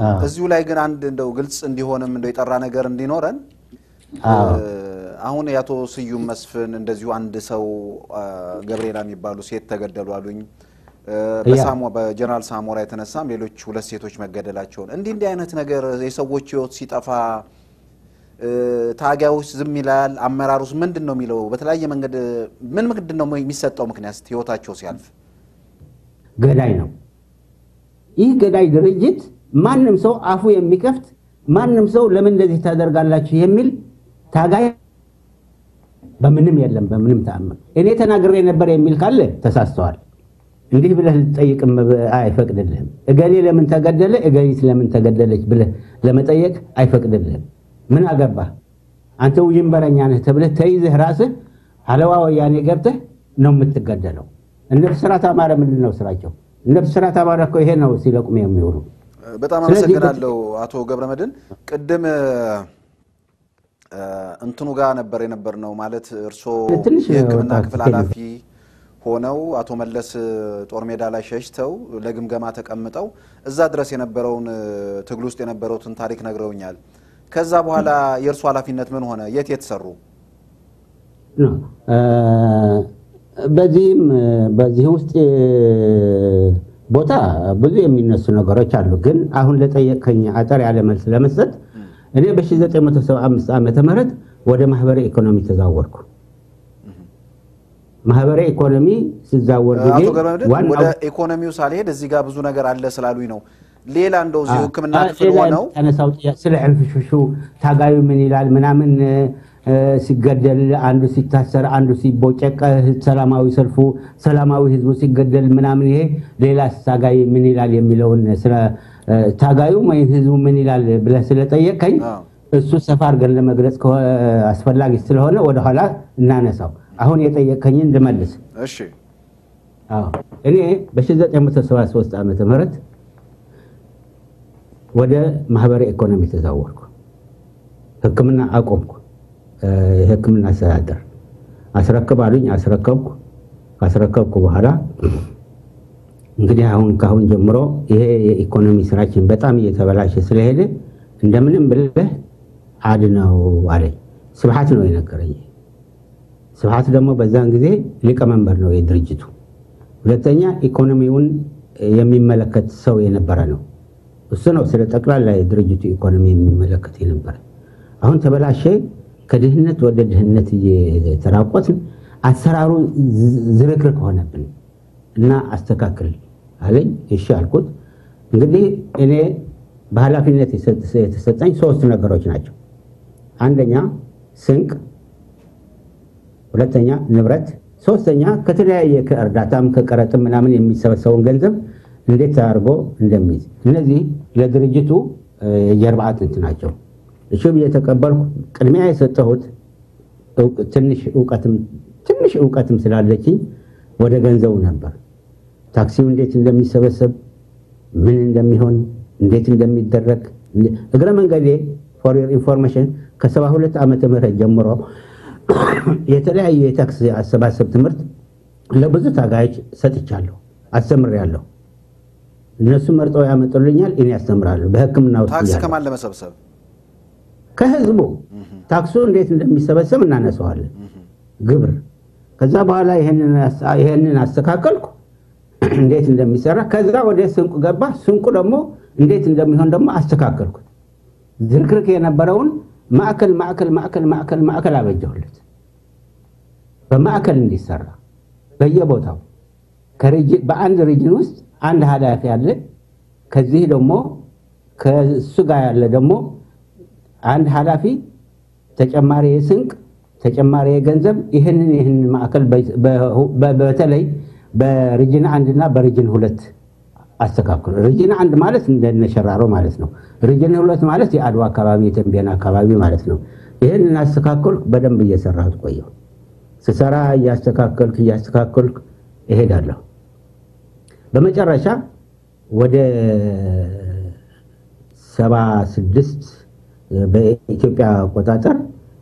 እዚሁ ላይ ግን አንድ እንደው ግልጽ እንዲሆንም እንደው የጠራ ነገር እንዲኖረን አሁን የአቶ ስዩም መስፍን እንደዚሁ አንድ ሰው ገብርኤላ የሚባሉ ሴት ተገደሉ አሉኝ። በጀነራል ሳሞራ የተነሳም ሌሎች ሁለት ሴቶች መገደላቸውን እንዲህ እንዲህ አይነት ነገር የሰዎች ሕይወት ሲጠፋ ታጋዮች ዝም ይላል። አመራሩስ ምንድን ነው የሚለው? በተለያየ መንገድ ምን ምንድን ነው የሚሰጠው ምክንያት ሕይወታቸው ሲያልፍ? ገዳይ ነው። ይህ ገዳይ ድርጅት ማንም ሰው አፉ የሚከፍት ማንም ሰው ለምን እንደዚህ ታደርጋላችሁ የሚል ታጋይ በምንም የለም። በምንም ተአምር እኔ ተናግሬ ነበር የሚል ካለ ተሳስተዋል። እንዲህ ብለህ ልትጠይቅም አይፈቅድልህም። እገሌ ለምን ተገደለ፣ እገሊት ለምን ተገደለች ብለህ ለመጠየቅ አይፈቅድልህም። ምን አገባህ አንተ ውዥንበረኛ ነህ ተብለህ ተይዘህ ራስህ አለዋ ወያኔ ገብተህ ነው የምትገደለው። እነ ብስራት አማረ ምንድን ነው ስራቸው? እነ ብስራት አማረ እኮ ይሄ ነው ሲለቁም የሚውሉ በጣም አመሰግናለሁ አቶ ገብረመድህን። ቅድም እንትኑ ጋር ነበር የነበር ነው ማለት እርስዎ የሕክምና ክፍል ኃላፊ ሆነው አቶ መለስ ጦር ሜዳ ላይ ሸሽተው ለግምገማ ተቀምጠው እዛ ድረስ የነበረውን ትግል ውስጥ የነበረውትን ታሪክ ነግረውኛል። ከዛ በኋላ የእርሱ ኃላፊነት ምን ሆነ? የት የት ሰሩ? በዚህም በዚህ ውስጥ ቦታ ብዙ የሚነሱ ነገሮች አሉ። ግን አሁን ለጠየቀኝ አጠር ያለ መልስ ለመስጠት እኔ በ1975 ዓመተ ምህረት ወደ ማህበረ ኢኮኖሚ ተዛወርኩ። ማህበረ ኢኮኖሚ ሲዛወር ጊዜ አቶ ገብረመድህን ወደ ኢኮኖሚው ሳልሄድ እዚህ ጋር ብዙ ነገር አለ ስላሉኝ ነው። ሌላ እንደው እዚሁ ሕክምና ክፍል ሆነው ተነሳው ስለ ዕልፍሽሹ ታጋዩ ምን ይላል ምናምን ሲገደል አንዱ ሲታሰር አንዱ ሲቦጨቀ ሰላማዊ ሰልፉ ሰላማዊ ህዝቡ ሲገደል ምናምን ይሄ ሌላ ታጋይ ምን ይላል የሚለውን ስለ ታጋዩ ወይም ህዝቡ ምን ይላል ብለህ ስለጠየቀኝ እሱ ሰፋ አድርገን ለመግለጽ አስፈላጊ ስለሆነ ወደኋላ እናነሳው። አሁን የጠየቀኝን እንድመልስ። እሺ እኔ በ1973 ዓመተ ምህረት ወደ ማህበረ ኢኮኖሚ ተዛወርኩ። ህክምና አቆምኩ። የህክምና አስተዳደር አስረክብ አሉኝ። አስረከብኩ። ካስረከብኩ በኋላ እንግዲህ አሁን ከአሁን ጀምሮ ይሄ የኢኮኖሚ ስራችን በጣም እየተበላሸ ስለሄደ እንደምንም ብለህ አድነው አለኝ። ስብሐት ነው የነገረኝ። ስብሐት ደግሞ በዛን ጊዜ ሊቀመንበር ነው የድርጅቱ። ሁለተኛ ኢኮኖሚውን የሚመለከት ሰው የነበረ ነው። እሱ ነው ስለ ጠቅላላ የድርጅቱ ኢኮኖሚ የሚመለከት የነበረ። አሁን ተበላሸ። ከድህነት ወደ ድህነት እየተራቆትን አሰራሩ ዝርክርክ ሆነብን እና አስተካክል አለኝ። እሺ አልኩት። እንግዲህ እኔ በኃላፊነት የተሰጠኝ ሶስት ነገሮች ናቸው። አንደኛ ስንቅ፣ ሁለተኛ ንብረት፣ ሶስተኛ ከተለያየ ከእርዳታም ከቀረጥም ምናምን የሚሰበሰበውን ገንዘብ እንዴት አድርጎ እንደሚይዝ እነዚህ ለድርጅቱ የጀርባ አጥንት ናቸው። እሺ ብዬ ተቀበልኩ። ቅድሚያ የሰጠሁት ትንሽ እውቀትም ስላለችኝ ወደ ገንዘቡ ነበር። ታክሲው እንዴት እንደሚሰበሰብ፣ ምን እንደሚሆን፣ እንዴት እንደሚደረግ እግረ መንገዴ ፎር ዮር ኢንፎርሜሽን ከሰባ ሁለት ዓመተ ምህረት ጀምሮ የተለያዩ የታክስ አሰባሰብ ትምህርት ለብዙ ታጋዮች ሰጥቻለሁ፣ አስተምሬያለሁ። እነሱ መርጠው ያመጡልኛል፣ እኔ ያስተምራለሁ። በሕክምና ውስጥ ታክስ ከማን ለመሰብሰብ ከህዝቡ ታክሱ እንዴት እንደሚሰበሰብ እናነሰዋለን፣ ግብር። ከዛ በኋላ ይሄንን አስተካከልኩ፣ እንዴት እንደሚሰራ። ከዛ ወደ ስንቁ ገባ። ስንቁ ደግሞ እንዴት እንደሚሆን ደግሞ አስተካከልኩት። ዝርክርክ የነበረውን ማዕከል ማዕከል ማዕከል ማዕከል ማዕከል አበጀሁለት። በማዕከል እንዲሰራ በየቦታው በአንድ ሪጅን ውስጥ አንድ ኃላፊ አለ። ከዚህ ደግሞ ከእሱ ጋር ያለ ደግሞ አንድ ኃላፊ ተጨማሪ የስንቅ ተጨማሪ የገንዘብ ይህንን ይህንን ማዕከል በተለይ በሪጅን አንድ እና በሪጅን ሁለት አስተካክሉ። ሪጅን አንድ ማለት እንደነሸራሮ ማለት ነው። ሪጅን ሁለት ማለት የአድዋ አካባቢ የተንቤን አካባቢ ማለት ነው። ይህንን አስተካከልኩ። በደንብ እየሰራሁት ቆየሁ። ስሰራ እያስተካከልክ እያስተካከልክ እሄዳለሁ። በመጨረሻ ወደ ሰባ ስድስት በኢትዮጵያ አቆጣጠር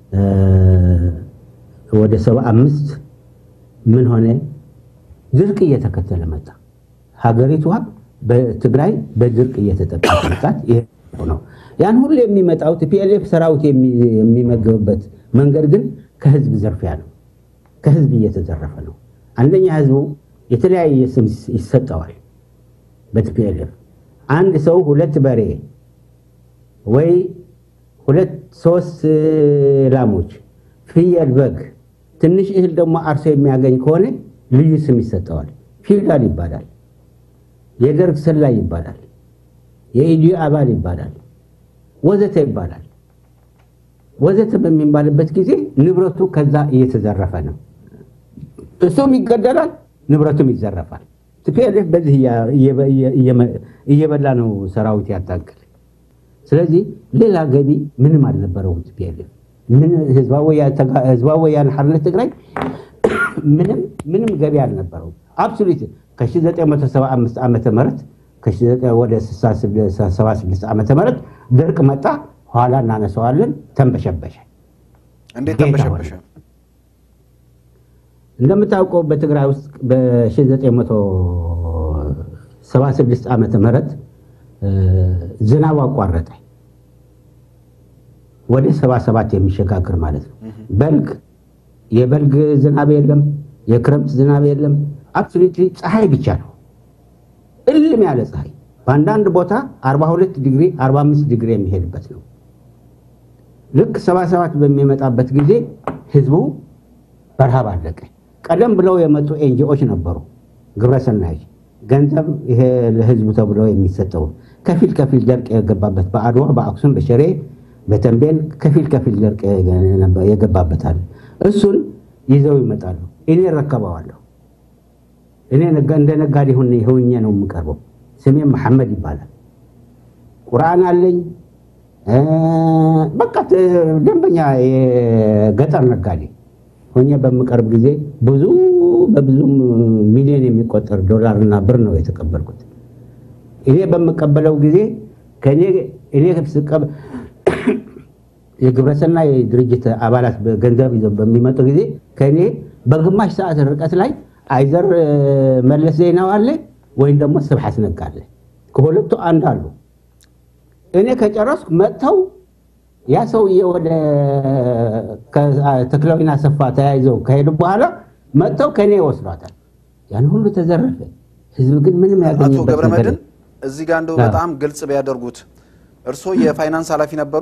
ወደ ሰባ አምስት ምን ሆነ? ድርቅ እየተከተለ መጣ። ሀገሪቷ በትግራይ በድርቅ እየተጠቃች መጣት። ነው። ያን ሁሉ የሚመጣው ቲፒኤልኤፍ ሰራዊት የሚመገብበት መንገድ ግን ከህዝብ ዘርፊያ ነው። ከህዝብ እየተዘረፈ ነው። አንደኛ ህዝቡ የተለያየ ስም ይሰጠዋል። በቲፒኤልኤፍ አንድ ሰው ሁለት በሬ ወይ ሁለት ሶስት ላሞች፣ ፍየል፣ በግ፣ ትንሽ እህል ደግሞ አርሶ የሚያገኝ ከሆነ ልዩ ስም ይሰጠዋል። ፊውዳል ይባላል። የደርግ ሰላይ ይባላል። የኢዲዩ አባል ይባላል። ወዘተ ይባላል። ወዘተ በሚባልበት ጊዜ ንብረቱ ከዛ እየተዘረፈ ነው። እሱም ይገደላል፣ ንብረቱም ይዘረፋል። ቲፒኤልኤፍ በዚህ እየበላ ነው ሰራዊት ያታክል። ስለዚህ ሌላ ገቢ ምንም አልነበረውም። ቲፒኤልኤፍ ህዝባዊ ወያነ ሓርነት ትግራይ ምንም ገቢ አልነበረውም። አብሶሉት ከ1975 ዓመተ ምህረት ወደ 76 ዓመተ ምህረት ድርቅ መጣ። ኋላ እናነሳዋለን። ተንበሸበሸ። እንዴት ተንበሸበሸ? እንደምታውቀው በትግራይ ውስጥ በ1976 ዓመተ ምህረት ዝናብ አቋረጠ። ወደ 77 የሚሸጋግር ማለት ነው። በልግ የበልግ ዝናብ የለም፣ የክረምት ዝናብ የለም። አብሶሉትሊ ፀሐይ ብቻ ነው፣ እልም ያለ ፀሐይ። በአንዳንድ ቦታ 42 ዲግሪ 45 ዲግሪ የሚሄድበት ነው። ልክ 77 በሚመጣበት ጊዜ ህዝቡ በረሃብ አለቀ። ቀደም ብለው የመጡ ኤንጂኦች ነበሩ፣ ግብረሰናዮች ገንዘብ ይሄ ለህዝቡ ተብሎ የሚሰጠው ከፊል ከፊል ደርቅ የገባበት በአድዋ በአክሱም በሽሬ በተንቤን ከፊል ከፊል ደርቅ የገባበታል። እሱን ይዘው ይመጣሉ። እኔ እረከበዋለሁ። እኔ እንደ ነጋዴ ሆኜ ነው የምቀርበው። ስሜም መሐመድ ይባላል። ቁርአን አለኝ። በቃ ደንበኛ የገጠር ነጋዴ ሆኜ በምቀርብ ጊዜ ብዙ በብዙ ሚሊዮን የሚቆጠር ዶላርና ብር ነው የተቀበልኩት። እኔ በምቀበለው ጊዜ ከእኔ እኔ የግብረሰናይ ድርጅት አባላት ገንዘብ ይዘው በሚመጡ ጊዜ ከእኔ በግማሽ ሰዓት ርቀት ላይ አይዘር መለስ ዜናው አለ ወይም ደግሞ ስብሐት ነጋ አለ። ከሁለቱ አንድ አሉ። እኔ ከጨረስኩ መጥተው ያ ሰውዬ ወደ ተክለዊና ሰፋ ተያይዘው ከሄዱ በኋላ መጥተው ከእኔ ይወስዷታል። ያን ሁሉ ተዘረፈ። ህዝብ ግን ምንም አቶ ያገኘበት ገብረ ነገር መድህን እዚህ ጋር እንደው በጣም ግልጽ ቢያደርጉት እርስዎ የፋይናንስ ኃላፊ ነበሩ?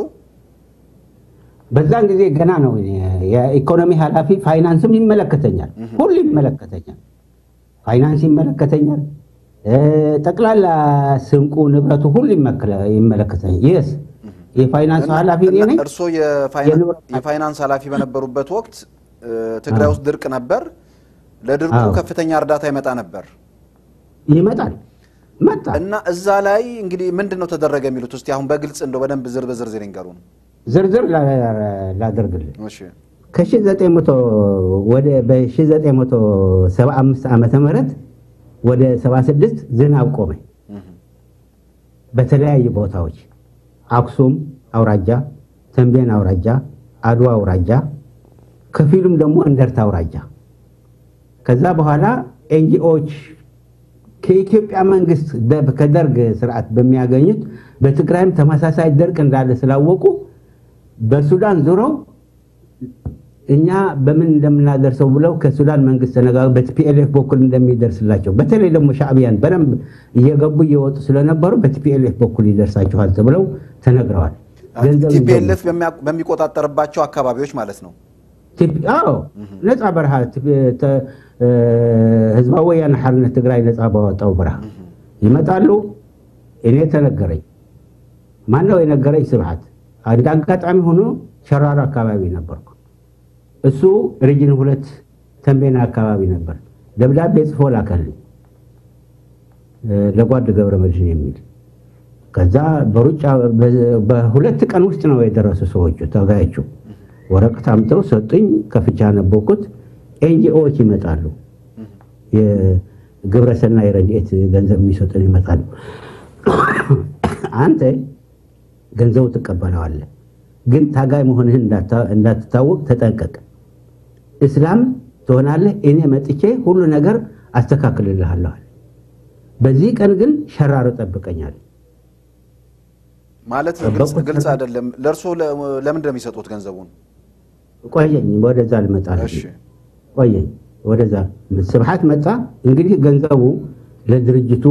በዛን ጊዜ ገና ነው። የኢኮኖሚ ኃላፊ ፋይናንስም ይመለከተኛል፣ ሁሉ ይመለከተኛል። ፋይናንስ ይመለከተኛል፣ ጠቅላላ ስንቁ ንብረቱ ሁሉ ይመለከተኛል። የስ የፋይናንስ ኃላፊ እኔ ነኝ። እርስዎ የፋይናንስ ኃላፊ በነበሩበት ወቅት ትግራይ ውስጥ ድርቅ ነበር። ለድርቁ አዎ። ከፍተኛ እርዳታ ይመጣ ነበር ይመጣል መጣ። እና እዛ ላይ እንግዲህ ምንድን ነው ተደረገ የሚሉት እስቲ አሁን በግልጽ እንደው በደንብ ዝር በዝርዝር ይንገሩን። ዝርዝር ላ- ላደርግልህ እሺ ከ1900 ወደ በ1975 ዓመተ ምህረት ወደ 76 ዝናብ ቆመ። እህ፣ በተለያዩ ቦታዎች አክሱም አውራጃ፣ ተንቤን አውራጃ፣ አድዋ አውራጃ፣ ከፊሉም ደግሞ እንደርታ አውራጃ። ከዛ በኋላ ኤንጂኦዎች ከኢትዮጵያ መንግስት ደ- ከደርግ ስርዓት በሚያገኙት በትግራይም ተመሳሳይ ደርቅ እንዳለ ስላወቁ በሱዳን ዙረው እኛ በምን እንደምናደርሰው ብለው ከሱዳን መንግስት ተነጋግረው በቲፒኤልኤፍ በኩል እንደሚደርስላቸው በተለይ ደግሞ ሻዕቢያን በደንብ እየገቡ እየወጡ ስለነበሩ በቲፒኤልኤፍ በኩል ይደርሳችኋል ተብለው ተነግረዋል። ገንዘብ ይዘው- ቲፒኤልኤፍ በሚቆጣጠርባቸው አካባቢዎች ማለት ነው። ቲፒ- አዎ ነፃ በረሃ ቲፒ- ተ- እ፣ ህዝባዊ ወያነ ሓርነት ትግራይ ነፃ ባወጣው በረሃ ይመጣሉ። እኔ ተነገረኝ። ማነው የነገረኝ? ስብሐት። አንድ አጋጣሚ ሆኖ ሸራሮ አካባቢ ነበርኩ። እሱ ሪጅን ሁለት ተንቤና አካባቢ ነበር። ደብዳቤ ጽፎ ላከልኝ እ፣ ለጓድ ገብረ መድህን የሚል ከዛ በሩጫ በ- በሁለት ቀን ውስጥ ነው የደረሱ ሰዎቹ ተጋዮቹ ወረቀት አምጥተው ሰጡኝ። ከፍቻ ነበርኩት። ኤንጂኦዎች ይመጣሉ፣ የግብረሰናይ ረድኤት ገንዘብ የሚሰጡን ይመጣሉ። አንተ ገንዘቡ ትቀበለዋለህ፣ ግን ታጋይ መሆንህን እንዳታ- እንዳትታወቅ ተጠንቀቅ። እስላም ትሆናለህ፣ እኔ መጥቼ ሁሉ ነገር አስተካክልልሃለሁ። በዚህ ቀን ግን ሸራሮ ጠብቀኛል። ማለት ግልጽ ግልጽ አይደለም። ለእርሶ ለምንድን ነው የሚሰጡት ገንዘቡን? ቆየኝ፣ ወደዛ ልመጣልህ። እሺ ቆየኝ፣ ወደዛ ስብሐት መጣ። እንግዲህ ገንዘቡ ለድርጅቱ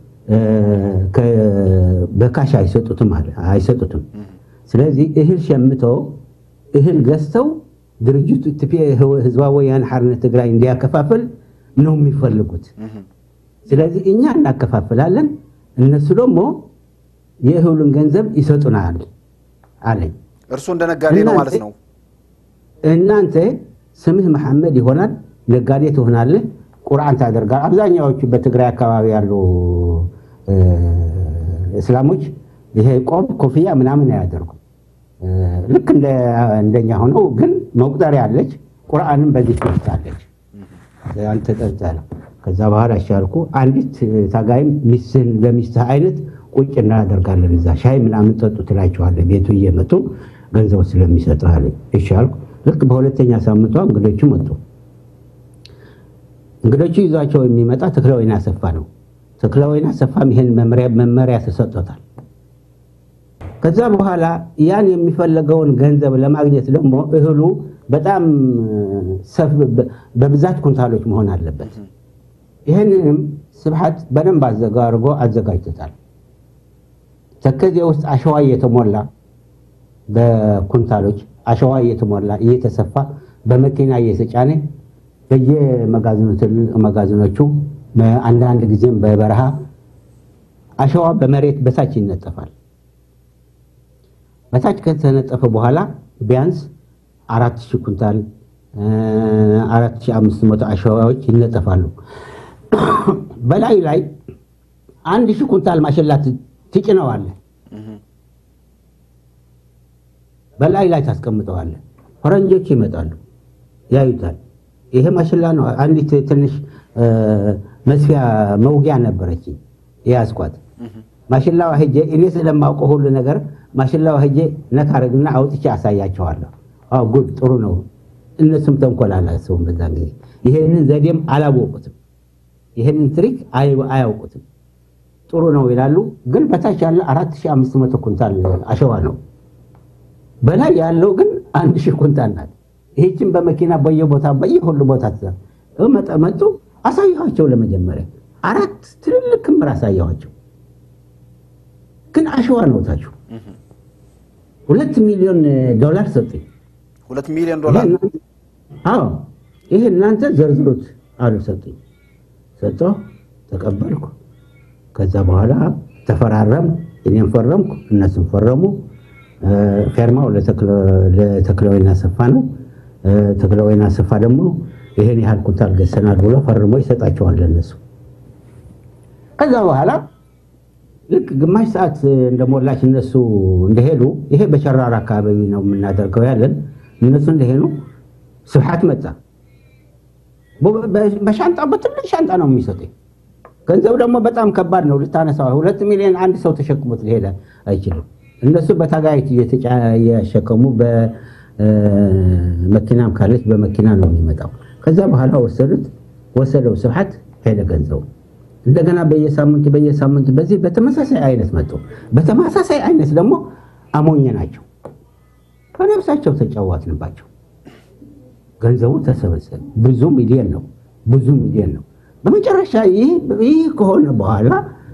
በካሽ አይሰጡትም አለ አይሰጡትም። ስለዚህ እህል ሸምተው እህል ገዝተው ድርጅቱ ህዝባዊ ወያነ ሓርነት ትግራይ እንዲያከፋፍል ነው የሚፈልጉት። ስለዚህ እኛ እናከፋፍላለን፣ እነሱ ደግሞ የእህሉን ገንዘብ ይሰጡናል አለኝ። እርሱ እንደ ነጋዴ ነው ማለት ነው። እናንተ ስምህ መሐመድ ይሆናል፣ ነጋዴ ትሆናለህ፣ ቁርአን ታደርጋል። አብዛኛዎቹ በትግራይ አካባቢ ያሉ እስላሞች ይሄ ቆብ ኮፍያ ምናምን አያደርጉም። ልክ እንደኛ ሆነው ግን መቁጠሪያ አለች። ቁርአንም በዚህ ትወስዳለች። አንተ ጠርጠለ ከዛ በኋላ አሻልኩ አንዲት ታጋይም ሚስትህን በሚስትህ አይነት ቁጭ እናደርጋለን እዛ ሻይ ምናምን ጠጡ ትላቸዋለህ። ቤቱ እየመጡ ገንዘቡ ስለሚሰጥህ አለኝ። እሺ አልኩ። ልክ በሁለተኛ ሳምንቷ እንግዶቹ መጡ። እንግዶቹ ይዟቸው የሚመጣ ተክለወይን አሰፋ ነው። ተክለወይን አሰፋም ይሄን መመሪያ ተሰጥቶታል። ከዛ በኋላ ያን የሚፈለገውን ገንዘብ ለማግኘት ደግሞ እህሉ በጣም በብዛት ኩንታሎች መሆን አለበት። ይህንንም ስብሐት በደንብ አድርጎ አዘጋጅቶታል። ተከዜ ውስጥ አሸዋ እየተሞላ በኩንታሎች አሸዋ እየተሞላ እየተሰፋ በመኪና እየተጫነ በየመጋዘኖቹ አንዳንድ ጊዜም በበረሃ አሸዋ በመሬት በታች ይነጠፋል። በታች ከተነጠፈ በኋላ ቢያንስ አራት ሺህ ኩንታል አራት ሺህ አምስት መቶ አሸዋዎች ይነጠፋሉ። በላዩ ላይ አንድ ሺህ ኩንታል ማሽላ ትጭነዋለህ። በላይ ላይ ታስቀምጠዋለህ። ፈረንጆች ይመጣሉ፣ ያዩታል። ይሄ ማሽላ ነው። አንዲት ትንሽ መስፊያ መውጊያ ነበረች የያዝኳት ማሽላዋ ሄጄ እኔ ስለማውቀው ሁሉ ነገር ማሽላዋ ሄጄ ነካ አደርግና አውጥቼ አሳያቸዋለሁ። አዎ ጉድ ጥሩ ነው። እነሱም ተንኮል አላሰቡም በዛን ጊዜ። ይሄንን ዘዴም አላወቁትም። ይሄንን ትሪክ አያውቁትም። ጥሩ ነው ይላሉ። ግን በታች ያለ 4500 ኩንታል አሸዋ ነው። በላይ ያለው ግን አንድ ሺህ ኩንታል ናት። ይህችን በመኪና በየቦታ በየሁሉ ቦታ መጡ። አሳየኋቸው። ለመጀመሪያ አራት ትልልቅ ክምር አሳየኋቸው። ግን አሸዋ ነው ታችሁ ሁለት ሚሊዮን ዶላር ሰጡኝ። ሁለት ሚሊዮን ዶላር አዎ፣ ይሄ እናንተ ዘርዝሩት አሉ። ሰጡኝ። ሰጠሁ፣ ተቀበልኩ። ከዛ በኋላ ተፈራረም፣ እኔም ፈረምኩ፣ እነሱም ፈረሙ። ፌርማው ለተክለወይና አሰፋ ነው። ተክለወይና አሰፋ ደግሞ ይሄን ያህል ኩንታል ገዝተናል ብሎ ፈርሞ ይሰጣቸዋል ለነሱ። ከዛ በኋላ ልክ ግማሽ ሰዓት እንደሞላች እነሱ እንደሄዱ ይሄ በሸራራ አካባቢ ነው የምናደርገው ያለን። እነሱ እንደሄዱ ስብሐት መጣ። በሻንጣ በትልቅ ሻንጣ ነው የሚሰጠኝ። ገንዘብ ደግሞ በጣም ከባድ ነው ልታነሳው። ሁለት ሚሊዮን አንድ ሰው ተሸክሞት ሊሄድ አይችልም። እነሱ በታጋይት እየሸከሙ በመኪናም ካለች በመኪና ነው የሚመጣው። ከዛ በኋላ ወሰዱት፣ ወሰደው ስብሐት ሄደ ገንዘቡ እንደገና በየሳምንቱ በየሳምንቱ በዚህ በተመሳሳይ አይነት መጡ። በተመሳሳይ አይነት ደግሞ አሞኘ ናቸው። በነፍሳቸው ተጫዋትንባቸው። ገንዘቡ ተሰበሰበ። ብዙ ሚሊዮን ነው፣ ብዙ ሚሊዮን ነው። በመጨረሻ ይህ ከሆነ በኋላ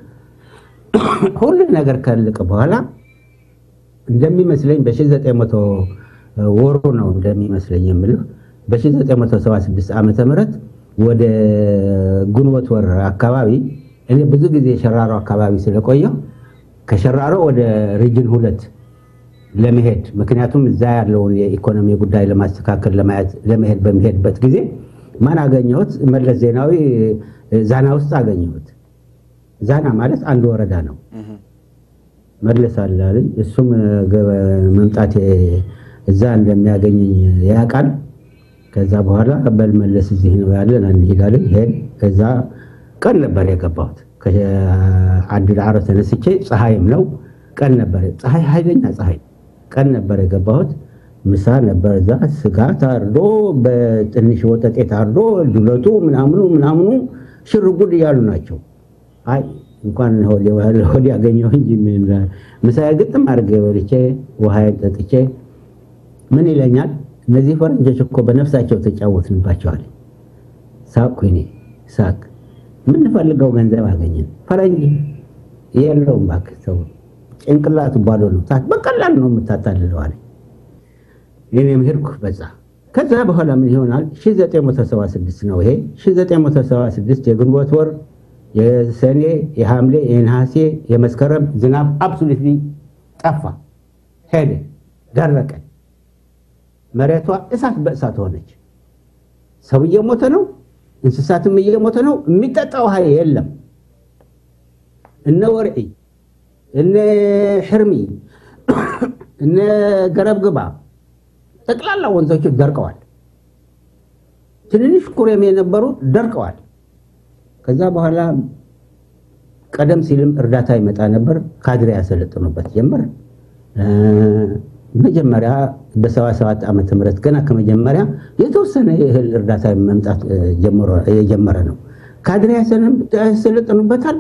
ሁሉ ነገር ካለቀ በኋላ እንደሚመስለኝ በ1900 ወሩ ነው እንደሚመስለኝ የምልህ በ1976 ዓመተ ምህረት ወደ ግንቦት ወር አካባቢ እኔ ብዙ ጊዜ ሸራሮ አካባቢ ስለቆየው ከሸራሮ ወደ ሪጅን ሁለት ለመሄድ ምክንያቱም እዛ ያለውን የኢኮኖሚ ጉዳይ ለማስተካከል ለመሄድ በሚሄድበት ጊዜ ማን አገኘሁት? መለስ ዜናዊ ዛና ውስጥ አገኘሁት። ዛና ማለት አንድ ወረዳ ነው። መለስ አላለኝ። እሱም መምጣት እዛ እንደሚያገኘኝ ያውቃል። ከዛ በኋላ በልመለስ እዚህ ነው ያለን እንሄዳለን። ሄድ ከዛ ቀን ነበር የገባሁት። ከአንድ ዳዕሮ ተነስቼ ፀሐይም ነው ቀን ነበር፣ ፀሐይ ኃይለኛ ፀሐይ ቀን ነበር የገባሁት። ምሳ ነበር እዛ ስጋ ታርዶ በትንሽ ወጠጤ ታርዶ ዱለቱ ምናምኑ ምናምኑ ሽርጉድ እያሉ ናቸው። አይ እንኳን ሆድ ያገኘው እንጂ ምሳዬ ግጥም አድርጌ በልቼ ውሃዬን ጠጥቼ ምን ይለኛል፣ እነዚህ ፈረንጆች እኮ በነፍሳቸው ተጫወትንባቸዋል። ሳቅኩ እኔ ሳቅ። የምንፈልገው ገንዘብ አገኘን። ፈረንጅ የለውም እባክህ ሰው ጭንቅላቱ ባዶ ነው፣ በቀላል ነው የምታታልለው አለኝ። እኔም ሄድኩ በዛ። ከዛ በኋላ ምን ይሆናል 1976 ነው ይሄ 1976 የግንቦት ወር የሰኔ የሐምሌ የነሐሴ የመስከረም ዝናብ አብሶሉትሊ ጠፋ፣ ሄደ፣ ደረቀ። መሬቷ እሳት በእሳት ሆነች። ሰው እየሞተ ነው፣ እንስሳትም እየሞተ ነው። የሚጠጣ ውሃ የለም። እነ ወርዒ እነ ሕርሚ እነ ገረብግባ ጠቅላላ ወንዞቹ ደርቀዋል። ትንንሽ ኩሬም የነበሩ ደርቀዋል። ከዛ በኋላ ቀደም ሲልም እርዳታ ይመጣ ነበር። ካድሬ ያሰለጥኑበት ጀመር። መጀመሪያ በሰባ ሰባት ዓመተ ምህረት ገና ከመጀመሪያ የተወሰነ የእህል እርዳታ መምጣት የጀመረ ነው። ካድሬ ያሰለጥኑበታል።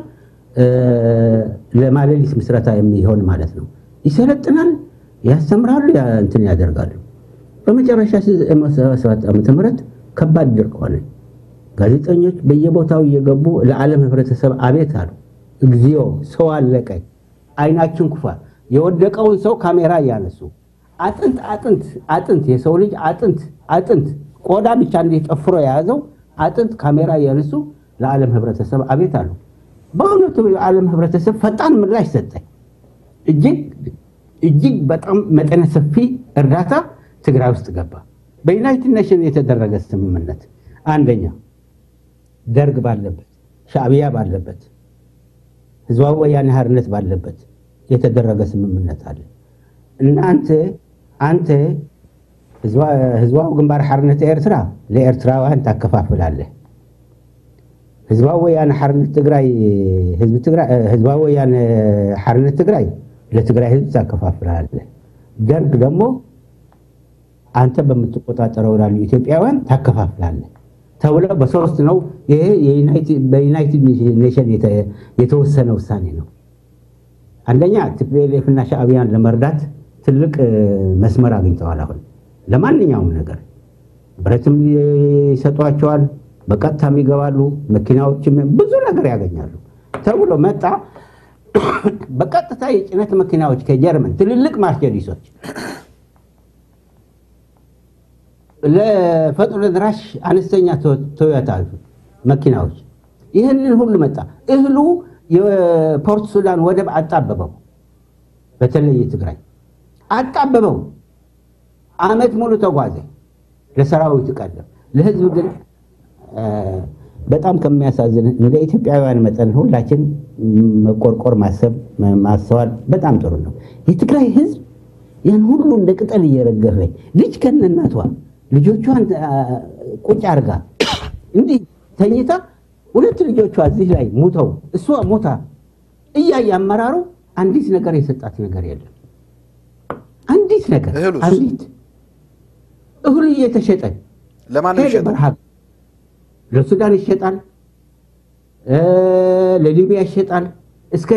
ለማለሊት ምስረታ የሚሆን ማለት ነው። ይሰለጥናል፣ ያስተምራሉ፣ እንትን ያደርጋሉ። በመጨረሻ ሰባት ዓመተ ምህረት ከባድ ድርቅ ሆነ። ጋዜጠኞች በየቦታው እየገቡ ለዓለም ህብረተሰብ አቤት አሉ። እግዚኦ ሰው አለቀ፣ አይናችን ኩፋ። የወደቀውን ሰው ካሜራ እያነሱ አጥንት አጥንት አጥንት የሰው ልጅ አጥንት አጥንት ቆዳ ብቻ እንዲህ ጠፍሮ የያዘው አጥንት ካሜራ እያነሱ ለዓለም ህብረተሰብ አቤት አሉ። በእውነቱ የዓለም ህብረተሰብ ፈጣን ምላሽ ሰጠ። እጅግ እጅግ በጣም መጠነ ሰፊ እርዳታ ትግራይ ውስጥ ገባ። በዩናይትድ ኔሽን የተደረገ ስምምነት አንደኛ ደርግ ባለበት ሻዕቢያ ባለበት ህዝባዊ ወያኔ ሓርነት ባለበት የተደረገ ስምምነት አለ። እናንተ አንተ ህዝባዊ ግንባር ሓርነት ኤርትራ ለኤርትራውያን ታከፋፍላለህ። ህዝባዊ ወያነ ሓርነት ትግራይ ህዝባዊ ወያነ ሓርነት ትግራይ ለትግራይ ህዝብ ታከፋፍላለህ። ደርግ ደግሞ አንተ በምትቆጣጠረው ላሉ ኢትዮጵያውያን ታከፋፍላለህ ተብሎ በሶስት ነው። ይሄ በዩናይትድ ኔሽን የተወሰነ ውሳኔ ነው። አንደኛ ቲፒኤልኤፍ እና ሻዕቢያን ለመርዳት ትልቅ መስመር አግኝተዋል። አሁን ለማንኛውም ነገር ብረትም ይሰጧቸዋል፣ በቀጥታም ይገባሉ፣ መኪናዎችም ብዙ ነገር ያገኛሉ ተብሎ መጣ። በቀጥታ የጭነት መኪናዎች ከጀርመን ትልልቅ ማርሴዲሶች ለፈጥኖ ደራሽ አነስተኛ ቶዮታ መኪናዎች ይህንን ሁሉ መጣ። እህሉ የፖርት ሱዳን ወደብ አጣበበው። በተለይ ትግራይ አጣበበው። አመት ሙሉ ተጓዘ። ለሰራዊቱ ቀደም፣ ለህዝብ ግን በጣም ከሚያሳዝን እንደ ኢትዮጵያውያን መጠን ሁላችን መቆርቆር፣ ማሰብ፣ ማስተዋል በጣም ጥሩ ነው። የትግራይ ህዝብ ያን ሁሉ እንደ ቅጠል እየረገፈ ልጅ ከነናቷ ልጆቿን ቁጭ አርጋ እንዲህ ተኝታ ሁለት ልጆቿ እዚህ ላይ ሙተው እሷ ሞታ እያየ አመራሩ አንዲት ነገር የሰጣት ነገር የለም። አንዲት ነገር እህሉስ? አንዲት እህሉ እየተሸጠ ለማን ነው ሄደ የሚሸጠው? በረሃብ ለሱዳን ይሸጣል፣ ለሊቢያ ይሸጣል፣ እስከ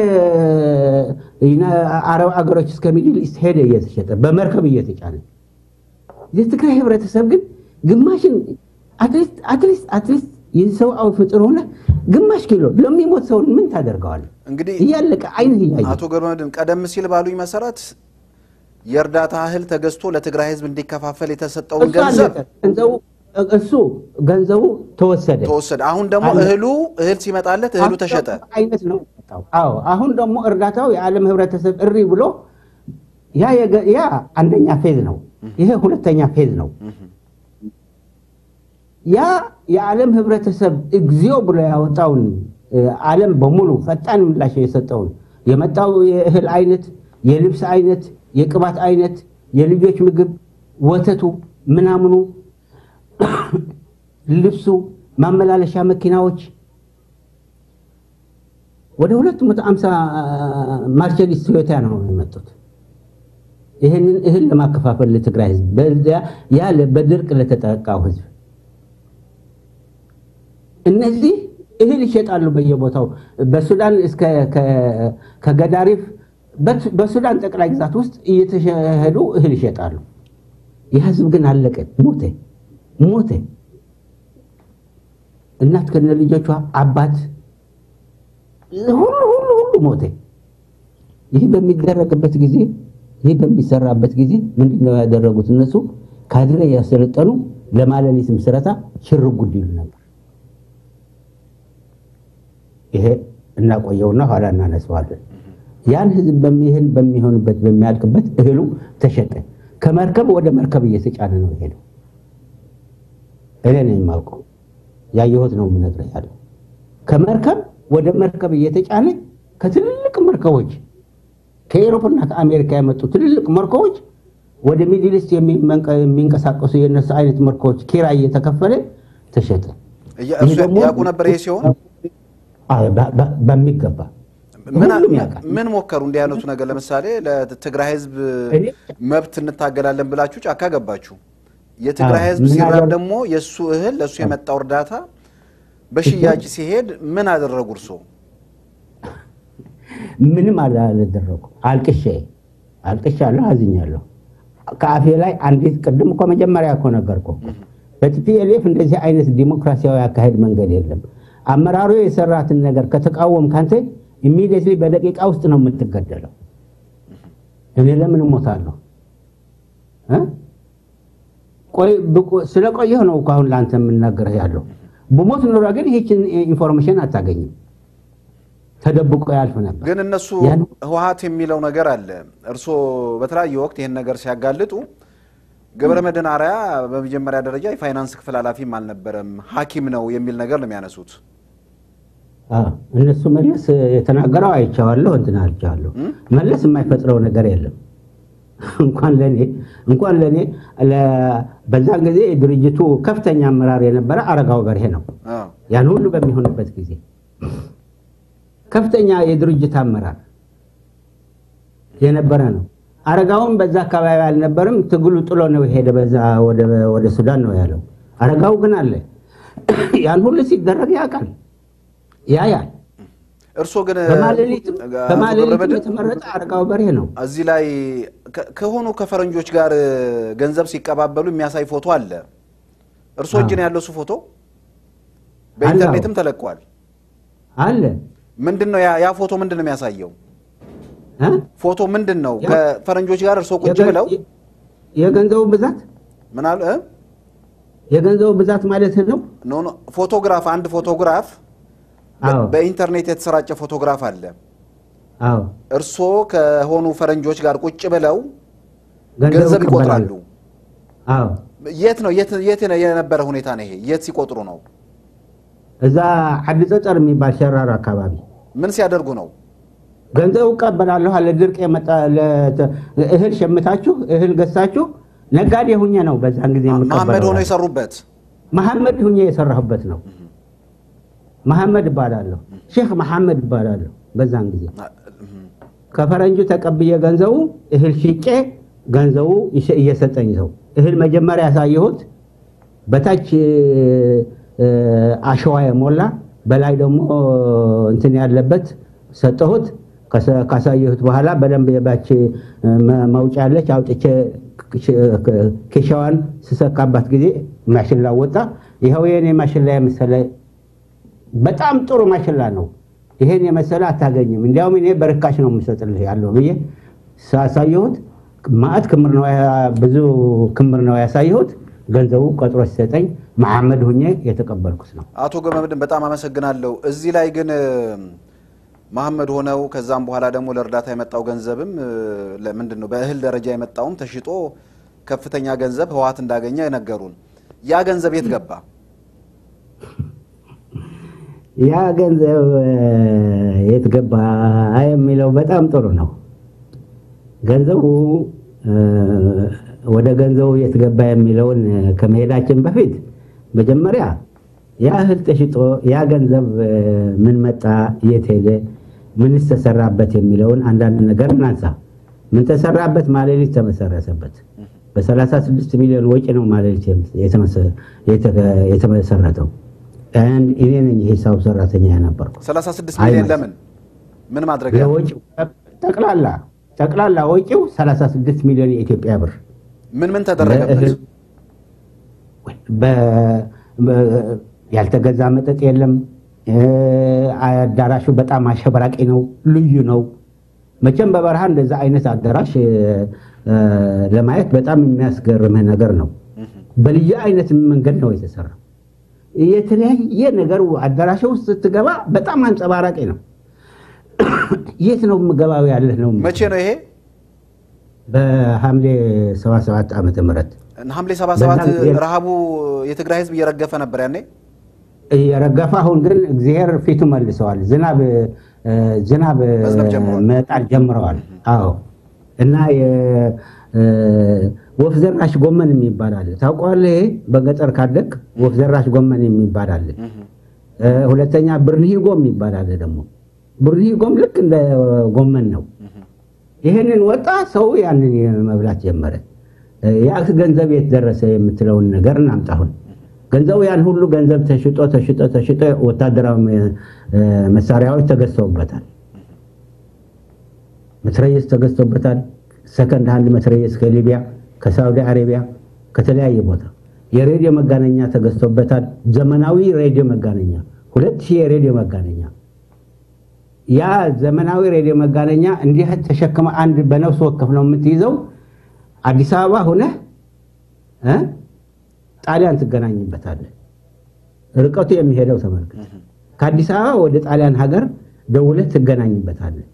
አረብ አገሮች እስከ ሚድል ኢስት ሄደ እየተሸጠ በመርከብ እየተጫነ የትግራይ ህብረተሰብ ግን ግማሽን አትሊስት አትሊስት አትሊስት የሰብአዊ ፍጡር ሆነ ግማሽ ኪሎ ለሚሞት ሰውን ምን ታደርገዋለህ? እንግዲህ እያለቀ አይንህ እያየ አቶ ገብረመድህን ቀደም ሲል ባሉኝ መሰረት የእርዳታ እህል ተገዝቶ ለትግራይ ህዝብ እንዲከፋፈል የተሰጠውን እሱ ገንዘብ አለቀ። ገንዘቡ እሱ ገንዘቡ ተወሰደ። ተወሰደ። አሁን ደግሞ አለ። እህሉ እህል ሲመጣለት እህሉ አሁን ተሸጠ። ደግሞ አይነት ነው የመጣው። አዎ አሁን ደግሞ እርዳታው የዓለም ህብረተሰብ እሪ ብሎ ያ የገ- ያ አንደኛ ፌዝ ነው። ይሄ ሁለተኛ ፌዝ ነው። ያ የዓለም ህብረተሰብ እግዚኦ ብሎ ያወጣውን እ፣ ዓለም በሙሉ ፈጣን ምላሽ የሰጠውን የመጣው የእህል አይነት፣ የልብስ አይነት፣ የቅባት አይነት፣ የልጆች ምግብ፣ ወተቱ፣ ምናምኑ፣ ልብሱ፣ ማመላለሻ መኪናዎች ወደ 250 ማርቸዲስ ቶዮታ ነው የመጡት። ይህንን እህል ለማከፋፈል ለትግራይ ህዝብ በዚያ ያ ለ- በድርቅ ለተጠቃው ህዝብ እነዚህ እህል ይሸጣሉ በየቦታው በሱዳን እስከ ከገዳሪፍ በሱዳን ጠቅላይ ግዛት ውስጥ እየተሸሄዱ እህል ይሸጣሉ። የህዝብ ግን አለቀ፣ ሞተ ሞተ። እናት ከነ ልጆቿ አባት ሁሉ ሁሉ ሁሉ ሞተ። ይህ በሚደረግበት ጊዜ ይህ በሚሰራበት ጊዜ ምንድን ነው ያደረጉት? እነሱ ካድሬ ያሰለጠኑ ለማለሊት ምስረታ ሽር ጉድ ይሉ ነበር። ይሄ እናቆየውና ኋላ እናነሳዋለን። ያን ህዝብ በሚህን በሚሆንበት በሚያልቅበት እህሉ ተሸጠ። ከመርከብ ወደ መርከብ እየተጫነ ነው የሄደው። እኔ ነኝ የማውቀው ያየሁት ነው የምነግርህ ያለው ከመርከብ ወደ መርከብ እየተጫነ ከትልልቅ መርከቦች ከኤሮፕና ከአሜሪካ የመጡ ትልልቅ መርከቦች ወደ ሚድልስት የሚንቀሳቀሱ የነሱ አይነት መርከቦች ኪራይ እየተከፈለ ተሸጠ። እሱ ያውቁ ነበር ይሄ ሲሆን በሚገባ ምን ሞከሩ? እንዲህ አይነቱ ነገር ለምሳሌ ለትግራይ ህዝብ መብት እንታገላለን ብላችሁ ጫካ ገባችሁ። የትግራይ ህዝብ ሲራብ ደግሞ የእሱ እህል ለእሱ የመጣው እርዳታ በሽያጭ ሲሄድ ምን አደረጉ? እርሶ ምንም አላደረጉ። አልቅሼ አልቅሻለሁ፣ አዝኛለሁ። ከአፌ ላይ አንዲት ቅድም እኮ መጀመሪያ እኮ ነገርኩ። በቲፒኤልኤፍ እንደዚህ አይነት ዲሞክራሲያዊ አካሄድ መንገድ የለም። አመራሩ የሰራትን ነገር ከተቃወም ካንተ ኢሚዲየትሊ በደቂቃ ውስጥ ነው የምትገደለው። እኔ ለምን እሞታለሁ? ስለቆየሁ ነው እኮ አሁን ለአንተ የምናገርህ ያለው። ብሞት ኖሮ ግን ይህችን ኢንፎርሜሽን አታገኝም። ተደብቆ ያልፍ ነበር። ግን እነሱ ህወሓት የሚለው ነገር አለ። እርስዎ በተለያየ ወቅት ይህን ነገር ሲያጋልጡ ገብረ መድህን አርአያ በመጀመሪያ ደረጃ የፋይናንስ ክፍል ኃላፊም አልነበረም ሐኪም ነው የሚል ነገር ነው የሚያነሱት። እነሱ መለስ የተናገረው አይቼዋለሁ፣ እንትን አልቼዋለሁ። መለስ የማይፈጥረው ነገር የለም። እንኳን ለኔ እንኳን ለኔ በዛን ጊዜ የድርጅቱ ከፍተኛ አመራር የነበረ አረጋው በርሄ ነው። ያን ሁሉ በሚሆንበት ጊዜ ከፍተኛ የድርጅት አመራር የነበረ ነው። አረጋውን በዛ አካባቢ አልነበርም። ትግሉ ጥሎ ነው የሄደ በዛ ወደ ሱዳን ነው ያለው። አረጋው ግን አለ። ያን ሁሉ ሲደረግ ያውቃል፣ ያያል። እርሶ ግን በማሌሊትም የተመረጠ አረጋው በርሄ ነው። እዚህ ላይ ከሆኑ ከፈረንጆች ጋር ገንዘብ ሲቀባበሉ የሚያሳይ ፎቶ አለ። እርሶ እጅ ነው ያለው እሱ ፎቶ በኢንተርኔትም ተለቋል አለ። ምንድን ነው ያ ፎቶ ምንድን ነው የሚያሳየው? ፎቶ ምንድን ነው? ከፈረንጆች ጋር እርሶ ቁጭ ብለው የገንዘቡ ብዛት ምን አሉ? የገንዘቡ ብዛት ማለት ነው። ኖ ኖ ፎቶግራፍ፣ አንድ ፎቶግራፍ በኢንተርኔት የተሰራጨ ፎቶግራፍ አለ። አዎ እርሶ ከሆኑ ፈረንጆች ጋር ቁጭ ብለው ገንዘብ ይቆጥራሉ። አዎ የት ነው የት የነበረ ሁኔታ ነው ይሄ? የት ሲቆጥሩ ነው? እዛ ዓዲ ጸጠር የሚባል ሸራር አካባቢ ምን ሲያደርጉ ነው? ገንዘቡ እቀበላለሁ አለ። ድርቅ የመጣ እህል ሸምታችሁ እህል ገዝታችሁ ነጋዴ ሁኜ ነው በዛን ጊዜ መሐመድ ሆነው የሰሩበት መሐመድ ሁኜ የሰራሁበት ነው። መሐመድ እባላለሁ፣ ሼክ መሐመድ እባላለሁ። በዛን ጊዜ ከፈረንጁ ተቀብዬ ገንዘቡ እህል ሽጬ ገንዘቡ እየሰጠኝ ሰው እህል መጀመሪያ ያሳየሁት በታች አሸዋ የሞላ በላይ ደግሞ እንትን ያለበት ሰጠሁት። ካሳየሁት በኋላ በደንብ የባች መውጫ ያለች አውጥቼ ኬሻዋን ስሰካባት ጊዜ ማሽላ ወጣ። ይኸው የኔ ማሽላ የመሰለ በጣም ጥሩ ማሽላ ነው። ይሄን የመሰለ አታገኝም። እንዲያውም እኔ በርካሽ ነው የምሰጥልህ ያለው ብዬ ሳሳየሁት ማዕት ክምር ነው ብዙ ክምር ነው ያሳየሁት። ገንዘቡ ቀጥሮ ሲሰጠኝ መሐመድ ሁኜ የተቀበልኩት ነው። አቶ ገመድን በጣም አመሰግናለሁ። እዚህ ላይ ግን መሐመድ ሆነው ከዛም በኋላ ደግሞ ለእርዳታ የመጣው ገንዘብም ምንድን ነው በእህል ደረጃ የመጣውም ተሽጦ ከፍተኛ ገንዘብ ህወሓት እንዳገኘ ነገሩን። ያ ገንዘብ የት ገባ? ያ ገንዘብ የት ገባ የሚለው በጣም ጥሩ ነው። ገንዘቡ ወደ ገንዘቡ የት ገባ የሚለውን ከመሄዳችን በፊት መጀመሪያ ያ እህል ተሽጦ ያ ገንዘብ ምን መጣ፣ የት ሄደ፣ ምንስ ተሰራበት የሚለውን አንዳንድ ነገር እናንሳ። ምን ተሰራበት? ማሌሊት ተመሰረተበት። በ36 ሚሊዮን ወጪ ነው ማሌሊት የተመሰረተው። እኔ ነኝ የሂሳብ ሰራተኛ የነበርኩ። 36 ሚሊዮን ለምን ምን ማድረግ ለወጪው ጠቅላላ ጠቅላላ ወጪው 36 ሚሊዮን የኢትዮጵያ ብር ምን ምን ተደረገበት? ያልተገዛ መጠጥ የለም። አዳራሹ በጣም አሸበራቂ ነው፣ ልዩ ነው። መቼም በበረሃ እንደዛ አይነት አዳራሽ ለማየት በጣም የሚያስገርምህ ነገር ነው። በልዩ አይነት መንገድ ነው የተሰራ። የተለያየ ነገር አዳራሽ ውስጥ ስትገባ በጣም አንጸባራቂ ነው። የት ነው የምገባው ያለህ ነው። መቼ ነው ይሄ? በሐምሌ 77 ዓመተ ምህረት ሐምሌ 77 ረሃቡ የትግራይ ህዝብ እየረገፈ ነበር ያኔ እየረገፈ አሁን ግን እግዚአብሔር ፊቱ መልሰዋል። ዝናብ ዝናብ መጣል ጀምረዋል። አዎ እና ወፍ ዘራሽ ጎመን የሚባል አለ። ታውቀዋለህ? ይሄ በገጠር ካደግ ወፍ ዘራሽ ጎመን የሚባል አለ። ሁለተኛ ብርንሂጎ የሚባል አለ። ደግሞ ብርንሂጎም ልክ እንደ ጎመን ነው። ይህንን ወጣ ሰው ያንን መብላት ጀመረ። ያ ገንዘብ የት ደረሰ የምትለውን ነገር እናምጣሁን ገንዘቡ ያን ሁሉ ገንዘብ ተሽጦ ተሽጦ ተሽጦ ወታደራዊ መሳሪያዎች ተገዝተውበታል። መትረየስ ተገዝቶበታል። ሰከንድ ሃንድ መትረየስ ከሊቢያ፣ ከሳውዲ አረቢያ፣ ከተለያየ ቦታ የሬዲዮ መጋነኛ ተገዝቶበታል። ዘመናዊ ሬዲዮ መጋነኛ ሁለት ሺህ የሬዲዮ መጋነኛ ያ ዘመናዊ ሬዲዮ መጋነኛ እንዲህ ተሸክመ አንድ በነፍስ ወከፍ ነው የምትይዘው። አዲስ አበባ ሁነህ ጣሊያን ትገናኝበታለህ። ርቀቱ የሚሄደው ተመልከት። ከአዲስ አበባ ወደ ጣሊያን ሀገር ደውለህ ትገናኝበታለህ።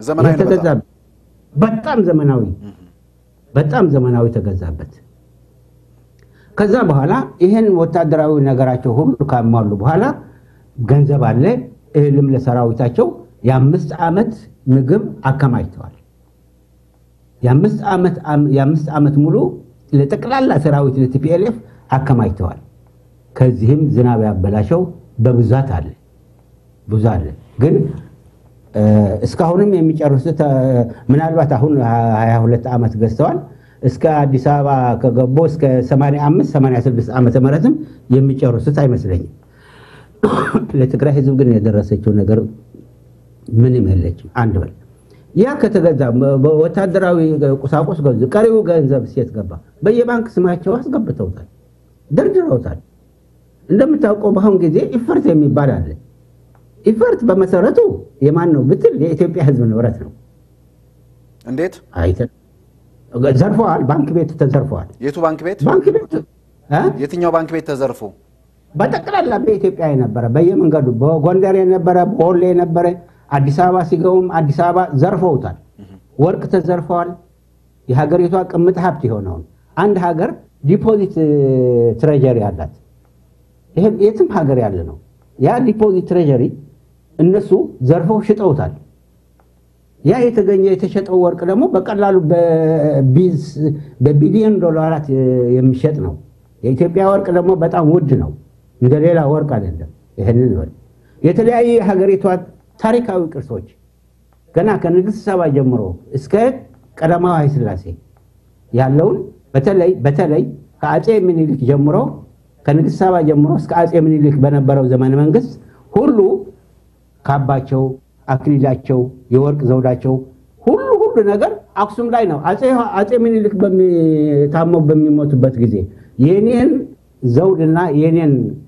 በጣም ዘመናዊ በጣም ዘመናዊ ተገዛበት። ከዛ በኋላ ይህን ወታደራዊ ነገራቸው ሁሉ ካሟሉ በኋላ ገንዘብ አለ። እህልም ለሰራዊታቸው የአምስት ዓመት ምግብ አከማችተዋል። የአምስት ዓመት ሙሉ ለጠቅላላ ሰራዊት ለቲፒኤልኤፍ አከማችተዋል። ከዚህም ዝናብ ያበላሸው በብዛት አለ ብዙ አለ። ግን እስካሁንም የሚጨርሱት ምናልባት አሁን 22 ዓመት ገዝተዋል። እስከ አዲስ አበባ ከገቡ እስከ 85 86 ዓመተ ምህረትም የሚጨርሱት አይመስለኝም። ለትግራይ ህዝብ ግን የደረሰችው ነገር ምንም የለችም። አንድ በል ያ ከተገዛ ወታደራዊ ቁሳቁስ ገዙ። ቀሪው ገንዘብ ሴት ገባ። በየባንክ ስማቸው አስገብተውታል፣ ደርድረውታል። እንደምታውቀው በአሁን ጊዜ ኢፈርት የሚባል አለ። ኢፈርት በመሰረቱ የማን ነው ብትል የኢትዮጵያ ህዝብ ንብረት ነው። እንዴት አይተን ዘርፈዋል። ባንክ ቤት ተዘርፈዋል። የቱ ባንክ ቤት? ባንክ ቤት የትኛው ባንክ ቤት ተዘርፎ? በጠቅላላ በኢትዮጵያ የነበረ በየመንገዱ በጎንደር የነበረ በወሎ የነበረ አዲስ አበባ ሲገቡም አዲስ አበባ ዘርፈውታል። ወርቅ ተዘርፈዋል። የሀገሪቷ ቅምጥ ሀብት የሆነውን አንድ ሀገር ዲፖዚት ትሬጀሪ አላት። ይሄም የትም ሀገር ያለ ነው። ያ ዲፖዚት ትሬጀሪ እነሱ ዘርፈው ሽጠውታል። ያ የተገኘ የተሸጠው ወርቅ ደግሞ በቀላሉ በቢሊዮን ዶላራት የሚሸጥ ነው። የኢትዮጵያ ወርቅ ደግሞ በጣም ውድ ነው። እንደ ሌላ ወርቅ አይደለም። ይህንን በል የተለያዩ የሀገሪቷ ታሪካዊ ቅርሶች ገና ከንግሥት ሰባ ጀምሮ እስከ ቀዳማዊ ኃይለ ሥላሴ ያለውን በተለይ በተለይ ከአፄ ምኒልክ ጀምሮ ከንግሥት ሰባ ጀምሮ እስከ አፄ ምኒልክ በነበረው ዘመነ መንግስት ሁሉ ካባቸው፣ አክሊላቸው፣ የወርቅ ዘውዳቸው ሁሉ ሁሉ ነገር አክሱም ላይ ነው። አፄ ምኒልክ ታመው በሚሞቱበት ጊዜ የኔን ዘውድና የኔን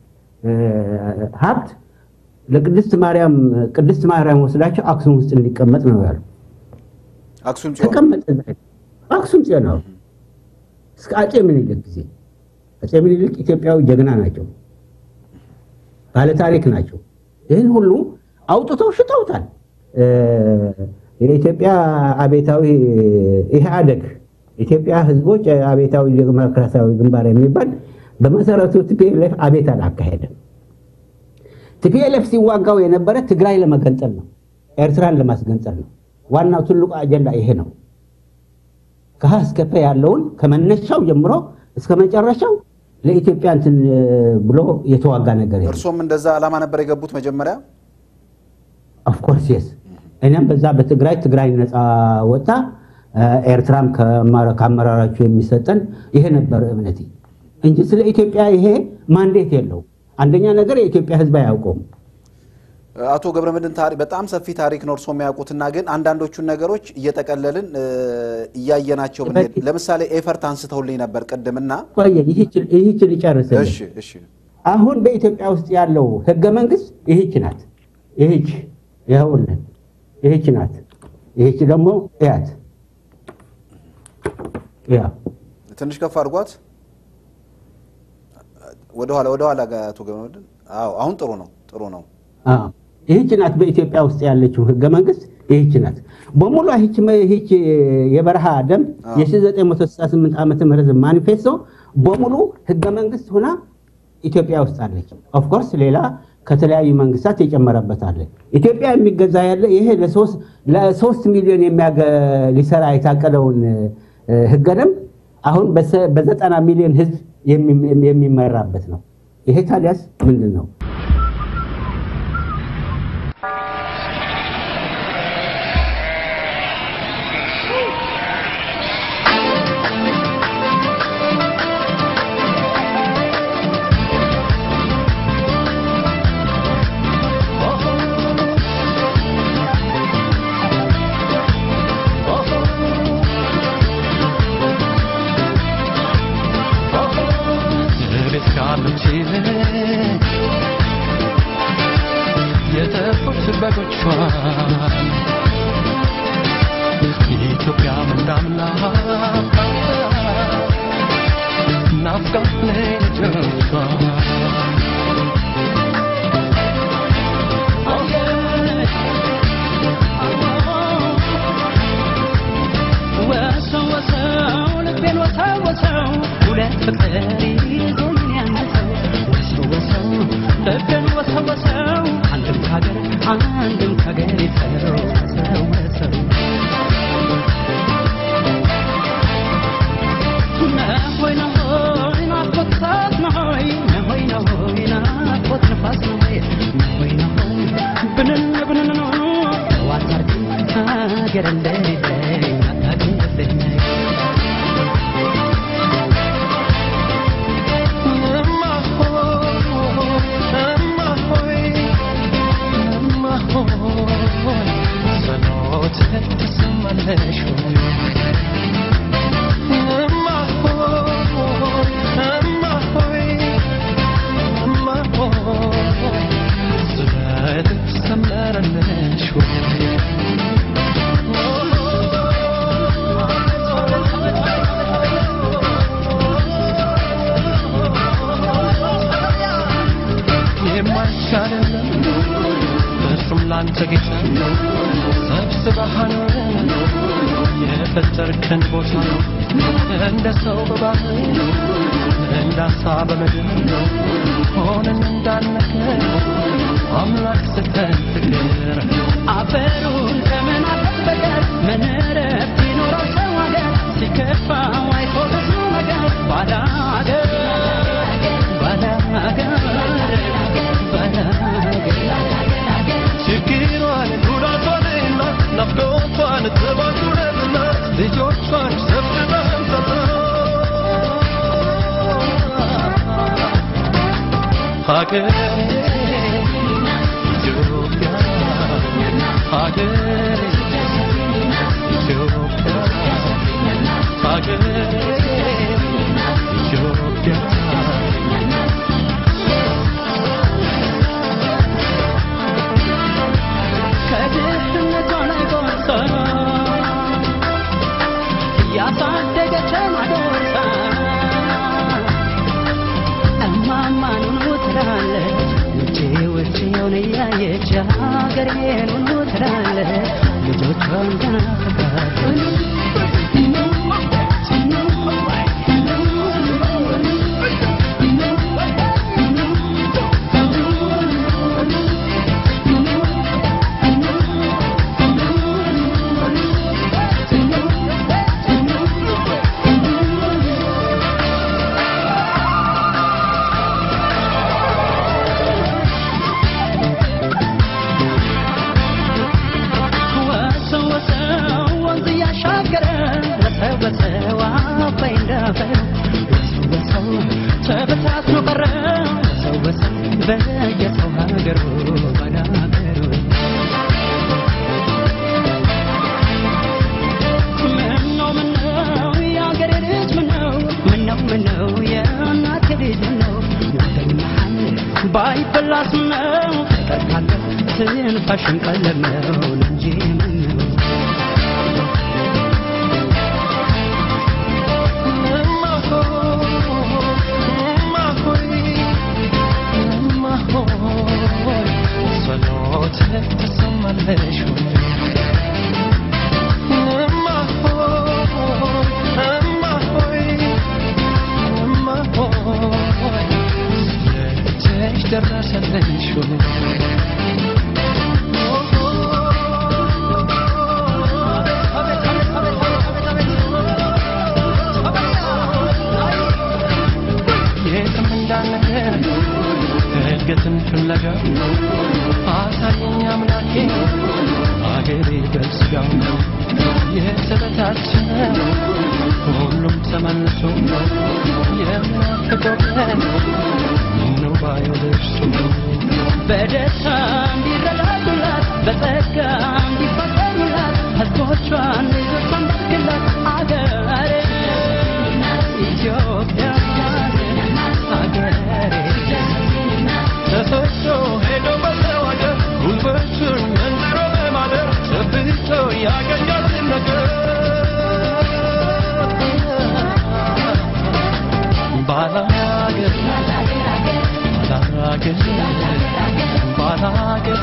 ሀብት ለቅድስት ማርያም ቅድስት ማርያም ወስዳቸው አክሱም ውስጥ እንዲቀመጥ ነው ያሉ። አክሱም ጽዮን ተቀመጠ አክሱም ጽዮን ነው እስከ አፄ ምኒልክ ጊዜ። አፄ ምኒልክ ኢትዮጵያዊ ጀግና ናቸው፣ ባለታሪክ ናቸው። ይህን ሁሉ አውጥተው ሽጠውታል። የኢትዮጵያ አቤታዊ ኢህአደግ ኢትዮጵያ ህዝቦች አቤታዊ ዲሞክራሲያዊ ግንባር የሚባል በመሰረቱ ቲፒኤልኤፍ አቤት አላካሄደም። ቲፒኤልኤፍ ሲዋጋው የነበረ ትግራይ ለመገንጠል ነው፣ ኤርትራን ለማስገንጠል ነው። ዋናው ትልቁ አጀንዳ ይሄ ነው። ከሀ እስከ ፐ ያለውን ከመነሻው ጀምሮ እስከ መጨረሻው ለኢትዮጵያ እንትን ብሎ የተዋጋ ነገር የለም። እርሶም እንደዛ ዓላማ ነበር የገቡት መጀመሪያ? ኦፍኮርስ የስ እኔም በዛ በትግራይ ትግራይ ነፃ ወጣ ኤርትራም ከአመራራቸው የሚሰጠን ይሄ ነበር እምነቴ እንጂ ስለ ኢትዮጵያ ይሄ ማንዴት የለው። አንደኛ ነገር የኢትዮጵያ ሕዝብ አያውቀውም። አቶ ገብረመድህን ታሪክ በጣም ሰፊ ታሪክ ነው እርስዎ የሚያውቁትና ግን አንዳንዶቹን ነገሮች እየጠቀለልን እ፣ እያየናቸው ብንሄድ ለምሳሌ ኤፈርት አንስተውልኝ ነበር ቅድምና ቆየ ይህች ልጨርስልህ። እሺ እሺ አሁን በኢትዮጵያ ውስጥ ያለው ህገ መንግስት ይህች ናት። ይህች ይኸውልን፣ ይህች ናት። ይህች ደግሞ እያት ያ ትንሽ ከፍ አድርጓት ወደኋላ ወደኋላ ጋር አቶ ገብረመድህን አዎ አሁን ጥሩ ነው ጥሩ ነው አዎ፣ ይህች ናት በኢትዮጵያ ውስጥ ያለችው ህገ መንግስት ይህች ናት በሙሉ። ይህች ይህች የበረሃ ደንብ የ1968 ዓመተ ምህረት ማኒፌስቶ በሙሉ ህገ መንግስት ሆና ኢትዮጵያ ውስጥ አለች። ኦፍኮርስ ሌላ ከተለያዩ መንግስታት የጨመረበት አለ። ኢትዮጵያ የሚገዛ ያለ ይሄ ለሶስት ለሶስት ሚሊዮን የሚያገ- ሊሰራ የታቀደውን እ፣ ህገ ደንብ አሁን በሰ- በዘጠና ሚሊዮን ህዝብ የሚ- የሚመራበት ነው። ይሄ ታዲያስ ምንድን ነው? ቤት ካሉት ይልቅ የተፉት በጎቿን ኢትዮጵያ ምንዳምና ናፍቃት ልጆቿ ወሰው ወሰው ልቤን ወሰው ወሰው ሁለት ፍቅር ይዞኝ ያነሰው ወሰው ወሰው ልቤን ወሰው ወሰው አንድም ካገር አንድም ካገር ይፈረው ወሰው ወሰው ነሆይ ነሆይ ናፍቆት እሳት ነሆይ ነሆይ ነሆይ ናፍቆት ንፋስ ነሆይ ነሆይ ነሆይ ብንን ብንን ነው ዋታርግ ሀገር እንደሌለኝ አታውቅም የማይቻለን እርሱም ላንተ ጌታ ሰብስበሃን የፈጠርከን ቦታ እንደ ሰው በባህር እንደ አሳ በምድር ሆነን እንዳነከር አምላክ ስተን ፍቅር አፈሩን ከምን አጠበቀ ምን ረፍት ይኖረው ሰው ሀገር ሲከፋው አይቶ ብዙ ነገር ባዳ ሀገር ባዳ ሀገር ባዳ ሀገር ችግሯን ጉዳቷንና ናፍቆቷን ጥባቱንና ልጆቿን ሰብስበን ሀገር ኢትዮጵያ ሀገር ኢትዮጵያ ሀገር ኢትዮጵያ ከድህነቷ ላይ ጎርሳ እያሳደገችን አጎርሳ እማማ ኑኑ ትላለች ውጪ ውጪውን እያየች ሀገሬን ኑኑ ትላለች ልጆቿን ትናፍቃለች ወሰው ወሰው ወንዝ ባይበላስ ነው ፍቅር ካለ ትንፋሽን ቀለብ ነው እንጂ ምን ነው ደረሰልሽ የትም እንዳልነገር እድገትን ፍለጋ አሳየኝ አምላኬ አገሬ በስጋው የተበታተነ ሁሉም ተመልሶ የምናፍቀው ቀን ምነው ባየው ደርሶ በደስታ እንዲረዳዱላት በጸጋ እንዲፋቀሩላት ሕዝቦቿን ልጆቿን ባርክላት አገሬ ኢትዮጵያ አገሬ ተሰጥቶ ሄዶ በተዋገር ጉልበቱን መንዝሮ በማደር ጨብጦ ያገኛትን ነገር ባላገር ባላገር ባላገር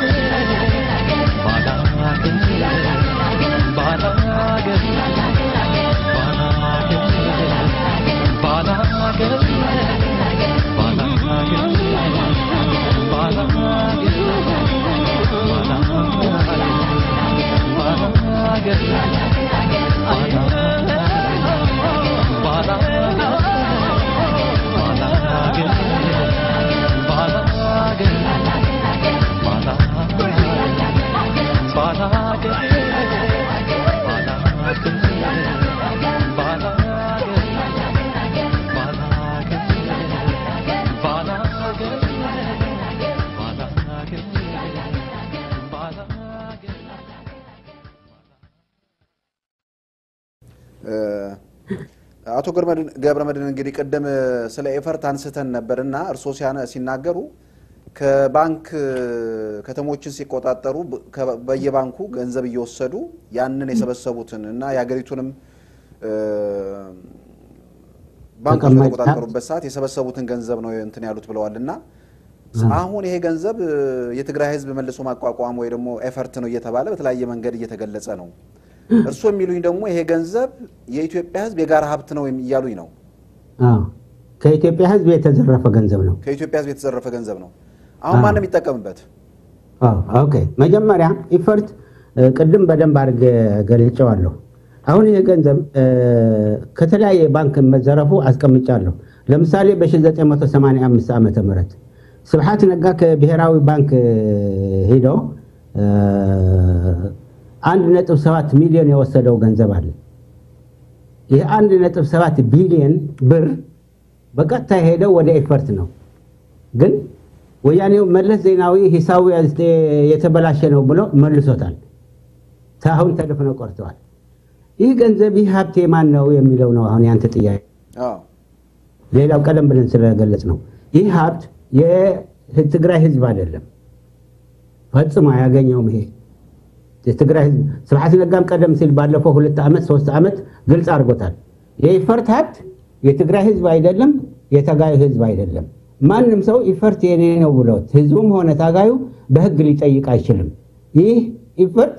ባላገር ባላገር ባላገር አቶ ገብረመድህን እንግዲህ ቅድም ስለ ኤፈርት አንስተን ነበርና እርስዎ ሲያነ- ሲናገሩ ከባንክ ከተሞችን ሲቆጣጠሩ በ- ከ- በየባንኩ ገንዘብ እየወሰዱ ያንን የሰበሰቡትን እና የሀገሪቱንም እ፣ ባንኮች ተቀማጭ በተቆጣጠሩበት ሰዓት የሰበሰቡትን ገንዘብ ነው እንትን ያሉት ብለዋል እና አሁን ይሄ ገንዘብ እ፣ የትግራይ ሕዝብ መልሶ ማቋቋም ወይ ደግሞ ኤፈርት ነው እየተባለ በተለያየ መንገድ እየተገለጸ ነው። እርስዎ የሚሉኝ ደግሞ ይሄ ገንዘብ የኢትዮጵያ ሕዝብ የጋራ ሀብት ነው እያሉኝ ነው። አዎ፣ ከኢትዮጵያ ሕዝብ የተዘረፈ ገንዘብ ነው። ከኢትዮጵያ ሕዝብ የተዘረፈ ገንዘብ ነው። አሁን ማን ነው የሚጠቀምበት? አዎ፣ ኦኬ። መጀመሪያ ኢፈርት እ፣ ቅድም በደንብ አድርጌ ገልጨዋለሁ። አሁን ይህ ገንዘብ እ፣ ከተለያየ ባንክ መዘረፉ አስቀምጫለሁ። ለምሳሌ በ1985 ዓመተ ምህረት ስብሓት ነጋ ከብሔራዊ ባንክ እ፣ ሂዶ እ፣ አንድ ነጥብ ሰባት ሚሊዮን የወሰደው ገንዘብ አለ። ይህ አንድ ነጥብ ሰባት ቢሊዮን ብር በቀጥታ ሄደው ወደ ኤፈርት ነው ግን ወያኔው መለስ ዜናዊ ሂሳቡ የተበላሸ ነው ብሎ መልሶታል። አሁን ተደፍነው ቀርተዋል። ይህ ገንዘብ ይህ ሀብት የማን ነው የሚለው ነው አሁን ያንተ ጥያቄ። አዎ ሌላው ቀደም ብለን ስለገለጽ ነው ይህ ሀብት የትግራይ ህዝብ አይደለም፣ ፈጽሞ አያገኘውም። ይሄ የትግራይ ህዝብ ስብሐት ነጋም ቀደም ሲል ባለፈው ሁለት ዓመት ሶስት ዓመት ግልጽ አድርጎታል። የኢፈርት ሀብት የትግራይ ህዝብ አይደለም፣ የታጋዩ ህዝብ አይደለም። ማንም ሰው ኢፈርት የኔ ነው ብሎት ህዝቡም ሆነ ታጋዩ በህግ ሊጠይቅ አይችልም። ይህ ኢፈርት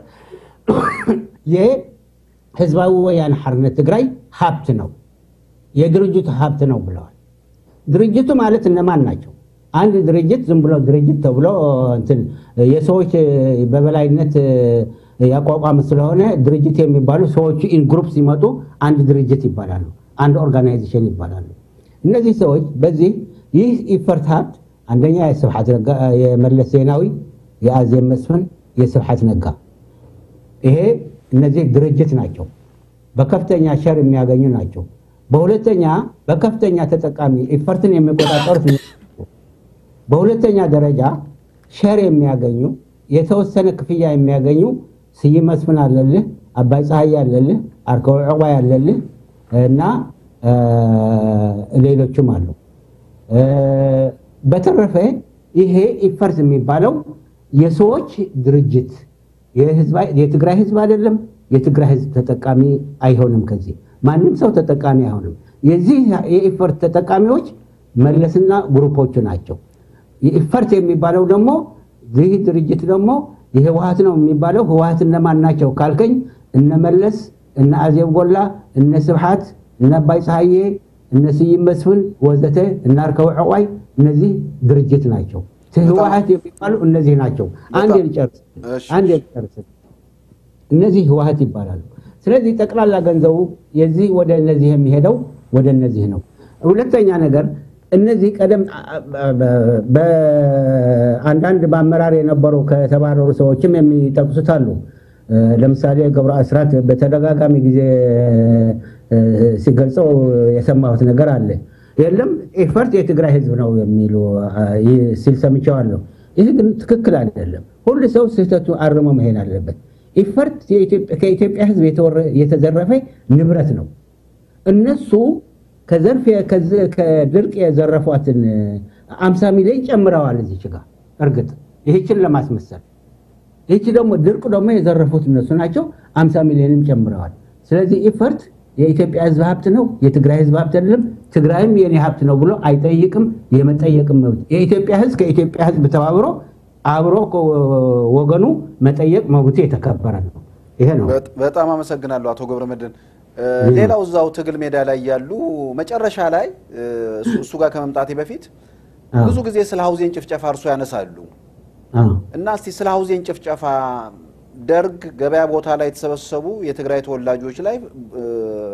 የህዝባዊ ወያነ ሓርነት ትግራይ ሀብት ነው፣ የድርጅቱ ሀብት ነው ብለዋል። ድርጅቱ ማለት እነማን ናቸው? አንድ ድርጅት ዝም ብሎ ድርጅት ተብሎ እንትን የሰዎች በበላይነት ያቋቋመ ስለሆነ ድርጅት የሚባሉ ሰዎቹ ኢን ግሩፕ ሲመጡ አንድ ድርጅት ይባላሉ፣ አንድ ኦርጋናይዜሽን ይባላሉ። እነዚህ ሰዎች በዚህ ይህ ኢፈርት ሀብት አንደኛ የስብሐት ነጋ የመለስ ዜናዊ፣ የአዜብ መስፍን፣ የስብሐት ነጋ ይሄ እነዚህ ድርጅት ናቸው። በከፍተኛ ሸር የሚያገኙ ናቸው። በሁለተኛ በከፍተኛ ተጠቃሚ ኢፈርትን የሚቆጣጠሩት በሁለተኛ ደረጃ ሸር የሚያገኙ የተወሰነ ክፍያ የሚያገኙ ስይ መስፍን አለልህ፣ አባይ ፀሐይ አለልህ፣ አርከው ዕቋይ አለልህ እና ሌሎችም አሉ። በተረፈ ይሄ ኢፈርት የሚባለው የሰዎች ድርጅት የህዝብ- የትግራይ ህዝብ አይደለም። የትግራይ ህዝብ ተጠቃሚ አይሆንም። ከዚህ ማንም ሰው ተጠቃሚ አይሆንም። የዚህ የኢፈርት ተጠቃሚዎች መለስና ግሩፖቹ ናቸው። የኢፈርት የሚባለው ደግሞ ይህ ድርጅት ደግሞ የህወሀት ነው የሚባለው ህወሀት እነማን ናቸው ካልከኝ እነ መለስ እነ አዜብ ጎላ እነ ስብሓት እነ አባይ ፀሐዬ እነ ስዩም መስፍን ወዘተ እነ አርከው ዕቋይ እነዚህ ድርጅት ናቸው። ህወሀት የሚባሉ እነዚህ ናቸው። አንድ ልጨርስ እሺ። አንድ ልጨርስ። እነዚህ ህወሀት ይባላሉ። ስለዚህ ጠቅላላ ገንዘቡ የዚህ ወደ እነዚህ የሚሄደው ወደ እነዚህ ነው። ሁለተኛ ነገር እነዚህ ቀደም በአንዳንድ በአመራር የነበሩ ከተባረሩ ሰዎችም የሚጠቅሱት አሉ። እ፣ ለምሳሌ ገብረ አስራት በተደጋጋሚ ጊዜ እ፣ ሲገልጸው የሰማሁት ነገር አለ። የለም ኤፈርት የትግራይ ህዝብ ነው የሚሉ አ፣ ይህ ሲል ሰምቼዋለሁ። ይህ ግን ትክክል አይደለም። ሁሉ ሰው ስህተቱ አርሞ መሄድ አለበት። ኢፈርት የኢትዮጵያ- ከኢትዮጵያ ህዝብ የተወረ- የተዘረፈ ንብረት ነው። እነሱ ከዘርፍ ከዚ- ከድርቅ የዘረፏትን አምሳ ሚሊዮን ጨምረዋል እዚች ጋር እርግጥ ይህችን ለማስመሰል ይህች ደግሞ ድርቅ ደግሞ የዘረፉት እነሱ ናቸው። አምሳ ሚሊዮንም ጨምረዋል። ስለዚህ ኢፈርት የኢትዮጵያ ህዝብ ሀብት ነው፣ የትግራይ ህዝብ ሀብት አይደለም። ትግራይም የኔ ሀብት ነው ብሎ አይጠይቅም። የመጠየቅም መብት የኢትዮጵያ ህዝብ ከኢትዮጵያ ህዝብ ተባብሮ አብሮ ወገኑ መጠየቅ መብቱ የተከበረ ነው። ይሄ ነው። በጥ- በጣም አመሰግናለሁ አቶ ገብረመድህን። እ፣ ሌላው እዛው ትግል ሜዳ ላይ ያሉ መጨረሻ ላይ እ፣ እሱ- እሱ ጋር ከመምጣቴ በፊት አዎ። ብዙ ጊዜ ስለ ሀውዜን ጭፍጨፋ እርሶ ያነሳሉ አዎ። እና እስቲ ስለ ሀውዜን ጭፍጨፋ ደርግ ገበያ ቦታ ላይ የተሰበሰቡ የትግራይ ተወላጆች ላይ እ፣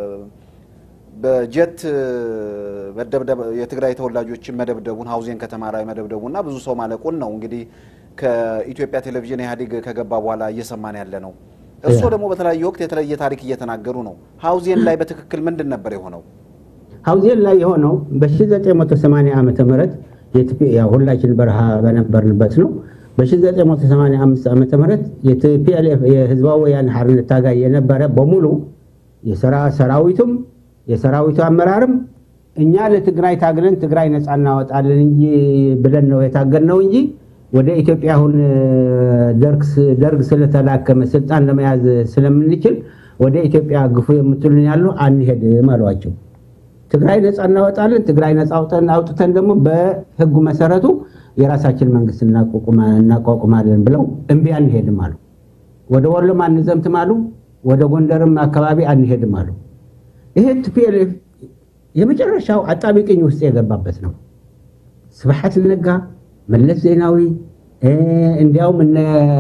በጀት እ፣ መደብደብ የትግራይ ተወላጆችን መደብደቡን ሀውዜን ከተማ ላይ መደብደቡና ብዙ ሰው ማለቁን ነው እንግዲህ ከኢትዮጵያ ቴሌቪዥን ኢህአዴግ ከገባ በኋላ እየሰማን ያለ ነው። እርስዎ ደግሞ በተለያየ ወቅት የተለየ ታሪክ እየተናገሩ ነው። ሀውዜን ላይ በትክክል ምንድን ነበር የሆነው? ሀውዜን ላይ የሆነው በ1980 ዓ ም የኢትዮጵያ ሁላችን በረሃ በነበርንበት ነው። በ1985 ዓ ም የቲፒኤልኤፍ የህዝባዊ ወያነ ሓርነት ታጋይ የነበረ በሙሉ የሰራ ሰራዊቱም የሰራዊቱ አመራርም እኛ ለትግራይ ታግለን ትግራይ ነፃ እናወጣለን እንጂ ብለን ነው የታገልነው እንጂ ወደ ኢትዮጵያ አሁን ደርግ ስ- ደርግ ስለተላከመ ስልጣን ለመያዝ ስለምንችል ወደ ኢትዮጵያ ግፉ የምትሉን ያሉ አንሄድም አሏቸው። ትግራይ ነፃ እናወጣለን፣ ትግራይ ነፃ አውጠን አውጥተን ደግሞ በህጉ መሰረቱ የራሳችን መንግስት እናቋቁማ- እናቋቁማለን ብለው እምቢ አንሄድም አሉ። ወደ ወሎም አንዘምትም አሉ። ወደ ጎንደርም አካባቢ አንሄድም አሉ። ይሄ ቲፒኤልኤፍ የመጨረሻው አጣቢቅኝ ውስጥ የገባበት ነው። ስብሐት ነጋ፣ መለስ ዜናዊ እ፣ እንዲያውም እነ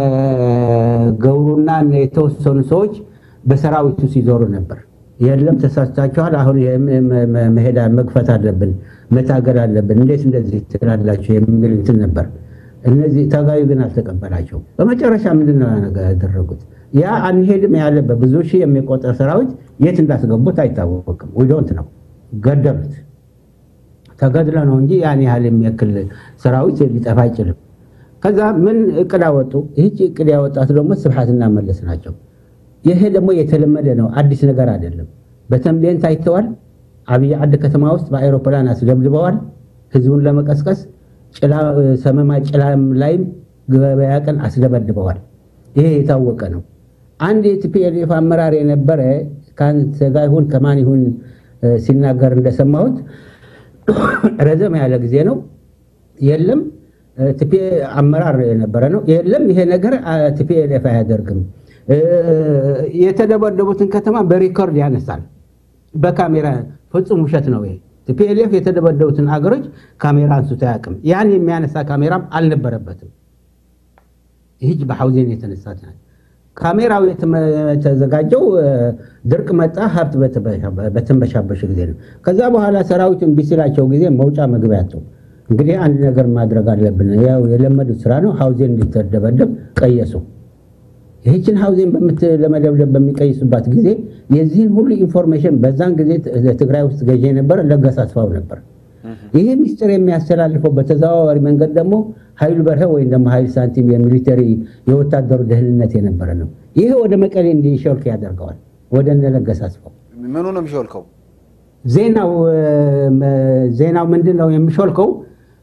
ገብሩና እነ የተወሰኑ ሰዎች በሰራዊቱ ሲዞሩ ነበር። የለም ተሳስታችኋል፣ አሁን ይሄ መ- መ- መሄድ መግፈት አለብን፣ መታገል አለብን፣ እንዴት እንደዚህ ትላላችሁ የሚል እንትን ነበር። እነዚህ ታጋዩ ግን አልተቀበላቸው። በመጨረሻ ምንድን ነው ነገር ያደረጉት? ያ አንሄድም ያለ በብዙ ሺህ የሚቆጠር ሰራዊት የት እንዳስገቡት አይታወቅም። ዊዶንት ነው ገደሉት። ተገድለ ነው እንጂ ያን ያህል የሚያክል ሰራዊት ሊጠፋ አይችልም። ከዛ ምን እቅድ አወጡ? ይህች እቅድ ያወጣት ደግሞ ስብሐትና መለስ ናቸው። ይሄ ደግሞ የተለመደ ነው፣ አዲስ ነገር አይደለም። በተንቤን ታይተዋል። አብይ ዓዲ ከተማ ውስጥ በአይሮፕላን አስደብድበዋል፣ ህዝቡን ለመቀስቀስ ጭላ ሰመማ ጭላም ላይም ገበያ ቀን አስደበድበዋል። ይሄ የታወቀ ነው። አንድ የቲፒኤልኤፍ አመራር የነበረ ከአንተ ጋር ይሁን ከማን ይሁን እ፣ ሲናገር እንደሰማሁት ረዘም ያለ ጊዜ ነው። የለም እ፣ ቲፒ አመራር የነበረ ነው። የለም ይሄ ነገር አ፣ ቲፒኤልኤፍ አያደርግም። እ፣ የተደበደቡትን ከተማ በሪኮርድ ያነሳል፣ በካሜራ ፍጹም ውሸት ነው ይሄ። ቲፒኤልኤፍ የተደበደቡትን አገሮች ካሜራ አንስቶ አያውቅም። ያን የሚያነሳ ካሜራም አልነበረበትም። ይህች በሐውዜን የተነሳት ናት። ካሜራው የተመ- የተዘጋጀው እ፣ ድርቅ መጣ ሀብት በተበ- በተንበሻበሽ ጊዜ ነው። ከዛ በኋላ ሰራዊቱን ቢስላቸው ጊዜ መውጫ መግቢያ አጡ። እንግዲህ አንድ ነገር ማድረግ አለብን። ያው የለመዱት ስራ ነው። ሐውዜን እንዲተደበደብ ቀየሱ። ይህችን ሐውዜን በምት ለመደብደብ በሚቀይሱባት ጊዜ የዚህን ሁሉ ኢንፎርሜሽን በዛን ጊዜ ት- ትግራይ ውስጥ ገዢ የነበረ ለገሰ አስፋው ነበር። ይህ ሚስጥር የሚያስተላልፈው በተዘዋዋሪ መንገድ ደግሞ ኃይሉ በርሀ ወይም ደግሞ ኃይል ሳንቲም የሚሊተሪ የወታደሩ ደህንነት የነበረ ነው። ይህ ወደ መቀሌ እንዲሾልክ ያደርገዋል። ወደ እነ ለገሰ አስፋው ምኑ ነው የሚሾልከው? ዜናው እ፣ መ- ዜናው ምንድን ነው የሚሾልከው?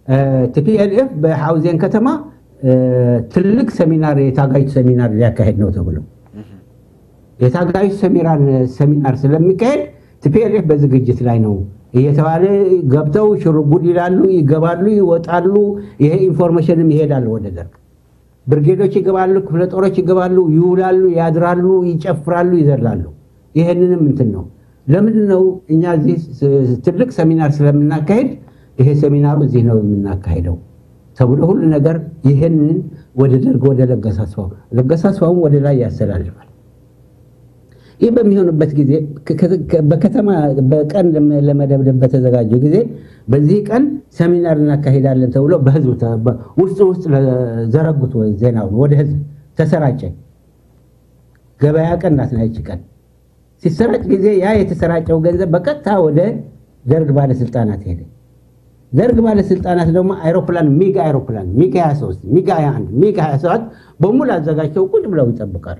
ቲፒኤልኤፍ በሐውዜን ከተማ እ፣ ትልቅ ሰሚናር የታጋዮች ሰሚናር ሊያካሄድ ነው ተብሎ የታጋዮች ሰሚናር ሰሚናር ስለሚካሄድ ቲፒኤልኤፍ በዝግጅት ላይ ነው እየተባለ ገብተው ሽርጉድ ይላሉ፣ ይገባሉ፣ ይወጣሉ። ይሄ ኢንፎርሜሽንም ይሄዳል ወደ ደርግ። ብርጌዶች ይገባሉ፣ ክፍለ ጦሮች ይገባሉ፣ ይውላሉ፣ ያድራሉ፣ ይጨፍራሉ፣ ይዘላሉ። ይሄንንም እንትን ነው። ለምንድን ነው እኛ እዚህ ስ- ትልቅ ሰሚናር ስለምናካሄድ ይሄ ሰሚናሩ እዚህ ነው የምናካሄደው ተብሎ ሁሉ ነገር ይሄንን ወደ ደርግ ወደ ለገሰ አስፋው ለገሰ አስፋውም ወደ ላይ ያስተላልፋል። ይህ በሚሆንበት ጊዜ ከ- ከ- በከተማ በቀን ለመ- ለመደብደብ በተዘጋጁ ጊዜ በዚህ ቀን ሰሚናር እናካሄዳለን ተብሎ በህዝብ ተ- በ- ውስጥ ውስጥ ዘረጉት ወይ ዜናውን ወደ ህዝብ ተሰራጨ። ገበያ ቀን ናት ና ይቺ ቀን ሲሰራጭ ጊዜ ያ የተሰራጨው ገንዘብ በቀጥታ ወደ ደርግ ባለስልጣናት ሄደ። ደርግ ባለስልጣናት ደግሞ አይሮፕላን ሚግ አይሮፕላን ሚግ 23 ሚግ 21 ሚግ 27 በሙሉ አዘጋጅተው ቁጭ ብለው ይጠብቃሉ።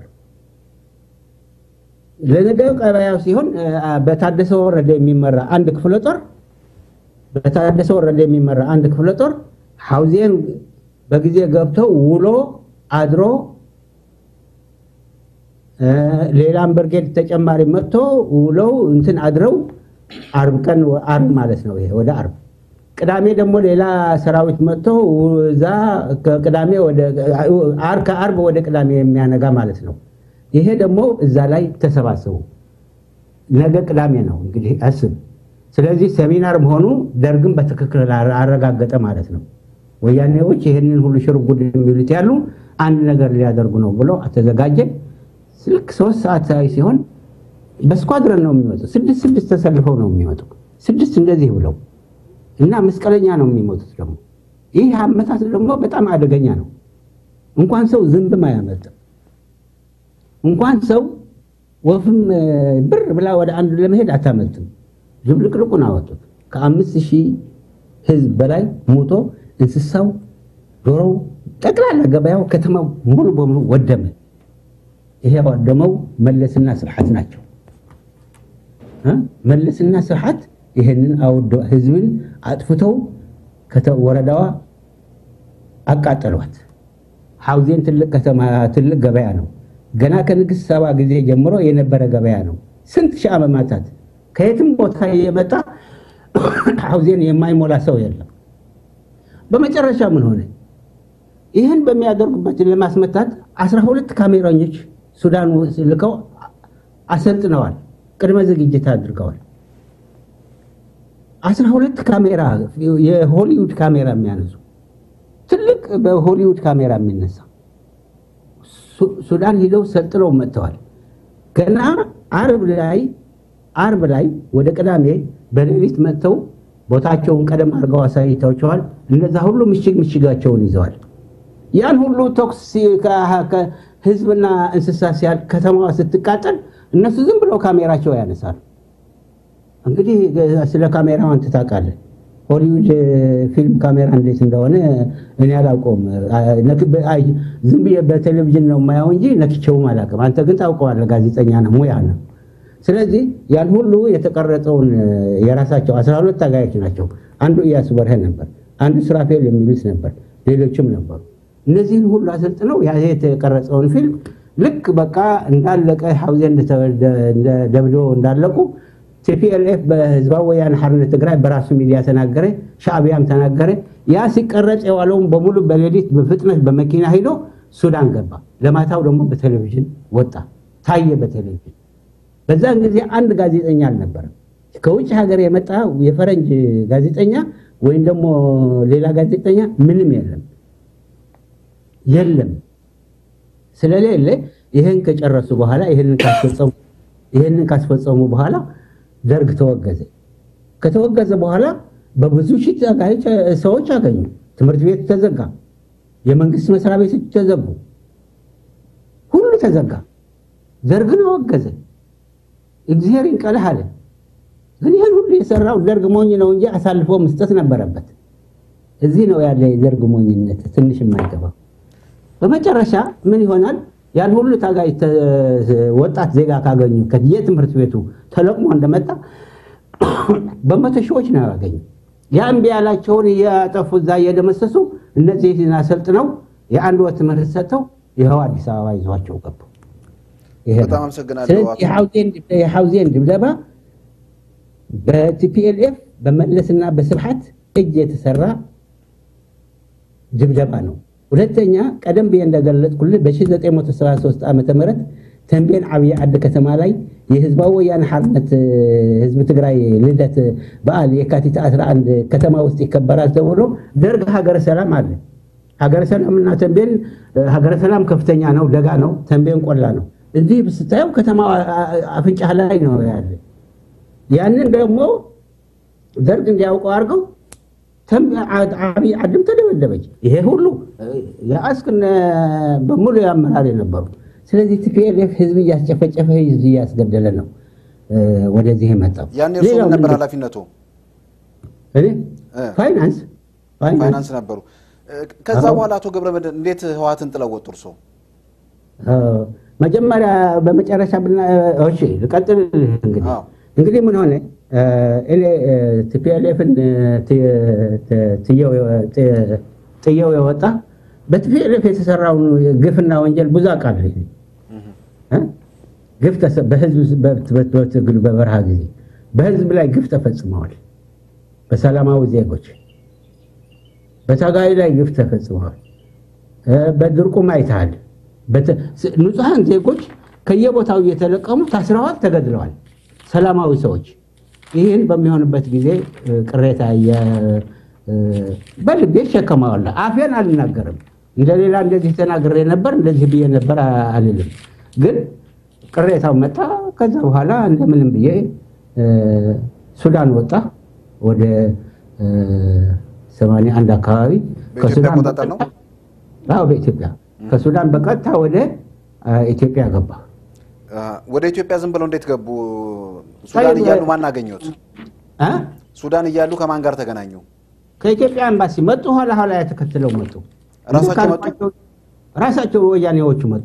ለነገው ቀበያው ሲሆን አ፣ በታደሰ ወረደ የሚመራ አንድ ክፍለ ጦር በታደሰ ወረደ የሚመራ አንድ ክፍለ ጦር ሐውዜን በጊዜ ገብተው ውሎ አድሮ እ፣ ሌላም ብርጌድ ተጨማሪ መጥቶ ውለው እንትን አድረው አርብ ቀን አርብ ማለት ነው። ይሄ ወደ አርብ ቅዳሜ ደግሞ ሌላ ሰራዊት መጥቶ እዛ ከቅዳሜ ወደ አር ከአርብ ወደ ቅዳሜ የሚያነጋ ማለት ነው። ይሄ ደግሞ እዛ ላይ ተሰባሰቡ። ነገ ቅዳሜ ነው እንግዲህ አስብ። ስለዚህ ሰሚናር መሆኑ ደርግም በትክክል አረጋገጠ ማለት ነው። ወያኔዎች ይህንን ሁሉ ሽርጉድ የሚሉት ያሉ አንድ ነገር ሊያደርጉ ነው ብሎ ተዘጋጀ። ልክ ሶስት ሰዓት ላይ ሲሆን በስኳድረን ነው የሚመጡ። ስድስት ስድስት ተሰልፈው ነው የሚመጡ። ስድስት እንደዚህ ብለው እና መስቀለኛ ነው የሚሞቱት። ደግሞ ይህ አመታት ደግሞ በጣም አደገኛ ነው። እንኳን ሰው ዝንብም አያመልጥም። እንኳን ሰው ወፍም እ፣ ብር ብላ ወደ አንዱ ለመሄድ አታመልጥም። ዝብልቅልቁን አወጡት። ከአምስት ሺህ ህዝብ በላይ ሞቶ እንስሳው፣ ዶሮው፣ ጠቅላላ ገበያው፣ ከተማው ሙሉ በሙሉ ወደመ። ይሄ ያወደመው መለስና ስብሐት ናቸው። እ? መለስና ስብሐት ይሄንን አውዶ ህዝብን አጥፍተው ከተ- ወረዳዋ አቃጠሏት። ሐውዜን ትልቅ ከተማ ትልቅ ገበያ ነው። ገና ከንግሥት ሰባ ጊዜ ጀምሮ የነበረ ገበያ ነው። ስንት ሺህ ዓመታት ከየትም ቦታ የመጣ ሐውዜን የማይሞላ ሰው የለም። በመጨረሻ ምን ሆነ? ይህን በሚያደርጉበት ለማስመታት አስራ ሁለት ካሜራኞች ሱዳን ውስጥ ልከው አሰልጥነዋል። ቅድመ ዝግጅት አድርገዋል። አስራ ሁለት ካሜራ የሆሊውድ ካሜራ የሚያነሱ ትልቅ በሆሊውድ ካሜራ የሚነሳ ሱ- ሱዳን ሂደው ሰልጥነው መጥተዋል። ገና አርብ ላይ አርብ ላይ ወደ ቅዳሜ በሌሊት መጥተው ቦታቸውን ቀደም አድርገው አሳይተዋቸዋል። እነዛ ሁሉ ምሽግ ምሽጋቸውን ይዘዋል። ያን ሁሉ ተኩስ ሲ- ከ- ከ- ህዝብና እንስሳ ሲያል ከተማዋ ስትቃጠል እነሱ ዝም ብለው ካሜራቸው ያነሳሉ። እንግዲህ ስለ ካሜራው አንተ ታውቃለህ። ሆሊውድ ፊልም ካሜራ እንዴት እንደሆነ እኔ አላውቀውም። አይ፣ ዝም ብዬ በቴሌቪዥን ነው የማየው እንጂ ነክቼውም አላውቅም። አንተ ግን ታውቀዋለህ፣ ጋዜጠኛ ነው፣ ሙያ ነው። ስለዚህ ያን ሁሉ የተቀረጸውን የራሳቸው አስራ ሁለት ታጋዮች ናቸው። አንዱ ኢያሱ በርሄ ነበር፣ አንዱ ሱራፌል የሚሉት ነበር፣ ሌሎችም ነበሩ። እነዚህን ሁሉ አሰልጥነው ያ የተቀረጸውን ፊልም ልክ በቃ እንዳለቀ ሐውዜን ደብድበው እንዳለቁ ቲፒኤልኤፍ በህዝባዊ ወያነ ሓርነት ትግራይ በራሱ ሚዲያ ተናገረ፣ ሻዕቢያም ተናገረ። ያ ሲቀረጽ የዋለውን በሙሉ በሌሊት በፍጥነት በመኪና ሂዶ ሱዳን ገባ። ለማታው ደግሞ በቴሌቪዥን ወጣ፣ ታየ በቴሌቪዥን። በዛን ጊዜ አንድ ጋዜጠኛ አልነበረም። ከውጭ ሀገር የመጣ የፈረንጅ ጋዜጠኛ ወይም ደግሞ ሌላ ጋዜጠኛ ምንም የለም የለም። ስለሌለ ይህን ከጨረሱ በኋላ ይህንን ካስፈጸሙ ይህንን ካስፈጸሙ በኋላ ደርግ ተወገዘ። ከተወገዘ በኋላ በብዙ ሺህ ታጋዮች ሰዎች አገኙ። ትምህርት ቤት ተዘጋ፣ የመንግስት መስሪያ ቤቶች ተዘጉ፣ ሁሉ ተዘጋ። ደርግን አወገዘ። እግዚአብሔር ይንቀልህ አለ። ግን ይህን ሁሉ የሰራው ደርግ ሞኝ ነው እንጂ አሳልፎ መስጠት ነበረበት። እዚህ ነው ያለ የደርግ ሞኝነት ትንሽ የማይገባው። በመጨረሻ ምን ይሆናል? ያን ሁሉ ታጋይ ወጣት ዜጋ ካገኙ ከየትምህርት ቤቱ ተለቅሞ እንደመጣ በመቶ ሺዎች ነው ያገኙ። ያ እምቢ ያላቸውን እያጠፉ እዛ እየደመሰሱ እነዚህን አሰልጥነው የአንድ ወር ትምህርት ሰጥተው ይኸው አዲስ አበባ ይዟቸው ገቡ። ይሄ ነው። በጣም አመሰግናለሁ ስለዚህ አቶ- የሐውዜን የሐውዜን ድብደባ በቲፒኤልኤፍ በመለስና በስብሐት እጅ የተሰራ ድብደባ ነው። ሁለተኛ ቀደም ብዬ እንደገለጽኩልህ በ1973 ዓ ም ተንቤን ዓብዪ ዓዲ ከተማ ላይ የህዝባዊ ወያነ ሓርነት እ፣ ህዝቢ ትግራይ ልደት በዓል የካቲት 11 ከተማ ውስጥ ይከበራል ተብሎ ደርግ ሀገረ ሰላም አለ። ሀገረ ሰላምና ተንቤን እ፣ ሀገረ ሰላም ከፍተኛ ነው፣ ደጋ ነው። ተንቤን ቆላ ነው። እዚህ ስታየው ከተማ አፍንጫ ላይ ነው ያለ። ያንን ደግሞ ደርግ እንዲያውቀው አድርገው ዓብይ ዓድም ተደበደበች። ይሄ ሁሉ የአስክነ በሙሉ ያመራር የነበሩ ስለዚህ ቲፒኤልኤፍ ህዝብ እያስጨፈጨፈ ህዝብ እያስገደለ ነው እ፣ ወደዚህ የመጣው። ያኔ እርሶ ሌላው ምን ነበር ምንድን- ኃላፊነቱ? እኔ እ። ፋይናንስ ፋይናንስ ፋይናንስ ነበሩ። እ፣ ከዛ አዎ። በኋላ አቶ ገብረመድህን እንዴት ህወሓትን ጥለው ወጡ እርሶ? እ፣ መጀመሪያ በመጨረሻ ብና እሺ ልቀጥል እንግዲህ አዎ። እንግዲህ ምን ሆነ እ፣ እኔ ቲፒኤልኤፍን ጥየው የወጣ በቲፒኤልኤፍ የተሰራውን ግፍና ወንጀል ብዙ አውቃለሁ እኔ። እ? ግፍ ተሰ- በህዝብ በት- በት- በትግሉ በበረሃ ጊዜ በህዝብ ላይ ግፍ ተፈጽመዋል። በሰላማዊ ዜጎች በታጋይ ላይ ግፍ ተፈጽመዋል። እ፣ በድርቁም አይተሃል። በተ- ስ- ንጹሐን ዜጎች ከየቦታው እየተለቀሙ ታስረዋል፣ ተገድለዋል። ሰላማዊ ሰዎች ይህን በሚሆንበት ጊዜ እ፣ ቅሬታ የ- እ፣ በልቤ እሸከመዋለሁ። አፌን አልናገርም። እንደሌላ እንደዚህ ተናግሬ ነበር እንደዚህ ብዬ ነበር አ- አልልም። ግን ቅሬታው መጣ። ከዛ በኋላ እንደምንም ብዬ እ፣ ሱዳን ወጣ ወደ ሰማንያ አንድ አካባቢ በኢትዮጵያ ከሱዳን አቆጣጠር ነው? በቀጥታ- አዎ በኢትዮጵያ ከሱዳን በቀጥታ ወደ አ፣ ኢትዮጵያ ገባ። አ፣ ወደ ኢትዮጵያ ዝም ብለው እንዴት ገቡ? ሱዳን አይ፣ እያሉ ማን አገኙት? አ? ሱዳን እያሉ ከማን ጋር ተገናኙ? ከኢትዮጵያ ኤምባሲ መጡ። ኋላ ኋላ ተከትለው መጡ። ራሳቸው መጡ? ካልኳቸው- ራሳቸው ወያኔዎቹ መጡ።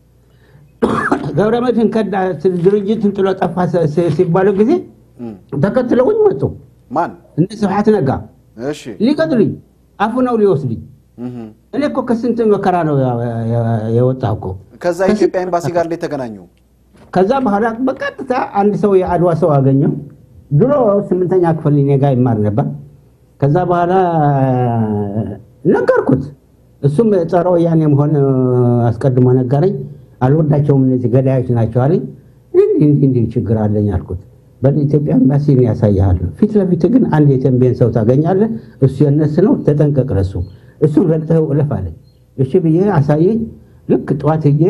ገብረመድህን ከዳ ድርጅትን ጥሎ ጠፋ ሲ- ሲ- ሲባሉ ጊዜ እም፣ ተከትለውኝ መጡ። ማን? እነ ስብሐት ነጋ እሺ። ሊገድሉኝ አፉ ነው ሊወስዱኝ። እም፣ እኔ እኮ ከስንት መከራ ነው ያ- ያ- የወጣሁ እኮ። ከዛ የኢትዮጵያ ኤምባሲ ጋር እንዴት ተገናኙ? ከዛ በኋላ በቀጥታ አንድ ሰው የአድዋ ሰው አገኘው። ድሮ ስምንተኛ ክፍል እኔ ጋር ይማር ነበር። ከዛ በኋላ ነገርኩት። እሱም ጸረ ወያኔ መሆን አስቀድሞ ነገረኝ። አልወዳቸውም እነዚህ ገዳዮች ናቸው አለኝ። እንዲህ እንዲህ እንዲህ ችግር አለኝ አልኩት። በኢትዮጵያ ኤምባሲ እኔ ያሳይሃለሁ። ፊት ለፊት ግን አንድ የተንቤን ሰው ታገኛለህ። እሱ የነስ ነው፣ ተጠንቀቅ ለሱ። እሱን ረግጠኸው እለፍ አለኝ። እሺ ብዬ አሳየኝ። ልክ ጠዋት ሄጄ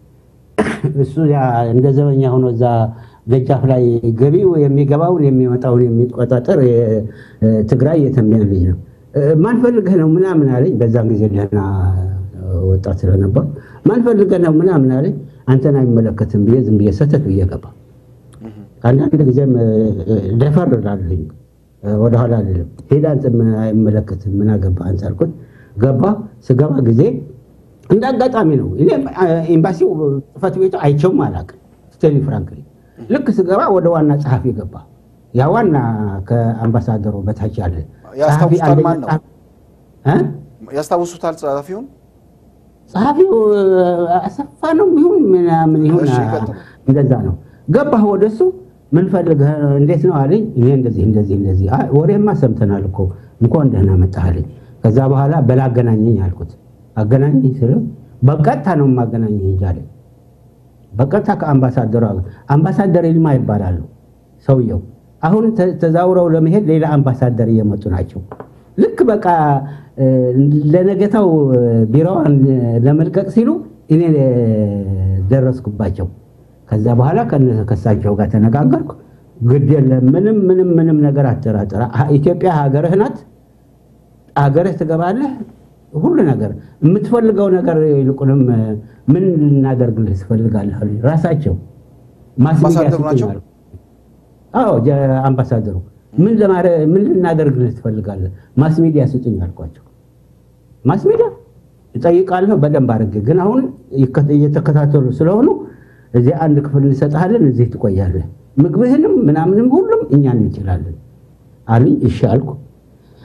እሱ ያ እንደ ዘበኛ ሆኖ እዛ ደጃፍ ላይ ገቢው የሚገባውን የሚወጣውን የሚቆጣጠር የትግራይ የተንቤን ልጅ ነው። እ፣ ማን ፈልገህ ነው ምናምን አለኝ። በዛን ጊዜ ደህና ወጣት ስለነበር ማን ፈልገህ ነው ምናምን አለኝ። አንተን አይመለከትም ብዬ ዝም ብዬ ሰተት ብዬ ገባ። አንዳንድ ጊዜም እ፣ ደፈር እላለሁኝ እ፣ ወደኋላ አልልም። ሄዳ አንተን አይመለከትም ምን አገባህ አንተ አልኩት። ገባ። ስገባ ጊዜ እንደ አጋጣሚ ነው። እኔ ኤምባሲው ጽሕፈት ቤቱ አይቼውም አላውቅም። ስቴሊ ፍራንክሊ ልክ ስገባ ወደ ዋና ጸሐፊ ገባ። ያ ዋና ከአምባሳደሩ በታች ያለ ጸሐፊ ያስታውሱታል? አንደኛ ማን ነው? ጸሐፊ- እ? ያስታውሱታል ጸሐፊውን? ጸሐፊው አሰፋ ነው ይሁን ምናምን ይሁን እሺ፣ ይቀጥሉ። እንደዛ ነው። ገባህ ወደሱ ምን ፈልገህ እንዴት ነው አለኝ። እኔ እንደዚህ እንደዚህ እንደዚህ አይ ወሬማ ሰምተናል እኮ እንኳን ደህና መጣህ አለኝ። ከዛ በኋላ በላ አገናኘኝ አልኩት። አገናኘኝ ስለው በቀጥታ ነው የማገናኘህ እንጂ አለኝ። በቀጥታ ከአምባሳደሩ አገ- አምባሳደር ይልማ ይባላሉ ሰውየው። አሁን ተ- ተዛውረው ለመሄድ ሌላ አምባሳደር እየመጡ ናቸው። ልክ በቃ እ፣ ለነገታው እ፣ ቢሮዋን እ፣ ለመልቀቅ ሲሉ እኔ እ፣ ደረስኩባቸው። ከዛ በኋላ ከነ- ከእሳቸው ጋር ተነጋገርኩ። ግድ የለም ምንም ምንም ምንም ነገር አትጠራጥራ። ሀ- ኢትዮጵያ ሀገርህ ናት። ሀገርህ ትገባለህ። ሁሉ ነገር የምትፈልገው ነገር ይልቁንም እ፣ ምን ልናደርግልህ ትፈልጋለህ አሉኝ። ራሳቸው ማስ ሚዲያ አምባሳደሩ ስጡኝ ናቸው? አሉ። አዎ ጀ- አምባሳደሩ ምን ለማረ ምን ልናደርግልህ ትፈልጋለህ? ማስ ሚዲያ ስጡኝ አልኳቸው። ማስ ሚዲያ እጠይቃለሁ በደንብ አድርጌ፣ ግን አሁን ይከ- እየተከታተሉ ስለሆኑ እዚህ አንድ ክፍል እንሰጥሃለን፣ እዚህ ትቆያለህ፣ ምግብህንም ምናምንም ሁሉም እኛ እንችላለን አሉኝ። እሺ አልኩ።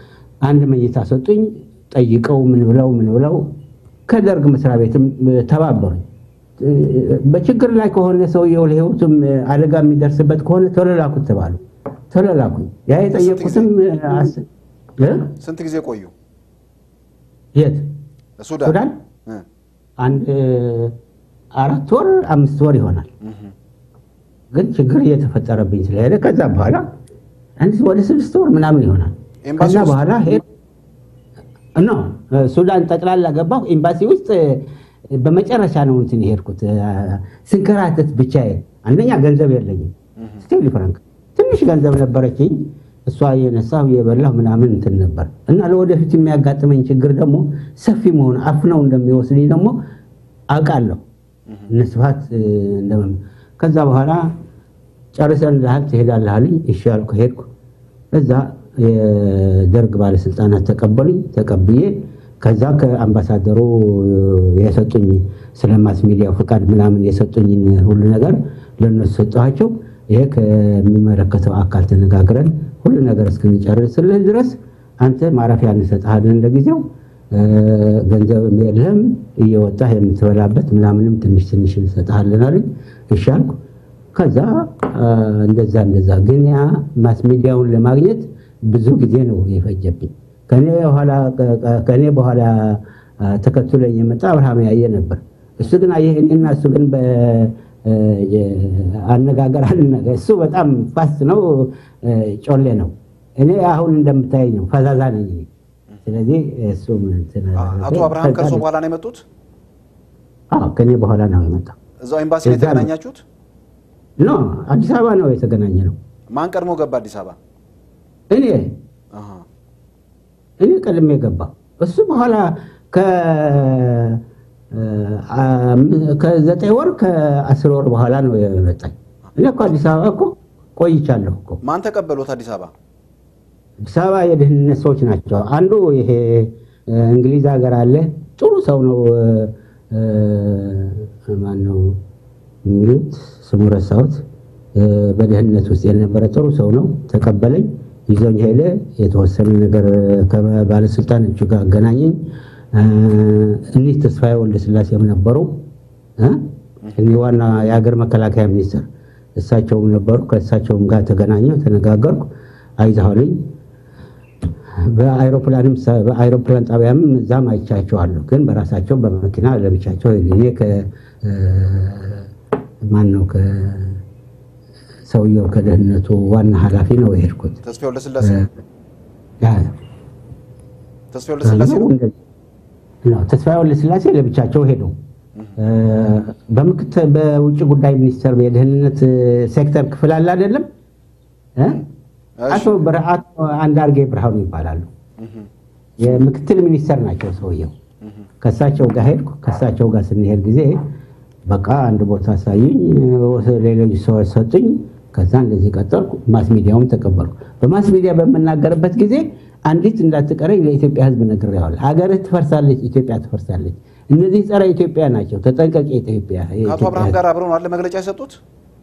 አንድ መኝታ ሰጡኝ። ጠይቀው ምን ብለው ምን ብለው ከደርግ መስሪያ ቤትም ተባበሩኝ። በችግር ላይ ከሆነ ሰውየው ለህይወቱም አደጋ የሚደርስበት ከሆነ ቶሎ ላኩት ተባሉ። ቶሎ ላኩኝ። ያ የጠየቁትም አስ- እ? ስንት ጊዜ ቆዩ? የት ሱዳን ሱዳን እ፣ አንድ አራት ወር አምስት ወር ይሆናል። እህ፣ ግን ችግር እየተፈጠረብኝ ስለሄደ ከዛ በኋላ አንድ ወደ ስድስት ወር ምናምን ይሆናል። ኤምባሲ ከዛ ውስጥ? በኋላ ሄድ ኖ ሱዳን ጠቅላላ ገባሁ። ኤምባሲ ውስጥ በመጨረሻ ነው እንትን የሄድኩት ስንከራተት ብቻዬን። አንደኛ ገንዘብ የለኝም፣ ስቴሊ ፍራንክ ትንሽ ገንዘብ ነበረችኝ። እሷ የነሳሁ የበላሁ ምናምን እንትን ነበር እና ለወደፊት የሚያጋጥመኝ ችግር ደግሞ ሰፊ መሆን አፍነው እንደሚወስድኝ ደግሞ አውቃለሁ። እነ ስብሐት እንደምን ከዛ በኋላ ጨርሰን ልሃል ትሄዳለህ አሉኝ። እሺ አልኩ፣ ሄድኩ። እዛ የደርግ ባለስልጣናት ተቀበሉኝ። ተቀብዬ ከዛ ከአምባሳደሩ የሰጡኝ ስለ ማስ ሚዲያ ፈቃድ ምናምን የሰጡኝን ሁሉ ነገር ለእነሱ ሰጠኋቸው። ይሄ ከሚመለከተው አካል ተነጋግረን ሁሉ ነገር እስክንጨርስልህ ድረስ አንተ ማረፊያ እንሰጥሃለን ለጊዜው ገንዘብ የለህም እየወጣህ የምትበላበት ምናምንም ትንሽ ትንሽ እንሰጥሃለን አሉኝ። እሺ አልኩ። ከዛ እንደዛ እንደዛ ግን ያ ማስ ሚዲያውን ለማግኘት ብዙ ጊዜ ነው የፈጀብኝ። ከኔ በኋላ ተከትሎኝ የመጣ አብርሃም ያየ ነበር። እሱ ግን አየህ እኔና እሱ ግን አነጋገር አልነገር እሱ በጣም ፋስት ነው፣ ጮሌ ነው። እኔ አሁን እንደምታየኝ ነው፣ ፈዛዛ ነኝ እኔ። ስለዚህ እሱ እንትን አቶ አብርሃም ከእርሶ በኋላ ነው የመጡት? አዎ ከኔ በኋላ ነው የመጣው። እዛው ኤምባሲ ነው እዛ ነው። የተገናኛችሁት? ኖ አዲስ አበባ ነው የተገናኘ ነው። ማን ቀድሞ ገባ አዲስ አበባ? እኔ አሃ። እኔ ቀድሜ ገባ። እሱ በኋላ ከ- አ- ከዘጠኝ ወር ከአስር ወር በኋላ ነው የመጣኝ። እኔ እኮ አዲስ አበባ እኮ ቆይቻለሁ እኮ። ማን ተቀበሉት አዲስ አበባ? አዲስ አበባ የደህንነት ሰዎች ናቸው። አንዱ ይሄ እ፣ እንግሊዝ ሀገር አለ ጥሩ ሰው ነው። ማን ነው የሚሉት ስሙ ረሳሁት። እ፣ በደህንነት ውስጥ የነበረ ጥሩ ሰው ነው። ተቀበለኝ፣ ይዞኝ ሄደ። የተወሰነ ነገር ከባለስልጣኖቹ ጋር አገናኘኝ። እ፣ እኒህ ተስፋዬ ወልደስላሴም ነበሩ እ፣ እኒህ ዋና የሀገር መከላከያ ሚኒስትር እሳቸውም ነበሩ። ከእሳቸውም ጋር ተገናኘሁ፣ ተነጋገርኩ። አይዛሁልኝ በአይሮፕላንም በአይሮፕላን ጣቢያም እዛም አይቻቸዋለሁ። ግን በራሳቸው በመኪና ለብቻቸው እኔ ማን ነው ከሰውየው ከደህንነቱ ዋና ኃላፊ ነው የሄድኩት። ተስፋዬ ወልደስላሴ ያ ተስፋዬ ወልደስላሴ ነው። ነው ተስፋዬ ወልደስላሴ ለብቻቸው ሄዱ። በምክትል በውጭ ጉዳይ ሚኒስቴር የደህንነት ሴክተር ክፍል አለ አይደለም እ? እሺ። አቶ ብር- አቶ አንዳርጌ ብርሃኑ ይባላሉ። እህ፣ የምክትል ሚኒስተር ናቸው ሰውየው። እህ። ከእሳቸው ጋር ሄድኩ። ከእሳቸው ጋር ስንሄድ ጊዜ በቃ አንድ ቦታ አሳዩኝ፣ ሌሎች ሰዎች ሰጡኝ። ከዛ እንደዚህ ቀጠልኩ። ማስ ሚዲያውም ተቀበልኩ። በማስ ሚዲያ በምናገርበት ጊዜ አንዲት እንዳትቀረኝ ለኢትዮጵያ ሕዝብ ነግሬዋለሁ። ሀገርህ ትፈርሳለች፣ ኢትዮጵያ ትፈርሳለች። እነዚህ ጸረ ኢትዮጵያ ናቸው። ተጠንቀቅ። የኢትዮጵያ ከአቶ የኢትዮጵያ አብርሃም ሕዝብ። ጋር አብረው ነው አለ መግለጫ የሰጡት?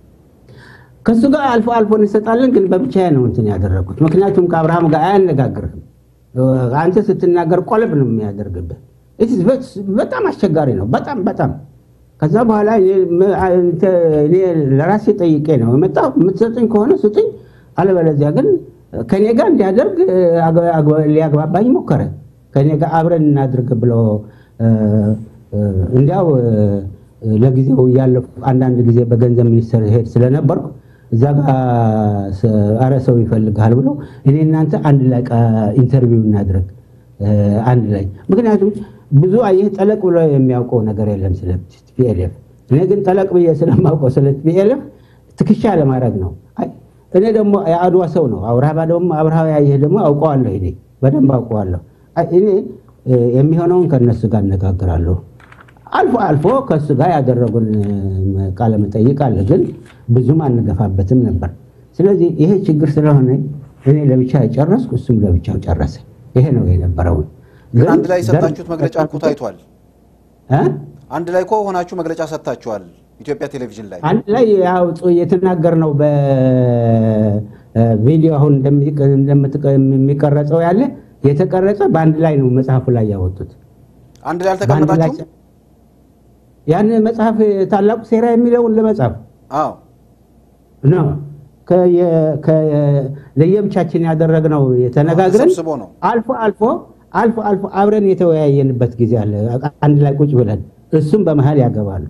ከእሱ ጋር አልፎ አልፎ እንሰጣለን፣ ግን በብቻዬ ነው እንትን ያደረጉት። ምክንያቱም ከአብርሃም ጋር አያነጋግርህም። አንተ ስትናገር ቆለብ ነው የሚያደርግብህ። It is ve- በጣም አስቸጋሪ ነው። በጣም በጣም ከዛ በኋላ እኔ- ም- አንተ- እኔ ለራሴ ጠይቄ ነው የመጣሁ። የምትሰጡኝ ከሆነ ስጡኝ፣ አለበለዚያ ግን ከኔ ጋር እንዲያደርግ አግ- አግ- ሊያግባባኝ ሞከረ። ከኔ ጋር አብረን እናድርግ ብሎ እ፣ እ፣ እንዲያው እ፣ ለጊዜው እያለፉ አንዳንድ ጊዜ በገንዘብ ሚኒስቴር ሄድ ስለነበርኩ እዛ ጋር ስ- አረ ሰው ይፈልግሃል ብሎ እኔ እናንተ አንድ ላይ ቃ- ኢንተርቪው እናድርግ እ፣ አንድ ላይ ምክንያቱም ብዙ አየህ ጠለቅ ብሎ የሚያውቀው ነገር የለም ስለ ቲፒኤልኤፍ። እኔ ግን ጠለቅ ብዬ ስለማውቀው ስለ ቲፒኤልኤፍ ትከሻ ለማድረግ ነው። አይ፣ እኔ ደግሞ የአድዋ ሰው ነው። አብርሃ ደግሞ አብርሃ ያየህ ደግሞ አውቀዋለሁ። እኔ በደንብ አውቀዋለሁ። አይ፣ እኔ እ፣ የሚሆነውን ከእነሱ ጋር እነጋግራለሁ። አልፎ አልፎ ከእሱ ጋር ያደረጉን እ፣ ቃለ መጠይቅ አለ፣ ግን ብዙም አንገፋበትም ነበር። ስለዚህ ይሄ ችግር ስለሆነ እኔ ለብቻ ጨረስኩ፣ እሱም ለብቻው ጨረሰ። ይሄ ነው የነበረውን። ግን አንድ ላይ የሰጣችሁት መግለጫ እኮ ታይቷል። እ? አንድ ላይ እኮ ሆናችሁ መግለጫ ሰጥታችኋል ኢትዮጵያ ቴሌቪዥን ላይ። አንድ ላይ ያው ጡ- የተናገርነው በቪዲዮ አሁን እንደሚ- እንደምትቀ- የሚቀረጸው ያለ የተቀረጸ በአንድ ላይ ነው መጽሐፉ ላይ ያወጡት። አንድ ላይ በአንድ ላይ አልተቀመጣችሁም? ያን መጽሐፍ ታላቁ ሴራ የሚለውን ለመጻፍ አዎ ነው ከየ- ከየ- ለየብቻችን ያደረግነው የተነጋግረን ተሰብስቦ ነው። አልፎ አልፎ አልፎ አልፎ አብረን የተወያየንበት ጊዜ አለ። አንድ ላይ ቁጭ ብለን እሱም በመሀል ያገባሉ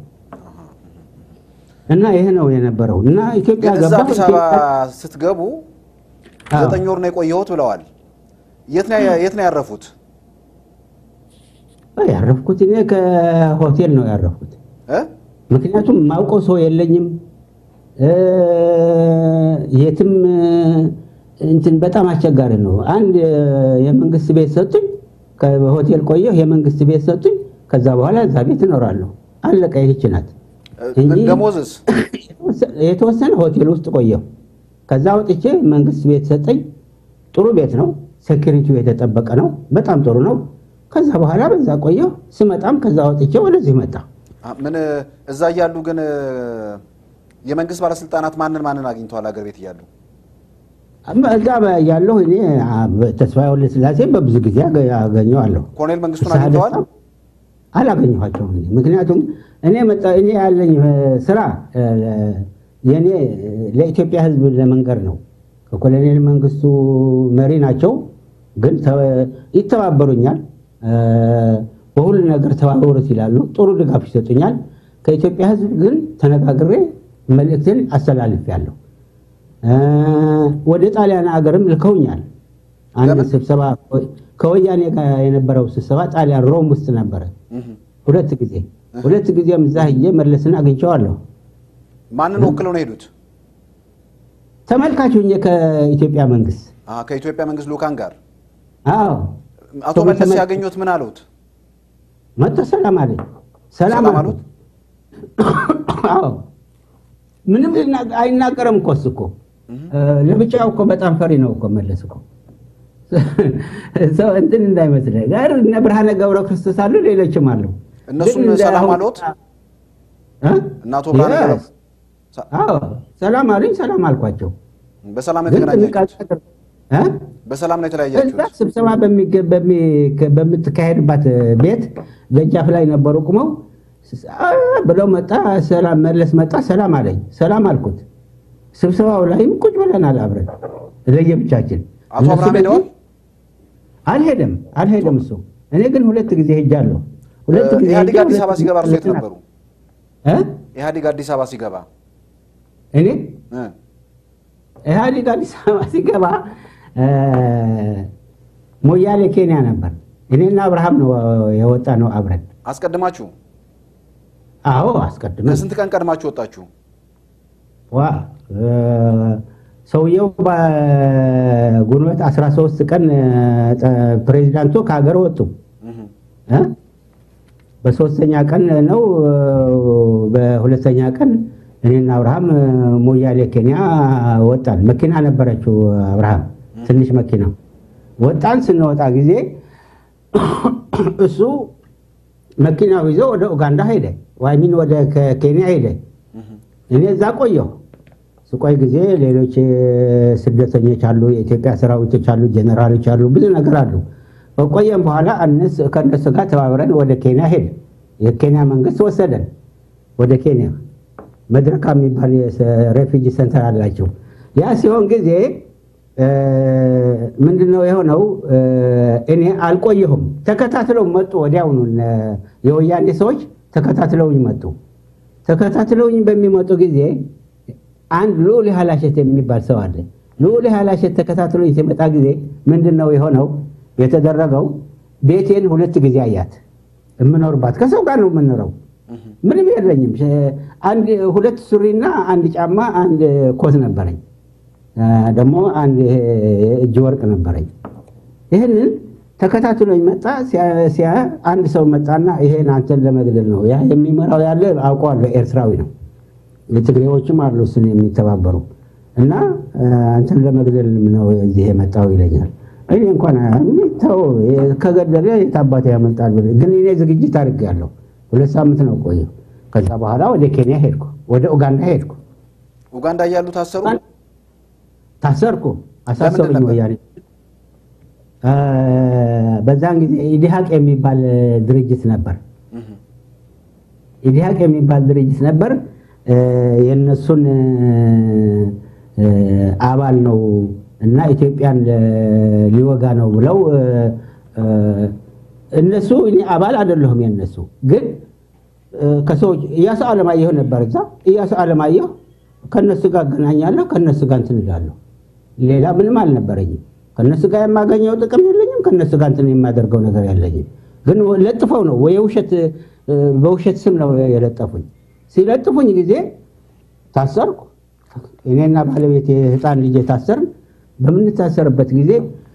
እና ይሄ ነው የነበረው እና ኢትዮጵያ ግን እዛ ገባ አዲስ አበባ ኢትዮጵያ- ስትገቡ አዎ። ዘጠኝ ወር ነው የቆየሁት ብለዋል። የት ነው የት ነው ያረፉት? ያረፍኩት እኔ ከሆቴል ነው ያረፍኩት። እ? ምክንያቱም ማውቀው ሰው የለኝም እ፣ የትም እንትን በጣም አስቸጋሪ ነው። አንድ የመንግስት ቤት ሰጡኝ፣ ከሆቴል ቆየሁ። የመንግስት ቤት ሰጡኝ። ከዛ በኋላ እዛ ቤት እኖራለሁ። አለቀ። ይህች ናት እንጂ ደሞዝስ? የተወሰነ ሆቴል ውስጥ ቆየሁ። ከዛ ወጥቼ መንግስት ቤት ሰጠኝ። ጥሩ ቤት ነው። ሴኪሪቲው የተጠበቀ ነው። በጣም ጥሩ ነው። ከዛ በኋላ በዛ ቆየሁ። ስመጣም ከዛ ወጥቼ ወደዚህ መጣ። አ- ምን እዛ እያሉ ግን እ፣ የመንግስት ባለስልጣናት ማንን ማንን አግኝተዋል? ሀገር ቤት እያሉ እዛ ያለሁ እኔ ተስፋዬ ወልደስላሴ በብዙ ጊዜ አገ- አገኘዋለሁ። ኮሎኔል መንግስቱን ፍስሐ አግኝተዋል? ደስታ አላገኘኋቸውም። እኔ ምክንያቱም እኔ መጣ እኔ ያለኝ እ፣ ስራ እ፣ የእኔ ለኢትዮጵያ ሕዝብ ለመንገር ነው። ከኮሎኔል መንግስቱ መሪ ናቸው፣ ግን ተ- ይተባበሩኛል። እ፣ በሁሉ ነገር ተባበሩት ይላሉ። ጥሩ ድጋፍ ይሰጡኛል። ከኢትዮጵያ ሕዝብ ግን ተነጋግሬ መልእክትን አስተላልፌያለሁ። እ፣ ወደ ጣሊያን ሀገርም ልከውኛል። አንድ ለምን? ስብሰባ ከወያኔ ጋር የነበረው ስብሰባ ጣሊያን ሮም ውስጥ ነበረ። እህ። ሁለት ጊዜ ሁለት ጊዜም እዛ ሂጄ መለስን አግኝቼዋለሁ። ማንን ወክለው ነው የሄዱት? ተመልካቹ ሆኜ ከኢትዮጵያ መንግስት አ፣ ከኢትዮጵያ መንግስት ልኡካን ጋር አዎ አቶ ሰው መለስ ተመ- ሲያገኙት ምን አሉት? መጥቶ ሰላም አለኝ። ሰላም ሰላም አልኩት። አሉት? አዎ ምንም ሊና- አይናገርም እኮ እሱ እኮ እ፣ ለብቻው እኮ በጣም ፈሪ ነው እኮ መለስ እኮ ሰው እንትን እንዳይመስልህ ጋር እነ ብርሃነ ገብረ ክርስቶስ አሉ፣ ሌሎችም አሉ። እነሱም ግን እንደ ሰላም አሁን- አሉት? እ? እና አቶ ብርሃነ Yes. ገብረ- ሰ- አዎ ሰላም አሉኝ። ሰላም አልኳቸው። በሰላም ነው ግን የተገናኛችሁት? ጥንቃቄ አድርግ- እ? በሰላም ነው እዛ የተለያያችሁት? ስብሰባ በሚገ- በሚ- ከ- በምትካሄድባት ቤት ደጃፍ ላይ ነበሩ ቁመው ስ- አ ብለው መጣ። ሰላም መለስ መጣ። ሰላም አለኝ። ሰላም አልኩት። ስብሰባው ላይም ቁጭ ብለናል አብረን ለየብቻችን። አቶ እነሱ አብርሃም በዚህ- ሄደዋል? አልሄደም አልሄደም እሱ። እኔ ግን ሁለት ጊዜ ሄጃለሁ። ሁለት ጊዜ ኢህአዴግ ሄጄ አዲስ ሁለት አበባ ጊዜ ሲገባ እርሶ የት ሁለቱን ነበሩ? እ? ኢህአዴግ አዲስ አበባ ሲገባ እኔ እ፣ ኢህአዴግ አዲስ አበባ ሲገባ እ፣ ሞያሌ ኬንያ ነበር። እኔና አብርሃም ነው የወጣ ነው አብረን። አስቀድማችሁ አዎ አስቀድመን ለስንት ቀን ቀድማችሁ ወጣችሁ? ዋ እ፣ ሰውየው በግንቦት 13 ቀን እ፣ ጠ- ፕሬዚዳንቱ ከሀገር ወጡ። እህ። እ? በሶስተኛ ቀን ነው እ፣ በሁለተኛ ቀን እኔና አብርሃም እ፣ ሞያሌ ኬንያ ወጣን። መኪና ነበረችው አብርሃም ትንሽ መኪና ወጣን። ስንወጣ ጊዜ እሱ መኪናው ይዞ ወደ ኡጋንዳ ሄደ፣ ዋይሚን ወደ ከ- ኬንያ ሄደ። እኔ እዛ ቆየሁ። ስቆይ ጊዜ ሌሎች እ፣ ስደተኞች አሉ፣ የኢትዮጵያ ሰራዊቶች አሉ፣ ጀኔራሎች አሉ፣ ብዙ ነገር አሉ። ከቆየም በኋላ እነሱ ከእነሱ ጋር ተባብረን ወደ ኬንያ ሄድ። የኬንያ መንግስት ወሰደን ወደ ኬንያ መድረካ የሚባል ሬፊጂ ሰንተር አላቸው። ያ ሲሆን ጊዜ እ፣ ምንድነው የሆነው? እ፣ እኔ አልቆየሁም። ተከታትለው መጡ። ወዲያውኑ እነ የወያኔ ሰዎች ተከታትለውኝ መጡ። ተከታትለውኝ በሚመጡ ጊዜ አንድ ልዑል ሀላሸት የሚባል ሰው አለ። ልዑል ሀላሸት ተከታትሎኝ ሲመጣ ጊዜ ምንድን ነው የሆነው የተደረገው? ቤቴን ሁለት ጊዜ አያት። የምኖርባት ከሰው ጋር ነው የምኖረው። ምንም የለኝም። ሸ- አንድ ሁለት ሱሪና አንድ ጫማ፣ አንድ ኮት ነበረኝ። አ፣ ደግሞ አንድ ይሄ የእጅ ወርቅ ነበረኝ። ይህንን ተከታትሎኝ መጣ። ሲያ- ሲያ አንድ ሰው መጣና ይሄን አንተን ለመግደል ነው ያ የሚመራው ያለ አውቀዋለሁ፣ ኤርትራዊ ነው። የትግሬዎችም አሉ እሱን የሚተባበሩ እና አ፣ አንተን ለመግደል ነው እዚህ የመጣው ይለኛል። እኔ እንኳን ተው ከገደለ የት አባቴ ያመልጣል ብለህ ግን እኔ ዝግጅት አድርጌያለሁ። ሁለት ሳምንት ነው ቆየሁ። ከዛ በኋላ ወደ ኬንያ ሄድኩ፣ ወደ ኡጋንዳ ሄድኩ። ኡጋንዳ እያሉ ታሰሩ? ታሰርኩ፣ አሳሰሩኝ ነበር? ወያኔ እ፣ በዛን ጊዜ ኢዲሃቅ የሚባል ድርጅት ነበር። እህ፣ ኢዲሃቅ የሚባል ድርጅት ነበር። እ፣ የእነሱን እ፣ አባል ነው እና ኢትዮጵያን ለ- ሊወጋ ነው ብለው እ፣ እ፣ እነሱ እኔ አባል አይደለሁም የነሱ ግን እ፣ ከሰዎች እያሱ አለማየሁ ነበር እዛ። እያሱ አለማየሁ ከነሱ ጋር አገናኛለሁ፣ ከነሱ ጋር እንትን እላለሁ። ሌላ ምንም አልነበረኝም። ከነሱ ጋር የማገኘው ጥቅም የለኝም። ከነሱ ጋር እንትን የማደርገው ነገር የለኝም። ግን ለጥፈው ነው ወይ የውሸት እ፣ በውሸት ስም ነው የለጠፉኝ። ሲለጥፉኝ ጊዜ ታሰርኩ። እኔና ባለቤት የህፃን ልጅ ታሰርን። በምንታሰርበት ጊዜ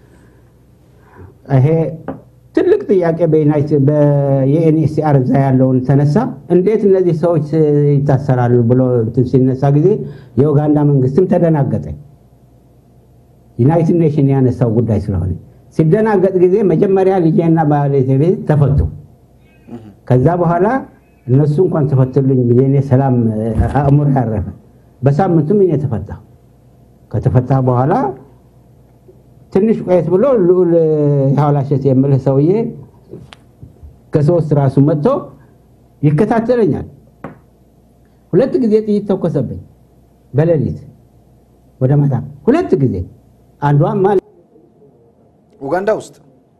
ይሄ ትልቅ ጥያቄ በዩናይትድ የኤንኤስሲአር እዛ ያለውን ተነሳ። እንዴት እነዚህ ሰዎች ይታሰራሉ ብሎ እንትን ሲነሳ ጊዜ የኡጋንዳ መንግስትም ተደናገጠ። ዩናይትድ ኔሽን ያነሳው ጉዳይ ስለሆነ ሲደናገጥ ጊዜ መጀመሪያ ልጄና ባለቤቴ ተፈቱ። ከዛ በኋላ እነሱ እንኳን ተፈቱልኝ ብዬ እኔ ሰላም አእምሮ ያረፈ። በሳምንቱም እኔ ተፈታሁ። ከተፈታ በኋላ ትንሽ ቆየት ብሎ ልዑል የሐዋላሸት የምልህ ሰውዬ ከሶስት ራሱ መጥቶ ይከታተለኛል። ሁለት ጊዜ ጥይት ተኮሰብኝ በሌሊት ወደ ማታ ሁለት ጊዜ አንዷም ማ ኡጋንዳ ውስጥ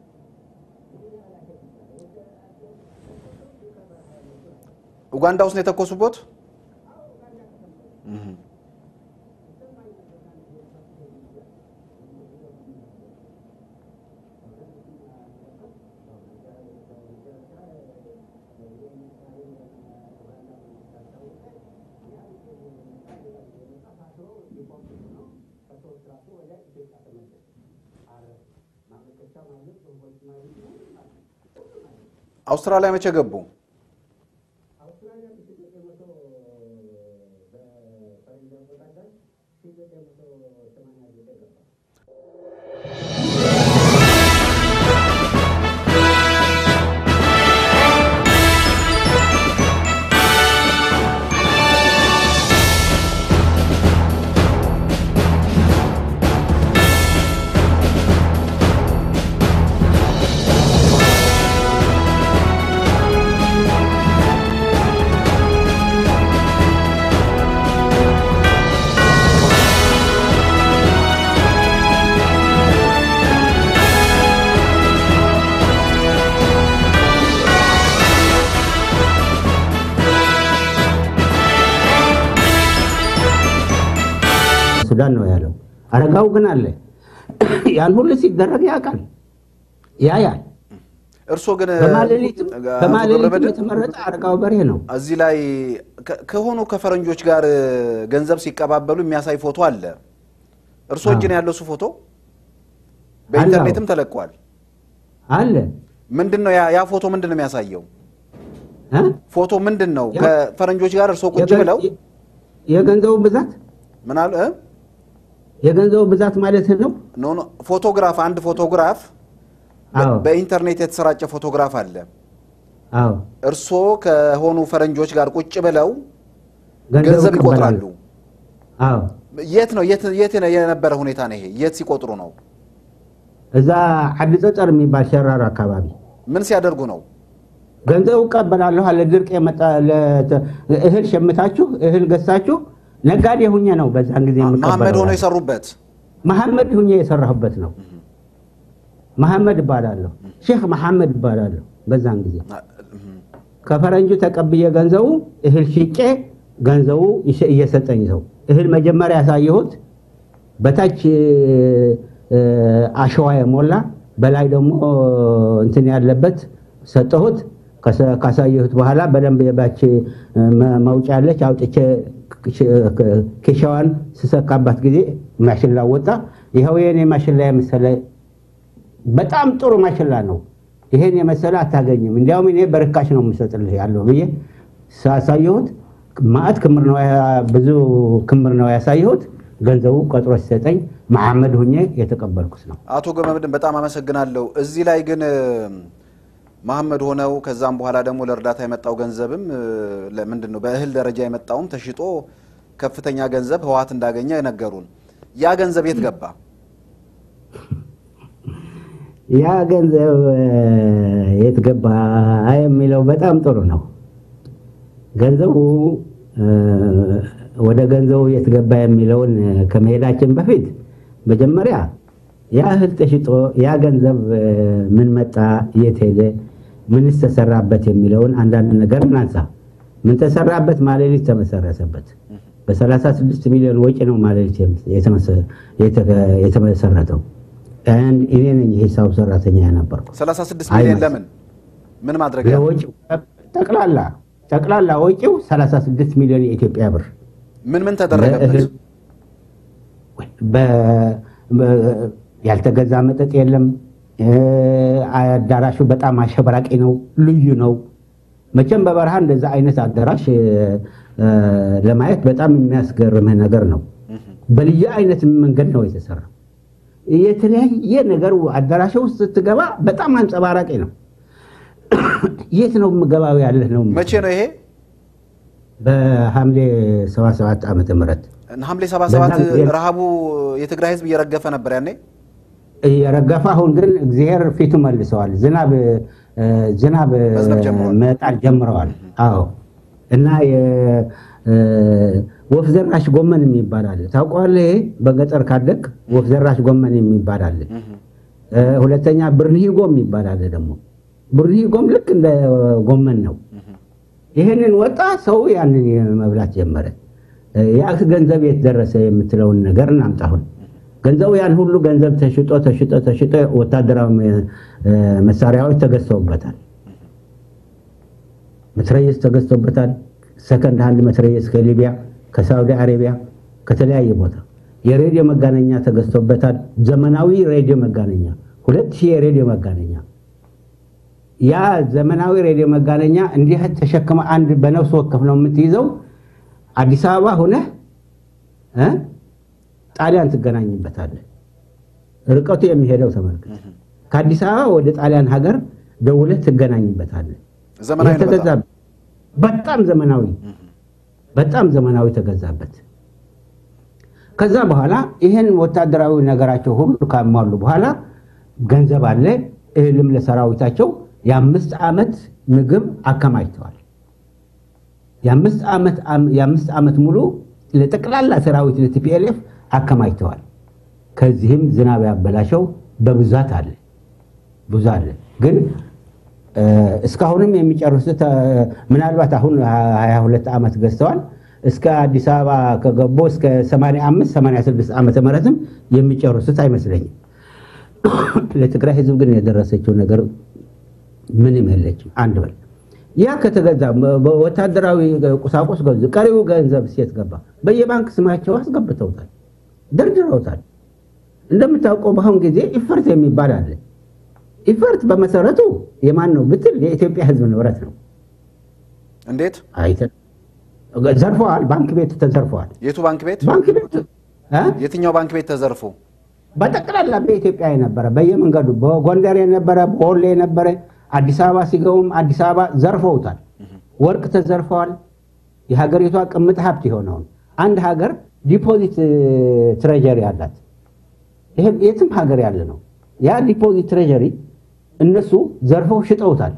ኡጋንዳ ውስጥ ነው የተኮሱበት። እህ፣ አውስትራሊያ መቼ ገቡ? ሱዳን ነው ያለው። አረጋው ግን አለ ያን ሁሉ ሲደረግ ያውቃል ያያል። እርስዎ ግን በማሌሊትም አቶ በማሌሊትም ገብረመድህን የተመረጠ አረጋው በርሄ ነው። እዚህ ላይ ከ- ከሆኑ ከፈረንጆች ጋር ገንዘብ ሲቀባበሉ የሚያሳይ ፎቶ አለ። እርስዎ እጅ ነው ያለው እሱ ፎቶ በኢንተርኔትም ተለቋል። አለ ምንድን ነው ያ ያ ፎቶ ምንድን ነው የሚያሳየው? እ? ፎቶ ምንድን ነው? ያ- ከፈረንጆች ጋር እርስዎ ቁጭ የገ- ብለው የገንዘቡ ብዛት ምን አሉ? እ? የገንዘቡ ብዛት ማለት ነው። ኖ ኖ ፎቶግራፍ አንድ ፎቶግራፍ በ- አዎ በኢንተርኔት የተሰራጨ ፎቶግራፍ አለ። አዎ እርስዎ ከሆኑ ፈረንጆች ጋር ቁጭ ብለው ገንዘብ ገንዘብ ይቀበላሉ። ይቆጥራሉ። አዎ የት ነው የት የት ነው የነበረ ሁኔታ ነው ይሄ? የት ሲቆጥሩ ነው? እዛ ዓዲ ጸጸር የሚባል ሸራር አካባቢ ምን ሲያደርጉ ነው? ገንዘቡ እቀበላለሁ አለ። ድርቅ የመጣ ለ- እህል ሸምታችሁ እህል ገዝታችሁ ነጋዴ ሁኜ ነው በዛን ጊዜ መሐመድ የምቀበለው ሆነው አለ። የሰሩበት መሐመድ ሁኜ የሰራሁበት ነው። መሐመድ እባላለሁ። ሼክ መሐመድ እባላለሁ። በዛን ጊዜ ከፈረንጁ ተቀብዬ ገንዘቡ እህል ሽጬ ገንዘቡ ይሸ- እየሰጠኝ ሰው እህል መጀመሪያ ያሳየሁት በታች እ፣ አሸዋ የሞላ በላይ ደግሞ እንትን ያለበት ሰጠሁት። ከሰ- ካሳየሁት በኋላ በደንብ የባች መ- መውጫ ያለች አውጥቼ ኬሻዋን ስሰካባት ጊዜ ማሽላ ወጣ። ይኸው የኔ ማሽላ የመሰለ በጣም ጥሩ ማሽላ ነው። ይሄን የመሰለ አታገኝም። እንዲያውም እኔ በርካሽ ነው የምሰጥልህ ያለው ብዬ ሳሳየሁት ማዕት ክምር ነው ያ- ብዙ ክምር ነው ያሳየሁት። ገንዘቡ ቆጥሮ ሲሰጠኝ መሐመድ ሁኜ የተቀበልኩት ነው። አቶ ገመድን በጣም አመሰግናለሁ። እዚህ ላይ ግን እ፣ መሐመድ ሆነው ከዛም በኋላ ደግሞ ለእርዳታ የመጣው ገንዘብም እ፣ ለምንድን ነው በእህል ደረጃ የመጣውም ተሽጦ ከፍተኛ ገንዘብ ህወሓት እንዳገኘ ነገሩን። ያ ገንዘብ የት ገባ? ያ ገንዘብ እ፣ የት ገባ የሚለው በጣም ጥሩ ነው። ገንዘቡ እ፣ ወደ ገንዘቡ የት ገባ የሚለውን እ፣ ከመሄዳችን በፊት መጀመሪያ ያ እህል ተሽጦ ያ ገንዘብ እ፣ ምን መጣ፣ የት ሄደ፣ ምንስ ተሰራበት የሚለውን አንዳንድ ነገር እናንሳ። ምን ተሰራበት? ማሌሊት ተመሰረተበት። በ36 ሚሊዮን ወጪ ነው ማሌሊት የተመሰ- የተከ- የተመሰረተው። And እኔ ነኝ የሂሳብ ሰራተኛ የነበርኩ 36 አይ ሚሊዮን መስ- ለምን ምን ማድረጊያ ለወጪው ጠቅላላ ጠቅላላ ወጪው 36 ሚሊዮን የኢትዮጵያ ብር ምን ምን ተደረገበት? ለእህል- በ- በ- ያልተገዛ መጠጥ የለም። እ፣ አዳራሹ በጣም አሸብራቂ ነው፣ ልዩ ነው። መቼም በበረሃ እንደዛ አይነት አዳራሽ እ፣ እ፣ ለማየት በጣም የሚያስገርምህ ነገር ነው። በልዩ አይነት መንገድ ነው የተሰራው። የተለያየ ነገር አዳራሽ ውስጥ ስትገባ በጣም አንጸባራቂ ነው። የት ነው ምገባው ያለህ ነው መቼ ነው ይሄ? በሐምሌ 77 ዓመተ ምህረት ሐምሌ 77 በዛን ጊዜ- ረሃቡ የትግራይ ህዝብ እየረገፈ ነበር ያኔ። የረገፈ አሁን ግን እግዚአብሔር ፊቱ መልሰዋል። ዝናብ እ፣ ዝናብ እ፣ መዝነብ ጀምረዋል። መጣል ጀምረዋል። አዎ እና የ- እ፣ ወፍ ዘራሽ ጎመን የሚባል አለ። ታውቀዋለህ? ይሄ በገጠር ካደግ ወፍ ዘራሽ ጎመን የሚባል አለ። እ፣ ሁለተኛ ብርንሂጎ የሚባል አለ ደግሞ ብርንሂጎም ልክ እንደ ጎመን ነው። ይህንን ወጣ ሰው ያንን መብላት ጀመረ። እ፣ ያ ገንዘብ የት ደረሰ የምትለውን ነገር እናምጣ አሁን ገንዘቡ ያን ሁሉ ገንዘብ ተሽጦ ተሽጦ ተሽጦ ወታደራዊ እ፣ መሳሪያዎች ተገዝተውበታል። መትረየስ ተገዝቶበታል። ሰከንድ ሃንድ መትረየስ ከሊቢያ፣ ከሳውዲ አረቢያ፣ ከተለያየ ቦታ የሬዲዮ መጋነኛ ተገዝቶበታል። ዘመናዊ ሬዲዮ መጋነኛ ሁለት ሺህ የሬዲዮ መጋነኛ ያ ዘመናዊ ሬዲዮ መጋነኛ እንዲህ ተሸክመ አንድ በነፍስ ወከፍ ነው የምትይዘው። አዲስ አበባ ሁነህ እ ጣሊያን ትገናኝበታለህ። ርቀቱ የሚሄደው ተመልከት። ከአዲስ አበባ ወደ ጣሊያን ሀገር ደውለህ ትገናኝበታለህ። ዘመናዊ ይህ ነው በጣም። ተገዛበት። በጣም ዘመናዊ በጣም ዘመናዊ ተገዛበት። ከዛ በኋላ ይህን ወታደራዊ ነገራቸው ሁሉ ካሟሉ በኋላ ገንዘብ አለ። እህልም ለሰራዊታቸው የአምስት ዓመት ምግብ አከማችተዋል። የአምስት ዓመት የአምስት ዓመት ሙሉ ለጠቅላላ ሰራዊት ለቲፒኤልኤፍ አከማችተዋል። ከዚህም ዝናብ ያበላሸው በብዛት አለ ብዙ አለ ግን እ፣ እስካሁንም የሚጨርሱት እ፣ ምናልባት አሁን 22 ዓመት ገዝተዋል። እስከ አዲስ አበባ ከገቡ እስከ 85 86 ዓመተ ምህረትም የሚጨርሱት አይመስለኝም። ለትግራይ ህዝብ ግን የደረሰችው ነገር ምንም የለችም። አንድ በል ያ ከተገዛ በ- በወታደራዊ ቁሳቁስ ገዙ። ቀሪው ገንዘብ ሴት ገባ። በየባንክ ስማቸው አስገብተውታል፣ ደርድረውታል። እንደምታውቀው በአሁን ጊዜ ኢፈርት የሚባል አለ። ኢፈርት በመሰረቱ የማን ነው ብትል የኢትዮጵያ ህዝብ ንብረት ነው። እንዴት? አይተ- ዘርፈዋል። ባንክ ቤት ተዘርፈዋል። የቱ ባንክ ቤት? ባንክ ቤት እ? የትኛው ባንክ ቤት ተዘርፎ? በጠቅላላ በኢትዮጵያ የነበረ በየመንገዱ በጎንደር የነበረ በወሎ የነበረ አዲስ አበባ ሲገቡም አዲስ አበባ ዘርፈውታል። ወርቅ ተዘርፈዋል። የሀገሪቷ ቅምጥ ሀብት የሆነውን አንድ ሀገር ዲፖዚት ትሬጀሪ አላት። ይሄ የትም ሀገር ያለ ነው። ያ ዲፖዚት ትሬጀሪ እነሱ ዘርፈው ሽጠውታል።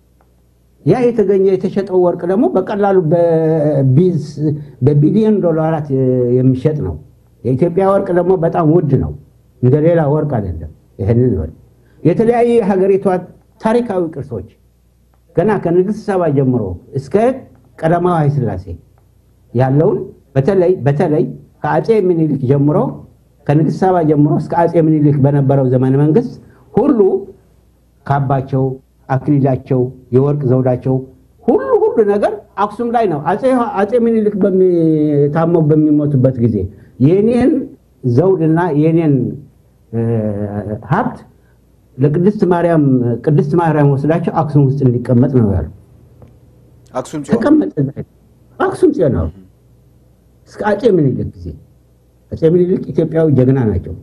ያ የተገኘ የተሸጠው ወርቅ ደግሞ በቀላሉ በቢዝ- በቢሊዮን ዶላራት የሚሸጥ ነው። የኢትዮጵያ ወርቅ ደግሞ በጣም ውድ ነው፣ እንደ ሌላ ወርቅ አይደለም። ይህንን በል የተለያዩ የሀገሪቷ ታሪካዊ ቅርሶች ገና ከንግሥት ሰባ ጀምሮ እስከ ቀዳማዊ ኃይለ ሥላሴ ያለውን በተለይ በተለይ ከአፄ ምኒልክ ጀምሮ ከንግሥት ሰባ ጀምሮ እስከ አፄ ምኒልክ በነበረው ዘመነ መንግስት ሁሉ ካባቸው፣ አክሊላቸው፣ የወርቅ ዘውዳቸው ሁሉ ሁሉ ነገር አክሱም ላይ ነው። አፄ- አፄ ምኒልክ በሚ- ታመው በሚሞቱበት ጊዜ የኔን ዘውድና የኔን እ፣ ሀብት ለቅድስት ማርያም ቅድስት ማርያም ወስዳቸው አክሱም ውስጥ እንዲቀመጥ ነው ያሉ። አክሱም ጽዮን ተቀመጠ አክሱም ጽዮን ነው እስከ አፄ ምኒልክ ጊዜ። አፄ ምኒልክ ኢትዮጵያዊ ጀግና ናቸው፣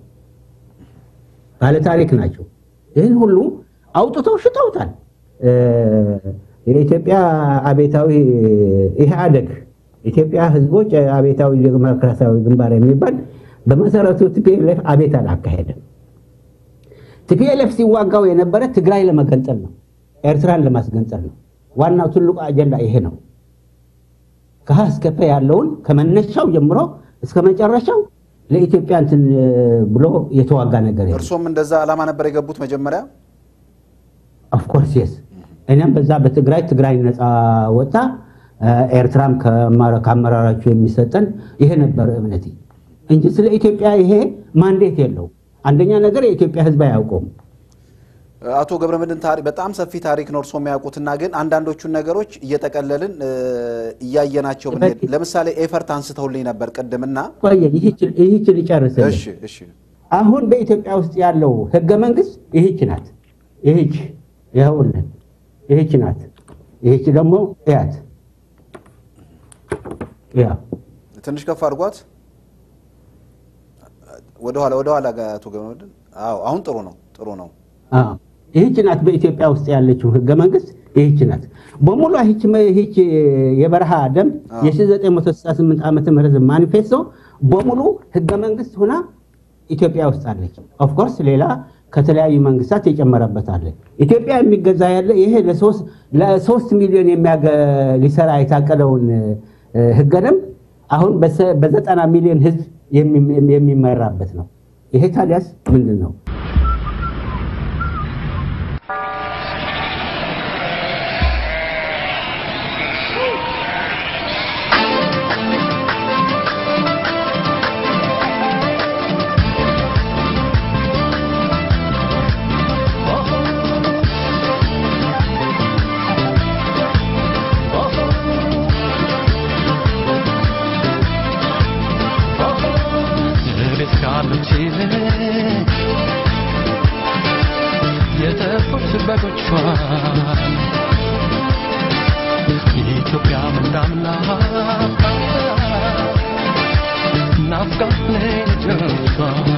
ባለታሪክ ናቸው። ይህን ሁሉ አውጥተው ሽጠውታል። እ፣ የኢትዮጵያ አቤታዊ ኢህአደግ ኢትዮጵያ ህዝቦች አቤታዊ ዲሞክራሲያዊ ግንባር የሚባል በመሰረቱ ቲፒኤልኤፍ አቤት አላካሄደም። ቲፒኤልኤፍ ሲዋጋው የነበረ ትግራይ ለመገንጠል ነው፣ ኤርትራን ለማስገንጠል ነው። ዋናው ትልቁ አጀንዳ ይሄ ነው። ከሀ እስከ ፐ ያለውን ከመነሻው ጀምሮ እስከ መጨረሻው ለኢትዮጵያ እንትን ብሎ የተዋጋ ነገር የለም። እርሶም እንደዛ ዓላማ ነበር የገቡት መጀመሪያ? ኦፍኮርስ የስ እኔም በዛ በትግራይ ትግራይ ነፃ ወጣ፣ ኤርትራም ከአመራራቸው የሚሰጠን ይሄ ነበር እምነቴ እንጂ ስለ ኢትዮጵያ ይሄ ማንዴት የለው። አንደኛ ነገር የኢትዮጵያ ሕዝብ አያውቀውም። አቶ ገብረመድህን ታሪክ በጣም ሰፊ ታሪክ ነው እርሶ የሚያውቁትና ግን አንዳንዶቹን ነገሮች እየጠቀለልን እያየናቸው ብንሄድ ለምሳሌ ኤፈርት አንስተውልኝ ነበር ቅድምና ቆየ ይህችን ልጨርስልህ። እሺ እሺ አሁን በኢትዮጵያ ውስጥ ያለው ህገ መንግስት ይህች ናት። ይህች ይኸውልን፣ ይህች ናት። ይህች ደግሞ እያት፣ ያ ትንሽ ከፍ አድርጓት ወደኋላ ወደኋላ ጋር አቶ ገብረመድህን አዎ አሁን ጥሩ ነው ጥሩ ነው አዎ፣ ይህች ናት በኢትዮጵያ ውስጥ ያለችው ህገ መንግስት ይህች ናት በሙሉ። ይህች ይህች የበረሃ ደንብ የ1968 ዓመተ ምህረት ማኒፌስቶ በሙሉ ህገ መንግስት ሆና ኢትዮጵያ ውስጥ አለች። ኦፍኮርስ ሌላ ከተለያዩ መንግስታት የጨመረበት አለ። ኢትዮጵያ የሚገዛ ያለ ይሄ ለሶስት ሚሊዮን ሊሰራ የታቀደውን ህገ ደንብ አሁን በዘጠና ሚሊዮን ህዝብ የሚመራበት ነው። ይሄ ታዲያስ ምንድን ነው? ቤት ካሉት የተፉት በጎቿን ኢትዮጵያ ምንዳምና ናፍቃት ልጆቿ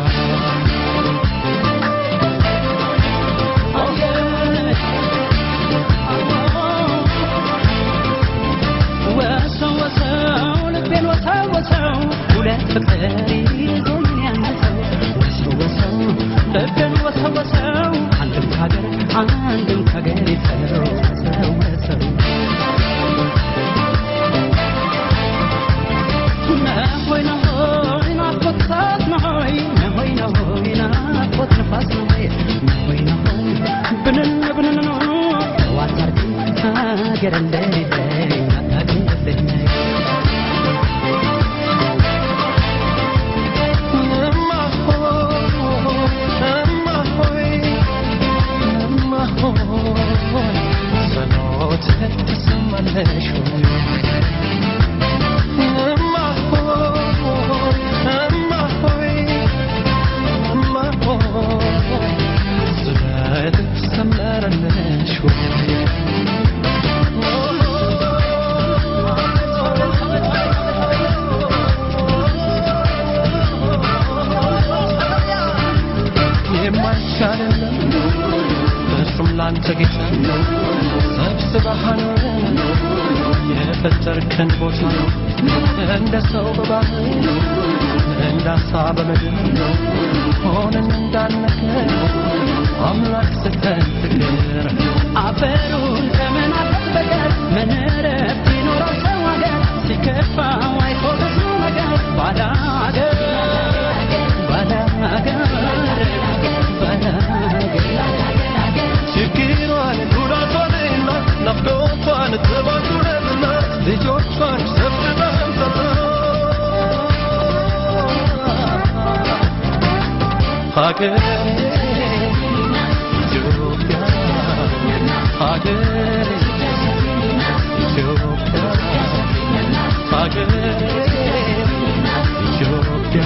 ወሰው ወሰው ልቤን ወሰው ወሰው ሁለት ፍቅር ይዞኝ ያነሰው ወሰው ወሰው ልቤን ወሰው ወሰው አንድም ከሀገር አንድም ከሀገር ይፈረው ወሰው ወሰው ነሆይ ነሆይ ናፍቆት እሳት ነሆይ ነሆይ ነሆይ ናፍቆት ነፋስ ነሆይ ነሆይ ነሆይ ብንን ብንን ነው ዋታርግ ሀገር እንደሌለኝ አታውቅም የማይቻለን እርሱም ላንተ ጌታ ሰብስበህ አኖረን የፈጠርከን ቦታ እንደ ሰው በባህር እንደ አሳ በምድር ሆነን እንዳነከር አምላክ ስተን ፍቅር አፈሩን ከመናፈቅ በቀር ምን እረፍት ይኖረው ሰው ሀገር ሲከፋው አይቶ ብዙ ነገር ባዳ ሀገር ባዳ ሀገር ባዳ ሀገር ችግሯን ጉዳቷንና ናፍቆቷን ጥባቱንና ልጆቿን ሰብስበን ሀገር ኢትዮጵያ ሀገር ኢትዮጵያ ሀገር ኢትዮጵያ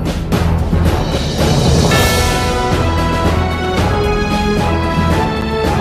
♪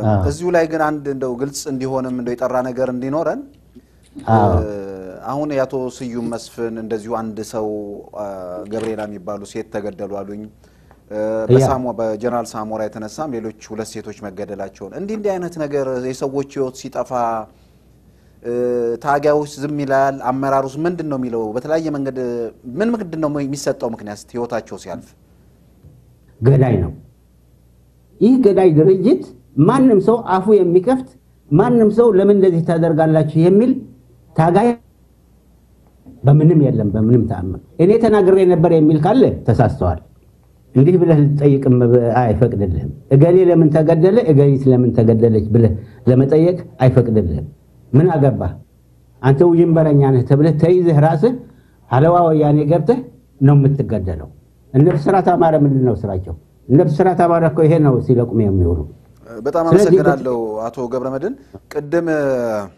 እዚሁ ላይ ግን አንድ እንደው ግልጽ እንዲሆንም እንደው የጠራ ነገር እንዲኖረን አዎ። እ፣ አሁን የአቶ ስዩም መስፍን እንደዚሁ አንድ ሰው አ፣ ገብርኤላ የሚባሉ ሴት ተገደሉ አሉኝ። እ፣ በሳሞ በጀነራል ሳሞራ የተነሳም ሌሎች ሁለት ሴቶች መገደላቸውን እንዲህ እንዲህ አይነት ነገር የሰዎች ሕይወት ሲጠፋ እ፣ ታጋዮች ዝም ይላል። አመራሩስ ምንድን ነው የሚለው? በተለያየ መንገድ ምን ምንድን ነው የሚሰጠው ምክንያት ሕይወታቸው ሲያልፍ? ገዳይ ነው። ይህ ገዳይ ድርጅት ማንም ሰው አፉ የሚከፍት ማንም ሰው ለምን እንደዚህ ታደርጋላችሁ የሚል ታጋይ በምንም የለም። በምንም ተአምር እኔ ተናግሬ ነበር የሚል ካለ ተሳስተዋል። እንዲህ ብለህ ልትጠይቅም አይፈቅድልህም። እገሌ ለምን ተገደለ፣ እገሊት ለምን ተገደለች ብለህ ለመጠየቅ አይፈቅድልህም። ምን አገባህ አንተ ውዥንበረኛ ነህ ተብለህ ተይዘህ ራስህ አለዋ ወያኔ ገብተህ ነው የምትገደለው። እነ ብስራት አማረ ምንድን ነው ስራቸው? እነ ብስራት አማረ እኮ ይሄ ነው ሲለቁም የሚውሉ በጣም ስለዚህ አመሰግናለሁ አቶ ገብረ መድን። ቅድም እ፣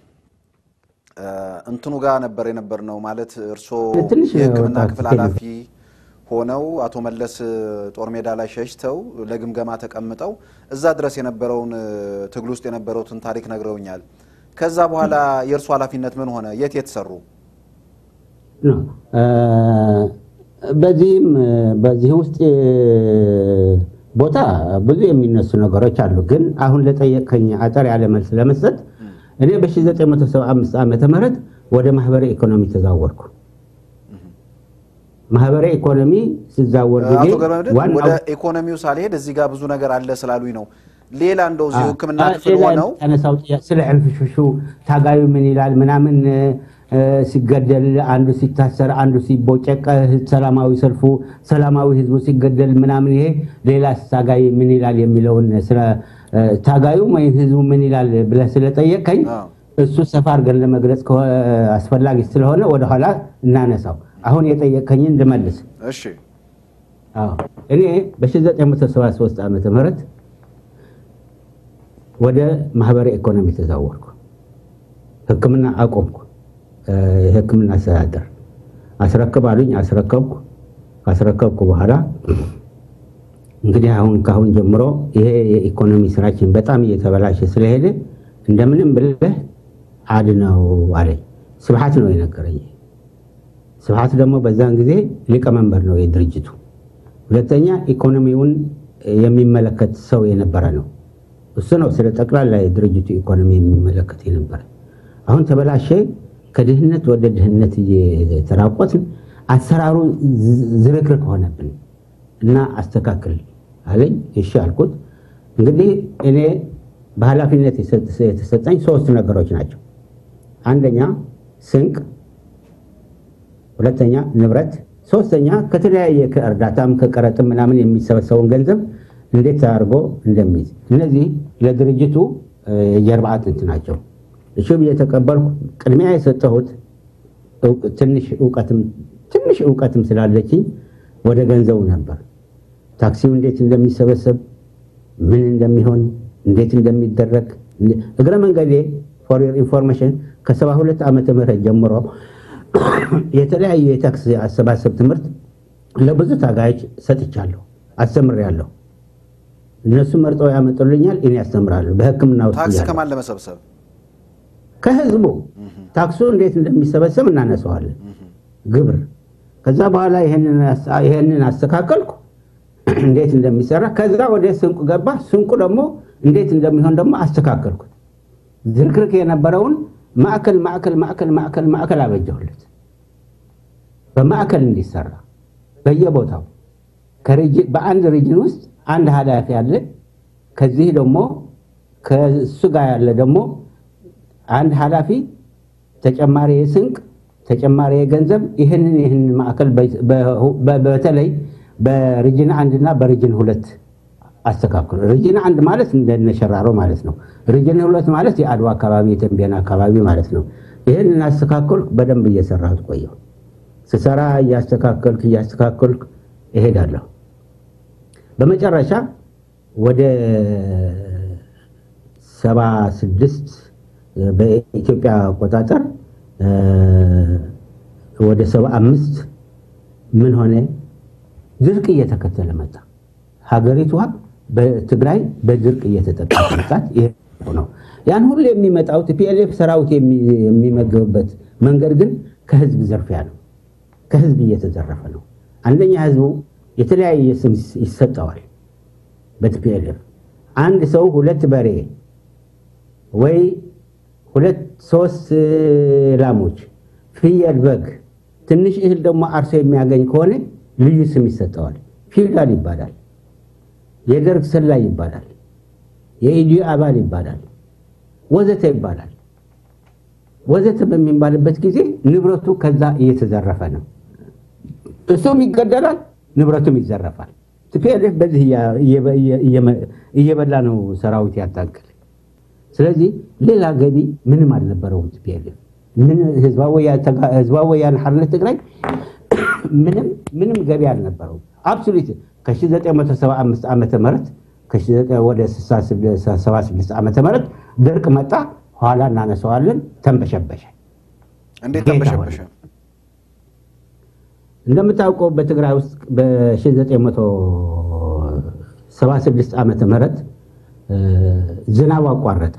እንትኑ ጋር ነበር የነበር ነው ማለት እርስዎ ትንሽ የሕክምና ወጣት ክፍል ሄዱ። ኃላፊ ሆነው አቶ መለስ ጦር ሜዳ ላይ ሸሽተው ለግምገማ ተቀምጠው እዛ ድረስ የነበረውን እ፣ ትግል ውስጥ የነበረውትን ታሪክ ነግረውኛል። ከዛ በኋላ የእርሱ ኃላፊነት ምን ሆነ? የት የት ሰሩ? ነው። እ፣ በዚህም እ፣ በዚህ ውስጥ እ፣ ቦታ ብዙ የሚነሱ ነገሮች አሉ። ግን አሁን ለጠየቀኝ አጠር ያለ መልስ ለመስጠት እኔ በ1975 ዓመተ ምህረት ወደ ማህበረ ኢኮኖሚ ተዛወርኩ። ማህበረ ኢኮኖሚ ስዛወር ጊዜ አቶ ገብረ መድን ዋናው- ወደ ኢኮኖሚው ሳልሄድ እዚህ ጋር ብዙ ነገር አለ ስላሉኝ ነው። ሌላ እንደው እዚሁ ሕክምና አ- ክፍል ሌላ ሆነው የተነሳው ጥያቄ ስለ ዕንፍሽሹ ታጋዩ ምን ይላል ምናምን እ፣ ሲገደል አንዱ ሲታሰር አንዱ ሲቦጨቅ ህ- ሰላማዊ ሰልፉ ሰላማዊ ህዝቡ ሲገደል ምናምን ይሄ ሌላ ታጋይ ምን ይላል የሚለውን ስለ እ፣ ታጋዩ ወይም ህዝቡ ምን ይላል ብለህ ስለጠየቀኝ አዎ። እሱ ሰፋ አድርገን ለመግለጽ ከሆ- አስፈላጊ ስለሆነ ወደኋላ እናነሳው። አሁን የጠየቀኝን ልመልስ። እሺ አዎ እኔ በ1973 ዓመተ ምህረት ወደ ማህበረ ኢኮኖሚ ተዛወርኩ። ህክምና አቆምኩ። እ፣ የህክምና አስተዳደር አስረክብ አሉኝ። አስረከብኩ። ካስረከብኩ በኋላ እንግዲህ አሁን ካሁን ጀምሮ ይሄ የኢኮኖሚ ስራችን በጣም እየተበላሸ ስለሄደ እንደምንም ብለህ አድነው አለኝ። ስብሐት ነው የነገረኝ። ስብሐት ደግሞ በዛን ጊዜ ሊቀመንበር ነው የድርጅቱ። ሁለተኛ ኢኮኖሚውን የሚመለከት ሰው የነበረ ነው። እሱ ነው ስለ ጠቅላላ የድርጅቱ ኢኮኖሚ የሚመለከት የነበረ። አሁን ተበላሸ። ከድህነት ወደ ድህነት እየተራቆትን አሰራሩ ዝ- ዝርክርክ ሆነብን እና አስተካክል አለኝ። እሺ አልኩት። እንግዲህ እኔ በኃላፊነት የሰጥ- የተሰጠኝ ሶስት ነገሮች ናቸው። አንደኛ ስንቅ ሁለተኛ ንብረት፣ ሶስተኛ ከተለያየ ከእርዳታም ከቀረጥም ምናምን የሚሰበሰበውን ገንዘብ እንዴት አድርጎ እንደሚይዝ እነዚህ ለድርጅቱ እ፣ የጀርባ አጥንት ናቸው። እሺ ብዬ ተቀበልኩ። ቅድሚያ የሰጠሁት እውቅ- ትንሽ እውቀትም ትንሽ እውቀትም ስላለችኝ ወደ ገንዘቡ ነበር። ታክሲው እንዴት እንደሚሰበሰብ ምን እንደሚሆን እንዴት እንደሚደረግ እግረ መንገዴ ፎር ዮር ኢንፎርሜሽን ከሰባ ሁለት ዓመተ ምህረት ጀምሮ የተለያዩ የታክስ አሰባሰብ ትምህርት ለብዙ ታጋዮች ሰጥቻለሁ፣ አስተምሬያለሁ። እነሱ መርጠው ያመጡልኛል፣ እኔ ያስተምራለሁ። በሕክምና ውስጥ ታክስ እያለሁ ከማን ለመሰብሰብ ከህዝቡ ታክሱ እንዴት እንደሚሰበሰብ እናነሳዋለን። ግብር ከዛ በኋላ ይሄንን አስ- ይሄንን አስተካከልኩ፣ እንዴት እንደሚሰራ ከዛ ወደ ስንቁ ገባ። ስንቁ ደግሞ እንዴት እንደሚሆን ደግሞ አስተካከልኩት። ዝርክርክ የነበረውን ማዕከል ማዕከል ማዕከል ማዕከል ማዕከል አበጀሁለት። በማዕከል እንዲሰራ በየቦታው ከሪጅ- በአንድ ሪጅን ውስጥ አንድ ኃላፊ አለ። ከዚህ ደግሞ ከእሱ ጋር ያለ ደግሞ አንድ ኃላፊ ተጨማሪ የስንቅ ተጨማሪ የገንዘብ ይህንን ይህንን ማዕከል በ- በ- በተለይ በሪጅን አንድ እና በሪጅን ሁለት አስተካክሉ። ሪጅን አንድ ማለት እንደነሸራሮ ማለት ነው። ሪጅን ሁለት ማለት የአድዋ አካባቢ የተንቤን አካባቢ ማለት ነው። ይህንን አስተካከልኩ። በደንብ እየሰራሁት ቆየሁ። ስሰራ እያስተካከልክ እያስተካከልክ እሄዳለሁ። በመጨረሻ ወደ ሰባ ስድስት በኢትዮጵያ አቆጣጠር እ፣ ወደ ሰባ አምስት ምን ሆነ? ድርቅ እየተከተለ መጣ። ሀገሪቷ በትግራይ በድርቅ እየተጠቃ መጣት ይሄ ነው። ያን ሁሉ የሚመጣው ቲፒኤልኤፍ ሰራዊት የሚ- የሚመገብበት መንገድ ግን ከህዝብ ዘርፊያ ነው። ከህዝብ እየተዘረፈ ነው። አንደኛ ህዝቡ የተለያየ ስም ይሰጠዋል። በቲፒኤልኤፍ አንድ ሰው ሁለት በሬ ወይ ሁለት ሶስት ላሞች፣ ፍየል፣ በግ፣ ትንሽ እህል ደግሞ አርሶ የሚያገኝ ከሆነ ልዩ ስም ይሰጠዋል። ፊውዳል ይባላል። የደርግ ሰላይ ይባላል። የኢዲዮ አባል ይባላል። ወዘተ ይባላል። ወዘተ በሚባልበት ጊዜ ንብረቱ ከዛ እየተዘረፈ ነው። እሱም ይገደላል፣ ንብረቱም ይዘረፋል። ቲፒኤልኤፍ በዚህ እየበላ ነው ሰራዊት ያታክል። ስለዚህ ሌላ ገቢ ምንም አልነበረውም። ቲፒኤልኤፍ ምን ህዝባዊ ወያነ ሓርነት ትግራይ ምንም ምንም ገቢ አልነበረውም። አብሶሉት ከ1975 ዓመተ ምህረት ወደ 76 ዓመተ ምህረት ድርቅ መጣ። ኋላ እናነሳዋለን። ተንበሸበሸ። እንዴት ተንበሸበሸ? እንደምታውቀው በትግራይ ውስጥ በ1976 ዓመተ ምህረት ዝናብ አቋረጠ።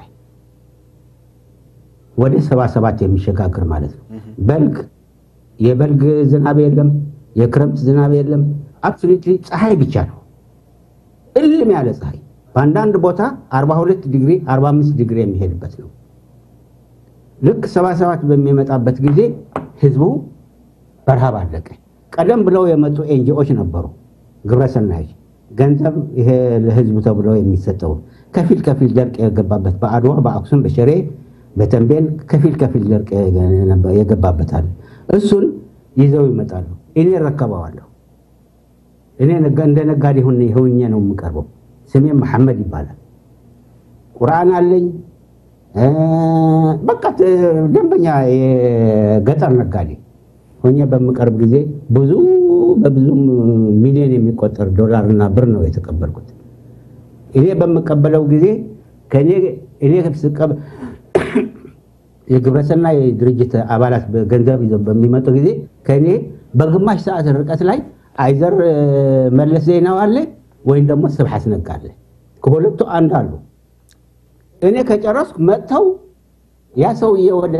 ወደ 77 የሚሸጋግር ማለት ነው። በልግ የበልግ ዝናብ የለም፣ የክረምት ዝናብ የለም። አብሶሉትሊ ፀሐይ ብቻ ነው፣ እልም ያለ ፀሐይ። በአንዳንድ ቦታ 42 ዲግሪ 45 ዲግሪ የሚሄድበት ነው። ልክ 77 በሚመጣበት ጊዜ ህዝቡ በረሃብ አለቀ። ቀደም ብለው የመጡ ኤንጂኦች ነበሩ፣ ግብረሰናይ ገንዘብ ይሄ ለህዝቡ ተብሎ የሚሰጠው ከፊል ከፊል ደርቅ የገባበት በአድዋ፣ በአክሱም፣ በሽሬ፣ በተንቤን ከፊል ከፊል ደርቅ የገባበታል። እሱን ይዘው ይመጣሉ። እኔ እረከበዋለሁ። እኔ እንደ ነጋዴ ሆኜ ነው የምቀርበው። ስሜ መሐመድ ይባላል። ቁርአን አለኝ። በቃ ደንበኛ የገጠር ነጋዴ ሆኜ በምቀርብ ጊዜ ብዙ በብዙ ሚሊዮን የሚቆጠር ዶላርና ብር ነው የተቀበልኩት። እኔ በምቀበለው ጊዜ ከእኔ እኔ የግብረሰናይ ድርጅት አባላት ገንዘብ ይዘው በሚመጡ ጊዜ ከእኔ በግማሽ ሰዓት ርቀት ላይ አይዘር መለስ ዜናው አለ ወይም ደግሞ ስብሐት ነጋ አለ። ከሁለቱ አንድ አሉ። እኔ ከጨረስኩ መጥተው ያ ሰውዬ ወደ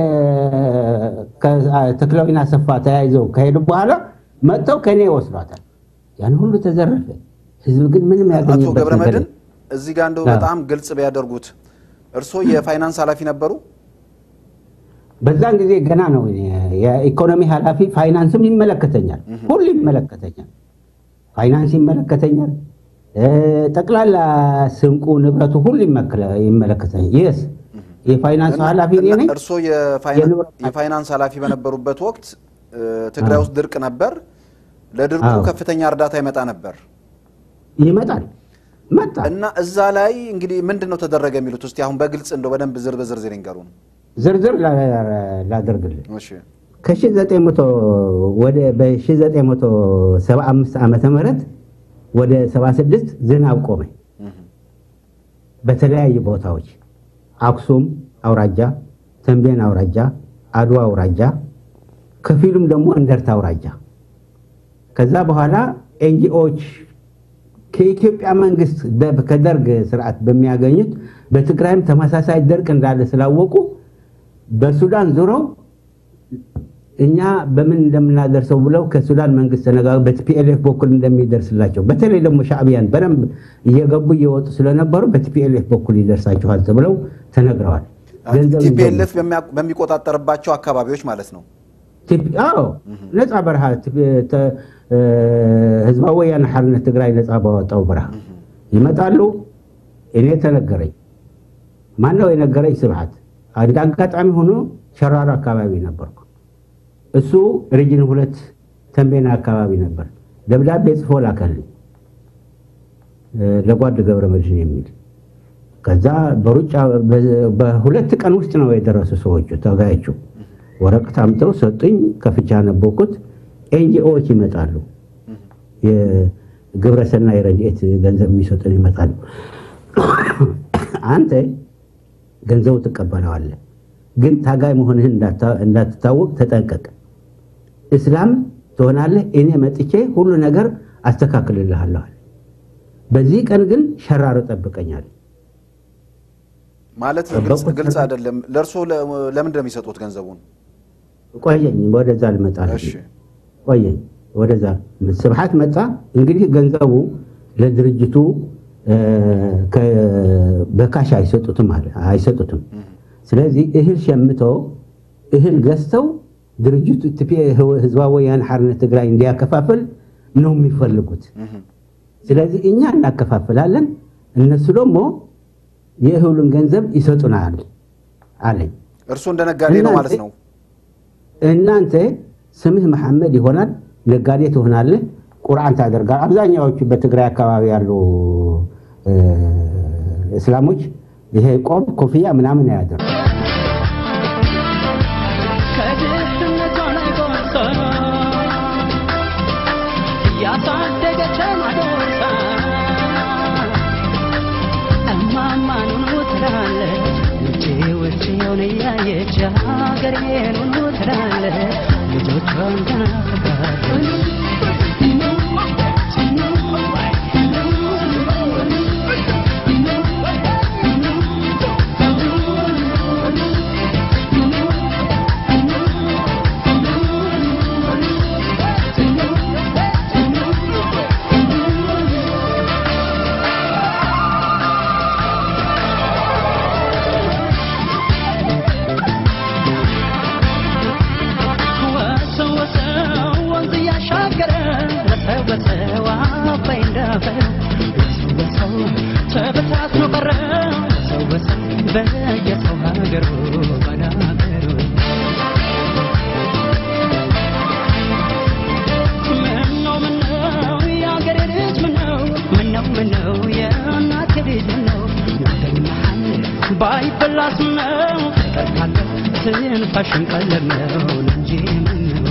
ተክለዊና ሰፋ ተያይዘው ከሄዱ በኋላ መጥተው ከእኔ ይወስዷታል። ያን ሁሉ ተዘረፈ። ህዝብ ግን ምንም አቶ ያገኘበት ነገር ገብረመድህን እዚህ ጋር እንደው በጣም ግልጽ ቢያደርጉት እርስዎ የፋይናንስ ኃላፊ ነበሩ? በዛን ጊዜ ገና ነው። እኔ የኢኮኖሚ ኃላፊ ፋይናንስም ይመለከተኛል፣ ሁሉ ይመለከተኛል። ፋይናንስ ይመለከተኛል፣ ጠቅላላ ስንቁ ንብረቱ ሁሉ ይመለከተኛል። የስ የፋይናንስ ኃላፊ እኔ ነኝ። እርስዎ የፋይናንስ ኃላፊ በነበሩበት ወቅት ትግራይ ውስጥ ድርቅ ነበር። ለድርቁ አዎ። ከፍተኛ እርዳታ ይመጣ ነበር ይመጣል መጣ። እና እዛ ላይ እንግዲህ ምንድን ነው ተደረገ የሚሉት እስቲ አሁን በግልጽ እንደው በደንብ ዝር በዝርዝር ይንገሩን። ዝርዝር ላ- ላደርግልህ እሺ ከ1900 ወደ በ1975 ዓመተ ምህረት ወደ 76 ዝናብ ቆመ። በተለያዩ ቦታዎች አክሱም አውራጃ፣ ተንቤን አውራጃ፣ አድዋ አውራጃ፣ ከፊሉም ደግሞ እንደርታ አውራጃ። ከዛ በኋላ ኤንጂኦዎች ከኢትዮጵያ መንግስት በ- ከደርግ ስርዓት በሚያገኙት በትግራይም ተመሳሳይ ደርቅ እንዳለ ስላወቁ በሱዳን ዙረው እኛ በምን እንደምናደርሰው ብለው ከሱዳን መንግስት ተነጋግረው በቲፒኤልኤፍ በኩል እንደሚደርስላቸው በተለይ ደግሞ ሻዕቢያን በደንብ እየገቡ እየወጡ ስለነበሩ በቲፒኤልኤፍ በኩል ይደርሳችኋል ተብለው ተነግረዋል። ገንዘብ ይዘው- ቲፒኤልኤፍ በሚቆጣጠርባቸው አካባቢዎች ማለት ነው። ቲፒ- አዎ ነፃ በረሃ ቲፒ- ተ- እ፣ ህዝባዊ ወያነ ሓርነት ትግራይ ነፃ ባወጣው በረሃ ይመጣሉ። እኔ ተነገረኝ። ማነው የነገረኝ? ስብሐት። እንደ አጋጣሚ ሆኖ ሸራሮ አካባቢ ነበርኩ። እሱ ሪጅን ሁለት ተንቤና አካባቢ ነበር። ደብዳቤ ጽፎ ላከልኝ እ፣ ለጓድ ገብረ መድህን የሚል ከዛ በሩጫ በ- በሁለት ቀን ውስጥ ነው የደረሱ ሰዎቹ ተጋዮቹ ወረቀት አምጥተው ሰጡኝ። ከፍቻ ነበርኩት። ኤንጂኦዎች ይመጣሉ፣ የግብረሰናይ ረድኤት ገንዘብ የሚሰጡን ይመጣሉ። አንተ ገንዘቡ ትቀበለዋለህ፣ ግን ታጋይ መሆንህን እንዳታ- እንዳትታወቅ ተጠንቀቅ። እስላም ትሆናለህ፣ እኔ መጥቼ ሁሉ ነገር አስተካክልልሃለሁ አለ። በዚህ ቀን ግን ሸራሮ ጠብቀኛል። ማለት ግልጽ ግልጽ አይደለም። ለእርሶ ለምንድን ነው የሚሰጡት ገንዘቡን? ቆየኝ፣ ወደዛ ልመጣ ነው። እሺ ቆየኝ፣ ወደዛ ስብሐት መጣ። እንግዲህ ገንዘቡ ለድርጅቱ እ፣ ከ- በካሽ አይሰጡትም አለ አይሰጡትም። ስለዚህ እህል ሸምተው እህል ገዝተው ድርጅቱ ኢትዮጵያ ህዝባዊ ወያነ ሓርነት ትግራይ እንዲያከፋፍል ነው የሚፈልጉት። ስለዚህ እኛ እናከፋፍላለን፣ እነሱ ደግሞ የእህሉን ገንዘብ ይሰጡናል አለኝ። እርሱ እንደ ነጋዴ ነው ማለት ነው። እናንተ ስምህ መሐመድ ይሆናል፣ ነጋዴ ትሆናለህ፣ ቁርአን ታደርጋል። አብዛኛዎቹ በትግራይ አካባቢ ያሉ እ፣ እስላሞች ይሄ ቆብ ኮፍያ ምናምን ያደርጉ ከድህነቷ ላይ ጎርሳ እያሳደገችን አጎርሳ እማማ ኑኑ ትላለች ውጭ ውጭውን እያየች ሀገሬን ኑኑ ትላለች ልጆቿን ተናፍቃለች ወሰው ወሰው ወንዝ እያሻገረ ወሰው ወሰው አባይ እንዳፈር ወሰው ወሰው ተበታትኖ ቀረ ወሰው ወሰው በየሰው ሀገሩ ባላገሩ ምነው ምነው የአገሬ ልጅ ምነው ምነው ምነው የእናቴ ልጅ ምነው ወደኛል ባይበላስ ምነው ቀርካለ ትንፋሽን ቀለብ ነው እንጂ ምነው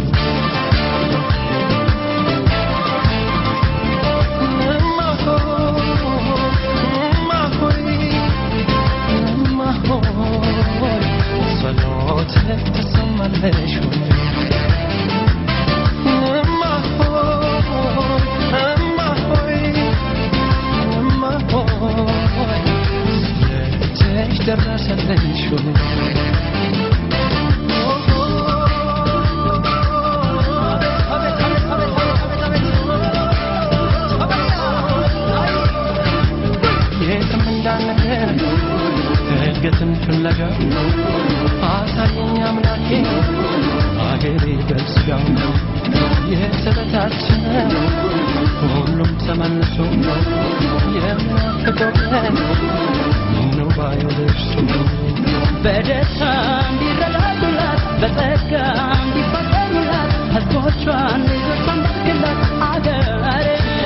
የትም እንዳንሄድ እድገትን ፍለጋ አሳየኝ አምላኬ አገሬ በስጋው የተበታተነ ሁሉም ተመልሶ የሚናፍቀው ቀን ምነው ባየው ደርሶ በደስታ እንዲረዳዱላት በጸጋ እንዲፋቀሩላት ህዝቦቿን ልጆቿን ባርክላት አገሬ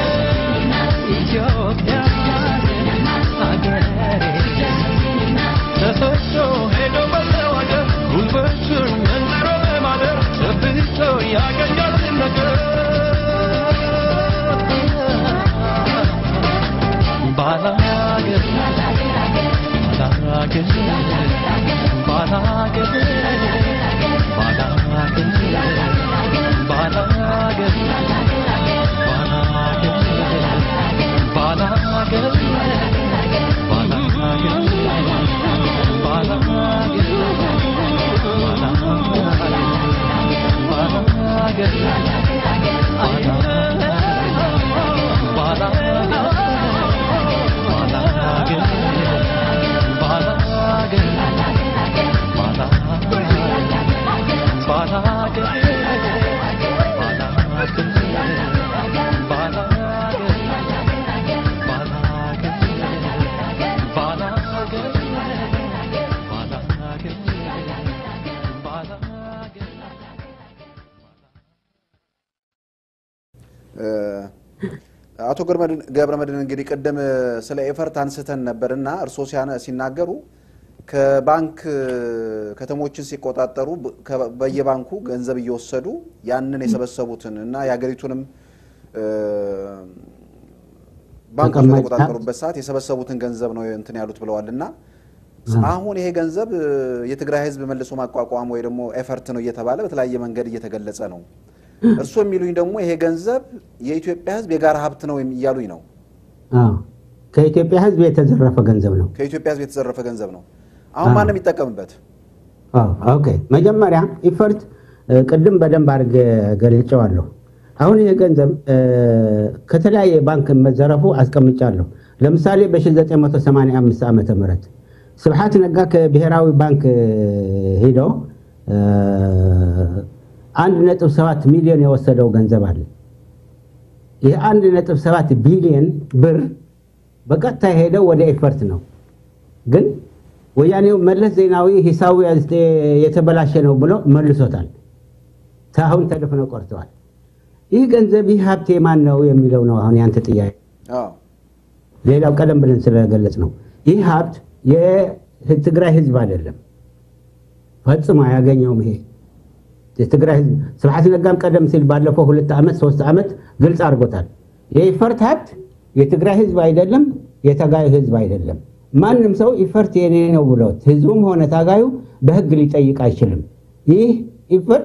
ኢትዮጵያ አገሬ ተሰዶ ሄዶ በሰው አገር ጉልበቱን መንዝሮ በማደር ጨብጦ ያገኛል ነገር ባላገር ባላገር ባላገር ባላገር ባላገር ባላገር አቶ ገብረ መድህን እንግዲህ ቅድም ስለ ኤፈርት አንስተን ነበርና እርስዎ ሲያነ- ሲናገሩ ከባንክ ከተሞችን ሲቆጣጠሩ በ- ከ- በየባንኩ ገንዘብ እየወሰዱ ያንን የሰበሰቡትን እና የሀገሪቱንም እ፣ ባንኮች ተቀማጭ በተቆጣጠሩበት ሰዓት የሰበሰቡትን ገንዘብ ነው እንትን ያሉት ብለዋል እና አሁን ይሄ ገንዘብ እ፣ የትግራይ ሕዝብ መልሶ ማቋቋም ወይ ደግሞ ኤፈርት ነው እየተባለ በተለያየ መንገድ እየተገለጸ ነው። እርስዎ የሚሉኝ ደግሞ ይሄ ገንዘብ የኢትዮጵያ ሕዝብ የጋራ ሀብት ነው እያሉኝ ነው። አዎ፣ ከኢትዮጵያ ሕዝብ የተዘረፈ ገንዘብ ነው። ከኢትዮጵያ ህዝብ የተዘረፈ ገንዘብ ነው። አሁን ማንም የሚጠቀምበት አዎ፣ ኦኬ። መጀመሪያ ኢፈርት እ፣ ቅድም በደንብ አድርጌ ገልጨዋለሁ። አሁን ይህ ገንዘብ እ፣ ከተለያየ ባንክ መዘረፉ አስቀምጫለሁ። ለምሳሌ በ1985 ዓመተ ምህረት ስብሓት ነጋ ከብሔራዊ ባንክ እ፣ ሂዶ እ፣ 1.7 ሚሊዮን የወሰደው ገንዘብ አለ። ይህ 1.7 ቢሊዮን ብር በቀጥታ የሄደው ወደ ኢፈርት ነው ግን ወያኔው መለስ ዜናዊ ሂሳቡ የተበላሸ ነው ብሎ መልሶታል። አሁን ተደፍነው ቆርተዋል። ይህ ገንዘብ ይህ ሀብት የማን ነው የሚለው ነው አሁን ያንተ ጥያቄ። አዎ። ሌላው ቀደም ብለን ስለገለጽ ነው ይህ ሀብት የትግራይ ህዝብ አይደለም፣ ፈጽሞ አያገኘውም። ይሄ የትግራይ ህዝብ ስብሐት ነጋም ቀደም ሲል ባለፈው ሁለት ዓመት ሶስት ዓመት ግልጽ አድርጎታል። የኢፈርት ሀብት የትግራይ ህዝብ አይደለም፣ የታጋዩ ህዝብ አይደለም። ማንም ሰው ኢፈርት የኔ ነው ብሎት ህዝቡም ሆነ ታጋዩ በህግ ሊጠይቅ አይችልም። ይህ ኢፈርት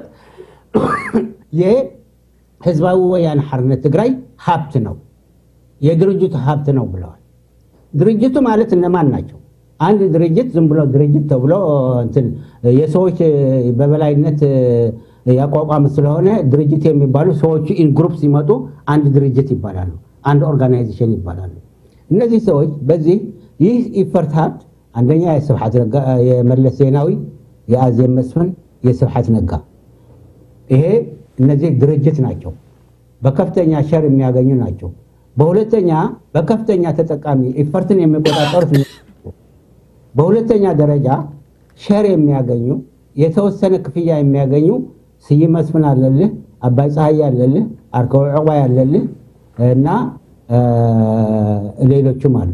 የህዝባዊ ወያነ ሓርነት ትግራይ ሀብት ነው፣ የድርጅቱ ሀብት ነው ብለዋል። ድርጅቱ ማለት እነማን ናቸው? አንድ ድርጅት ዝም ብሎ ድርጅት ተብሎ እንትን የሰዎች በበላይነት ያቋቋም ስለሆነ ድርጅት የሚባሉ ሰዎቹ ኢን ግሩፕ ሲመጡ አንድ ድርጅት ይባላሉ፣ አንድ ኦርጋናይዜሽን ይባላሉ። እነዚህ ሰዎች በዚህ ይህ ኢፈርት ሀብት አንደኛ የስብሐት ነጋ የመለስ ዜናዊ፣ የአዜብ መስፍን፣ የስብሐት ነጋ ይሄ እነዚህ ድርጅት ናቸው። በከፍተኛ ሸር የሚያገኙ ናቸው። በሁለተኛ በከፍተኛ ተጠቃሚ ኢፈርትን የሚቆጣጠሩት በሁለተኛ ደረጃ ሸር የሚያገኙ የተወሰነ ክፍያ የሚያገኙ ስዩም መስፍን አለልህ፣ አባይ ፀሐይ አለልህ፣ አርከው ዕቋይ አለልህ እና ሌሎችም አሉ።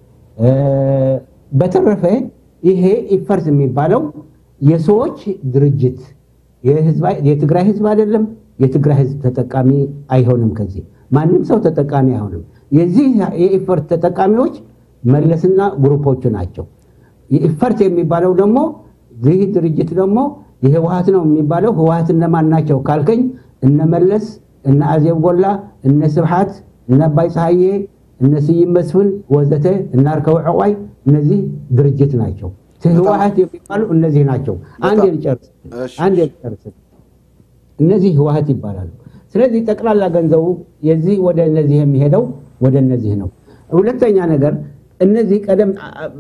በተረፈ ይሄ ኢፈርት የሚባለው የሰዎች ድርጅት የትግራይ ህዝብ አይደለም። የትግራይ ህዝብ ተጠቃሚ አይሆንም። ከዚህ ማንም ሰው ተጠቃሚ አይሆንም። የዚህ የኢፈርት ተጠቃሚዎች መለስና ግሩፖቹ ናቸው። የኢፈርት የሚባለው ደግሞ ይህ ድርጅት ደግሞ የህወሀት ነው የሚባለው ህወሀት እነማን ናቸው ካልከኝ እነ መለስ፣ እነ አዜብ ጎላ፣ እነ ስብሓት፣ እነ አባይ ፀሐዬ፣ እነ ስዩም መስፍን ወዘተ እና አርከው ዕቋይ እነዚህ ድርጅት ናቸው። ህወሀት የሚባሉ እነዚህ ናቸው። አንድ ልጨርስ አንድ ልጨርስ። እነዚህ ህወሀት ይባላሉ። ስለዚህ ጠቅላላ ገንዘቡ የዚህ ወደ እነዚህ የሚሄደው ወደ እነዚህ ነው። ሁለተኛ ነገር እነዚህ ቀደም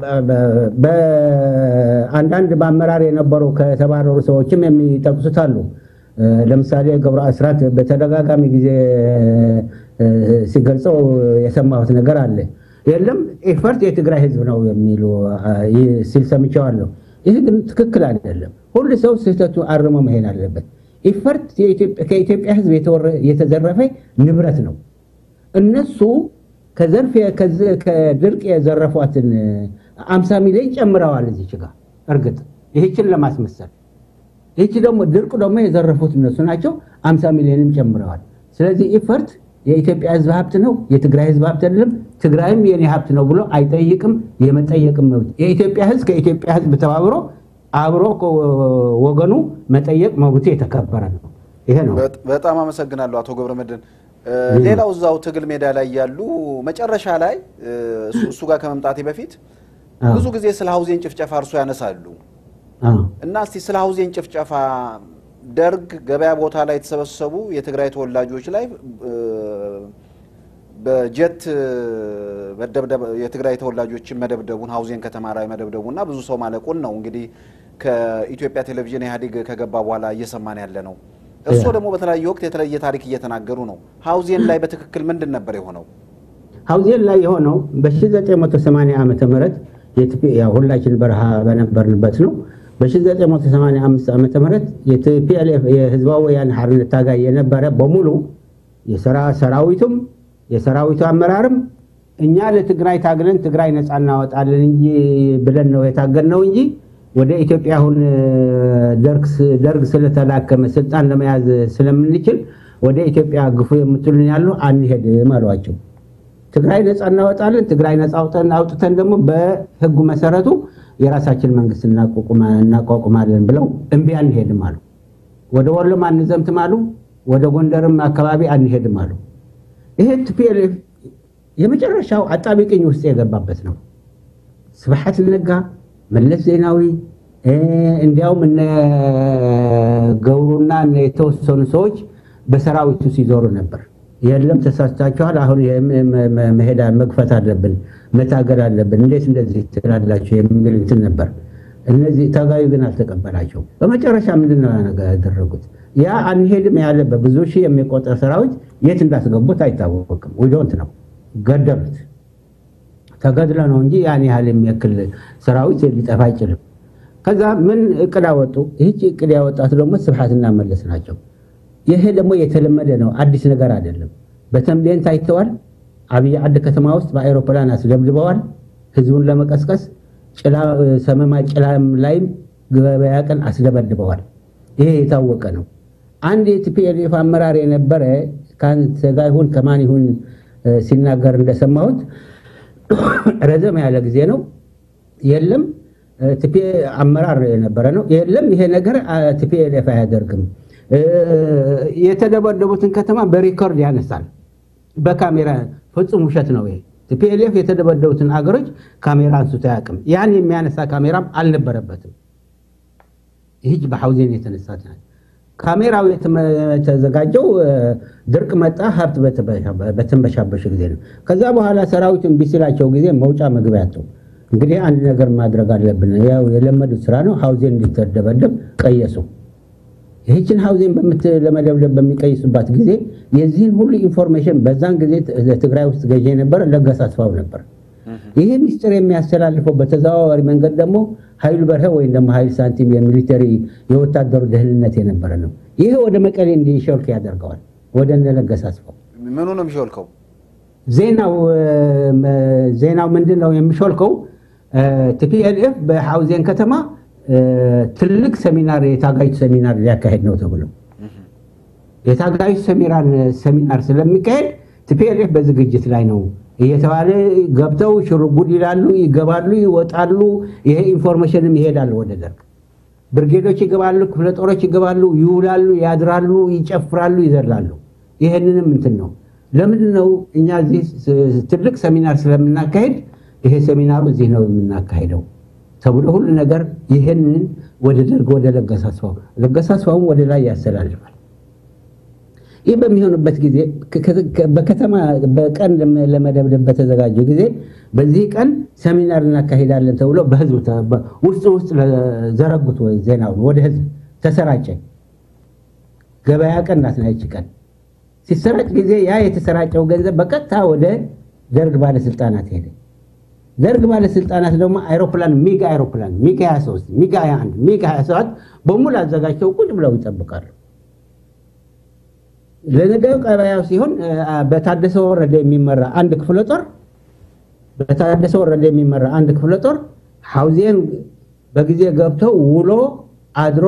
በአንዳንድ በአመራር የነበሩ ከተባረሩ ሰዎችም የሚጠቅሱት አሉ። ለምሳሌ ገብረ አስራት በተደጋጋሚ ጊዜ ሲገልጸው የሰማሁት ነገር አለ። የለም ኢፈርት የትግራይ ህዝብ ነው የሚሉ ሲል ሰምቼዋለሁ። ይህ ግን ትክክል አይደለም። ሁሉ ሰው ስህተቱ አርሞ መሄድ አለበት። ኢፈርት ከኢትዮጵያ ህዝብ የተዘረፈ ንብረት ነው። እነሱ ከዘርፍ ከድርቅ የዘረፏትን አምሳ ሚሊዮን ጨምረዋል እዚች ጋር እርግጥ ይህችን ለማስመሰል ይህች ደግሞ ድርቅ ደግሞ የዘረፉት እነሱ ናቸው። አምሳ ሚሊዮንም ጨምረዋል። ስለዚህ ኢፈርት የኢትዮጵያ ህዝብ ሀብት ነው፣ የትግራይ ህዝብ ሀብት አይደለም። ትግራይም የኔ ሀብት ነው ብሎ አይጠይቅም። የመጠየቅም መብት የኢትዮጵያ ህዝብ ከኢትዮጵያ ህዝብ ተባብሮ አብሮ ወገኑ መጠየቅ መብቱ የተከበረ ነው። ይሄ ነው። በጣም አመሰግናለሁ አቶ ገብረመድህን። ሌላው እዛው ትግል ሜዳ ላይ ያሉ መጨረሻ ላይ እሱ ጋር ከመምጣቴ በፊት ብዙ ጊዜ ስለ ሀውዜን ጭፍጨፋ እርሶ ያነሳሉ እና እስቲ ስለ ሀውዜን ጭፍጨፋ ደርግ ገበያ ቦታ ላይ የተሰበሰቡ የትግራይ ተወላጆች ላይ በጀት የትግራይ ተወላጆችን መደብደቡን ሀውዜን ከተማ ላይ መደብደቡና ብዙ ሰው ማለቁን ነው እንግዲህ ከኢትዮጵያ ቴሌቪዥን ኢህአዴግ ከገባ በኋላ እየሰማን ያለ ነው። እርስዎ ደግሞ በተለያየ ወቅት የተለየ ታሪክ እየተናገሩ ነው። ሀውዜን ላይ በትክክል ምንድን ነበር የሆነው? ሀውዜን ላይ የሆነው በ1980 ዓመተ ምህረት ሁላችን በረሃ በነበርንበት ነው። በ1985 ዓመተ ምህረት የቲፒኤልኤፍ የህዝባዊ ወያነ ሓርነት ታጋይ የነበረ በሙሉ ሰራዊቱም የሰራዊቱ አመራርም እኛ ለትግራይ ታግለን ትግራይ ነፃ እናወጣለን እንጂ ብለን ነው የታገልነው እንጂ ወደ ኢትዮጵያ አሁን ደርግ ስለተላከመ ስልጣን ለመያዝ ስለምንችል ወደ ኢትዮጵያ ግፉ የምትሉን ያሉ አንሄድም አሏቸው። ትግራይ ነፃ እናወጣለን፣ ትግራይ ነፃ አውጥተን ደግሞ በህጉ መሰረቱ የራሳችን መንግስት እናቋቁማለን ብለው እምቢ አንሄድም አሉ። ወደ ወሎም አንዘምትም አሉ። ወደ ጎንደርም አካባቢ አንሄድም አሉ። ይሄ ቲፒኤልኤፍ የመጨረሻው አጣቢቅኝ ውስጥ የገባበት ነው። ስብሐት ነጋ፣ መለስ ዜናዊ እ፣ እንዲያውም እነ ገብሩና እነ የተወሰኑ ሰዎች በሰራዊቱ ሲዞሩ ነበር። የለም ተሳስታችኋል፣ አሁን የም- መ- መ- መሄድ መግፈት አለብን፣ መታገል አለብን፣ እንዴት እንደዚህ ትላላችሁ የሚል እንትን ነበር። እነዚህ ታጋዩ ግን አልተቀበላቸው። በመጨረሻ ምንድን ነው ያነገ- ያደረጉት? ያ አንሄድም ያለ በብዙ ሺህ የሚቆጠር ሰራዊት የት እንዳስገቡት አይታወቅም። ዊዶንት ነው ገደሉት። ተገድለ ነው እንጂ ያን ያህል የሚያክል ሰራዊት ሊጠፋ አይችልም። ከዛ ምን እቅድ አወጡ? ይህች እቅድ ያወጣት ደግሞ ስብሐትና መለስ ናቸው። ይሄ ደግሞ የተለመደ ነው፣ አዲስ ነገር አይደለም። በተንቤን ታይተዋል። አብይ ዓዲ ከተማ ውስጥ በአይሮፕላን አስደብድበዋል፣ ህዝቡን ለመቀስቀስ ጭላ ሰመማ ጭላም ላይም ገበያ ቀን አስደበድበዋል። ይሄ የታወቀ ነው። አንድ የቲፒኤልኤፍ አመራር የነበረ ከአንተ ጋር ይሁን ከማን ይሁን እ፣ ሲናገር እንደሰማሁት ረዘም ያለ ጊዜ ነው። የለም ቲፒ አመራር የነበረ ነው። የለም ይሄ ነገር ቲፒኤልኤፍ አያደርግም። እ፣ የተደበደቡትን ከተማ በሪኮርድ ያነሳል በካሜራ ፍጹም ውሸት ነው ይሄ። ቲፒኤልኤፍ የተደበደቡትን አገሮች ካሜራ አንስቶ አያውቅም። ያን የሚያነሳ ካሜራም አልነበረበትም። ይህች በሐውዜን የተነሳት ናት። ካሜራው የተመ- የተዘጋጀው እ፣ ድርቅ መጣ ሀብት በተበሻ- በተንበሻበሽ ጊዜ ነው። ከዛ በኋላ ሰራዊቱን ቢሲላቸው ጊዜ መውጫ መግቢያ አጡ። እንግዲህ አንድ ነገር ማድረግ አለብን። ያው የለመዱት ስራ ነው። ሐውዜን እንዲተደበደብ ቀየሱ። ይህችን ሐውዜን በምት- ለመደብደብ በሚቀይሱባት ጊዜ የዚህን ሁሉ ኢንፎርሜሽን በዛን ጊዜ ት- ትግራይ ውስጥ ገዢ የነበረ ለገሰ አስፋው ነበር። ይህ ሚስጥር የሚያስተላልፈው በተዘዋዋሪ መንገድ ደግሞ ኃይሉ በርሀ ወይም ደግሞ ኃይል ሳንቲም የሚሊተሪ የወታደሩ ደህንነት የነበረ ነው። ይህ ወደ መቀሌ እንዲሾልክ ያደርገዋል። ወደ እነ ለገሰ አስፋው ምኑ ነው የሚሾልከው? ዜናው እ፣ ዜናው ምንድን ነው የሚሾልከው? ቲፒኤልኤፍ በሐውዜን ከተማ እ፣ ትልቅ ሰሚናር የታጋዮች ሰሚናር ሊያካሄድ ነው ተብሎ የታጋዮች ሰሚናር ሰሚናር ስለሚካሄድ ቲፒኤልኤፍ በዝግጅት ላይ ነው እየተባለ ገብተው ሽርጉድ ይላሉ፣ ይገባሉ፣ ይወጣሉ። ይሄ ኢንፎርሜሽንም ይሄዳል ወደ ደርግ ብርጌዶች ይገባሉ፣ ክፍለ ጦሮች ይገባሉ፣ ይውላሉ፣ ያድራሉ፣ ይጨፍራሉ፣ ይዘላሉ። ይህንንም እንትን ነው። ለምንድን ነው እኛ እዚህ ስ- ትልቅ ሰሚናር ስለምናካሄድ ይሄ ሰሚናሩ እዚህ ነው የምናካሄደው ተብሎ ሁሉ ነገር ይህንን ወደ ደርግ ወደ ለገሰ አስፋው ለገሰ አስፋውም ወደ ላይ ያስተላልፋል። ይህ በሚሆንበት ጊዜ ከ- ከ- በከተማ በቀን ለመ- ለመደብደብ በተዘጋጀው ጊዜ በዚህ ቀን ሰሚናር እናካሄዳለን ተብሎ በህዝብ ተ- በ- ውስጥ ውስጥ ዘረጉት ወይ ዜናውን ወደ ህዝብ ተሰራጨ። ገበያ ቀን ናት ይህች ቀን ሲሰራጭ ጊዜ ያ የተሰራጨው ገንዘብ በቀጥታ ወደ ደርግ ባለስልጣናት ሄደ። ደርግ ባለስልጣናት ደግሞ አይሮፕላን ሚግ አይሮፕላን ሚግ 23 ሚግ 21 ሚግ 27 በሙሉ አዘጋጅተው ቁጭ ብለው ይጠብቃሉ። ለነገው ቀበያው ሲሆን አ፣ በታደሰ ወረደ የሚመራ አንድ ክፍለ ጦር በታደሰ ወረደ የሚመራ አንድ ክፍለ ጦር ሐውዜን በጊዜ ገብተው ውሎ አድሮ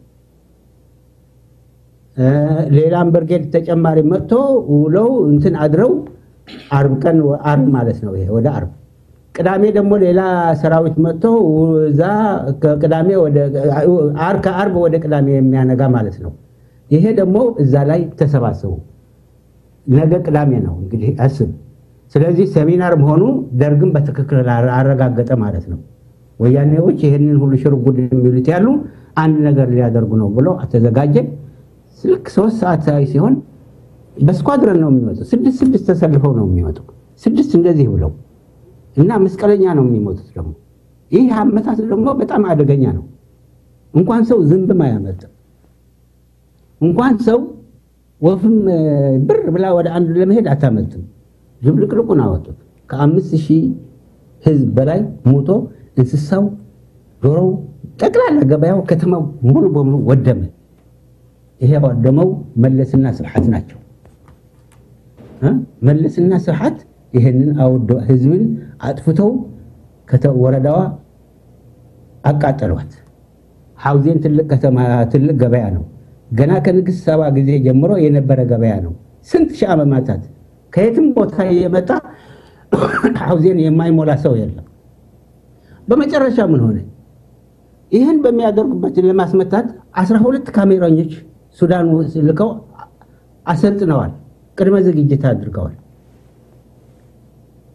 እ፣ ሌላም ብርጌድ ተጨማሪ መጥቶ ውለው እንትን አድረው አርብ ቀን አርብ ማለት ነው። ይሄ ወደ አርብ ቅዳሜ ደግሞ ሌላ ሰራዊት መጥቶ እዛ ከቅዳሜ ወደ አር ከአርብ ወደ ቅዳሜ የሚያነጋ ማለት ነው። ይሄ ደግሞ እዛ ላይ ተሰባሰቡ። ነገ ቅዳሜ ነው እንግዲህ አስብ። ስለዚህ ሰሚናር መሆኑ ደርግም በትክክል አረጋገጠ ማለት ነው። ወያኔዎች ይህንን ሁሉ ሽርጉድ የሚሉት ያሉ አንድ ነገር ሊያደርጉ ነው ብሎ ተዘጋጀ። ልክ ሶስት ሰዓት ላይ ሲሆን በስኳድረን ነው የሚመጡ። ስድስት ስድስት ተሰልፈው ነው የሚመጡ። ስድስት እንደዚህ ብለው እና መስቀለኛ ነው የሚሞቱት። ደግሞ ይህ አመታት ደግሞ በጣም አደገኛ ነው። እንኳን ሰው ዝንብም አያመልጥም። እንኳን ሰው ወፍም እ፣ ብር ብላ ወደ አንዱ ለመሄድ አታመልጥም። ዝብልቅልቁን አወጡት። ከአምስት ሺህ ህዝብ በላይ ሞቶ እንስሳው፣ ዶሮው፣ ጠቅላላ ገበያው፣ ከተማው ሙሉ በሙሉ ወደመ። ይሄ ወደመው መለስና ስብሐት ናቸው። እ? መለስና ስብሐት ይህንን አውደ ህዝብን አጥፍተው ከተ- ወረዳዋ አቃጠሏት። ሐውዜን ትልቅ ከተማ ትልቅ ገበያ ነው። ገና ከንግሥት ሰባ ጊዜ ጀምሮ የነበረ ገበያ ነው። ስንት ሺህ ዓመታት ከየትም ቦታ የመጣ ሐውዜን የማይሞላ ሰው የለም። በመጨረሻ ምን ሆነ? ይህን በሚያደርጉበት ለማስመታት አስራ ሁለት ካሜራኞች ሱዳን ውስጥ ልከው አሰልጥነዋል። ቅድመ ዝግጅት አድርገዋል።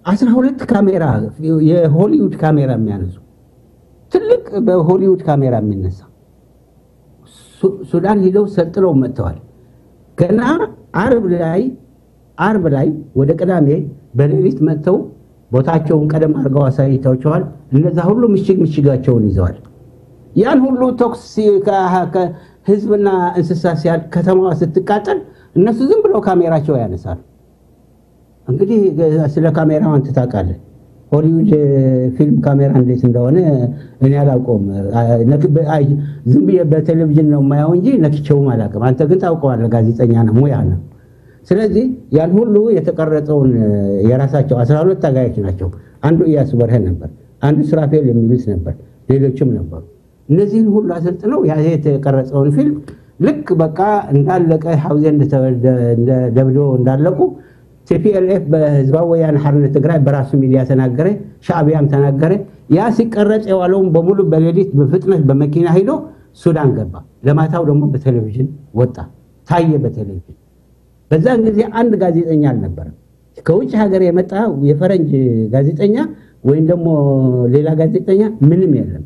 አስራ ሁለት ካሜራ የሆሊውድ ካሜራ የሚያነሱ ትልቅ በሆሊውድ ካሜራ የሚነሳ ሱ- ሱዳን ሂደው ሰልጥነው መጥተዋል። ገና አርብ ላይ አርብ ላይ ወደ ቅዳሜ በሌሊት መጥተው ቦታቸውን ቀደም አድርገው አሳይተዋቸዋል። እነዛ ሁሉ ምሽግ ምሽጋቸውን ይዘዋል። ያን ሁሉ ተኩስ ሲ- ከ- ከ- ህዝብና እንስሳ ሲያል ከተማዋ ስትቃጠል እነሱ ዝም ብለው ካሜራቸው ያነሳሉ። እንግዲህ ስለ ካሜራው አንተ ታውቃለህ። ሆሊውድ ፊልም ካሜራ እንዴት እንደሆነ እኔ አላውቀውም። አይ፣ ዝም ብዬ በቴሌቪዥን ነው የማየው እንጂ ነክቼውም አላውቅም። አንተ ግን ታውቀዋለህ፣ ጋዜጠኛ ነው፣ ሙያ ነው። ስለዚህ ያን ሁሉ የተቀረጸውን የራሳቸው አስራ ሁለት ታጋዮች ናቸው። አንዱ ኢያሱ በርሄ ነበር፣ አንዱ ስራፌል የሚሉት ነበር፣ ሌሎችም ነበሩ። እነዚህን ሁሉ አሰልጥነው ያ የተቀረጸውን ፊልም ልክ በቃ እንዳለቀ ሐውዜን ደብድበው እንዳለቁ ቲፒኤልኤፍ በህዝባዊ ወያነ ሓርነት ትግራይ በራሱ ሚዲያ ተናገረ፣ ሻዕቢያም ተናገረ። ያ ሲቀረጽ የዋለውን በሙሉ በሌሊት በፍጥነት በመኪና ሂዶ ሱዳን ገባ። ለማታው ደግሞ በቴሌቪዥን ወጣ፣ ታየ በቴሌቪዥን። በዛን ጊዜ አንድ ጋዜጠኛ አልነበረም። ከውጭ ሀገር የመጣ የፈረንጅ ጋዜጠኛ ወይም ደግሞ ሌላ ጋዜጠኛ ምንም የለም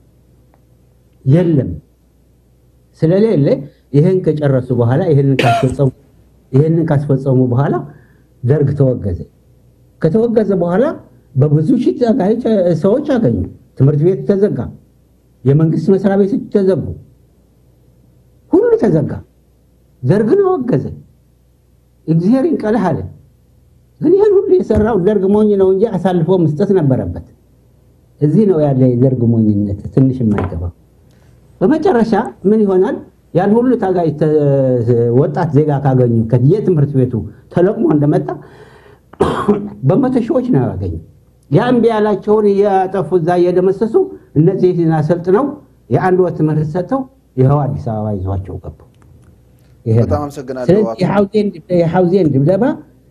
የለም። ስለሌለ ይህን ከጨረሱ በኋላ ይህንን ካስፈጸሙ ይህንን ካስፈጸሙ በኋላ ደርግ ተወገዘ። ከተወገዘ በኋላ በብዙ ሺህ ታጋዮች ሰዎች አገኙ። ትምህርት ቤት ተዘጋ፣ የመንግስት መስሪያ ቤቶች ተዘጉ፣ ሁሉ ተዘጋ። ደርግን አወገዘ። እግዚአብሔር ይንቀልህ አለ። ግን ይህን ሁሉ የሰራው ደርግ ሞኝ ነው እንጂ አሳልፎ መስጠት ነበረበት። እዚህ ነው ያለ የደርግ ሞኝነት ትንሽ የማይገባው። በመጨረሻ ምን ይሆናል? ያን ሁሉ ታጋይ ወጣት ዜጋ ካገኙ ከየትምህርት ቤቱ ተለቅሞ እንደመጣ በመቶ ሺዎች ነው ያገኙ። ያ እምቢ ያላቸውን እያጠፉ እዛ እየደመሰሱ እነዚህን አሰልጥነው የአንድ ወር ትምህርት ሰጥተው ይኸው አዲስ አበባ ይዟቸው ገቡ። ይሄ ነው። በጣም አመሰግናለሁ ስለዚህ አቶ- የሐውዜን የሐውዜን ድብደባ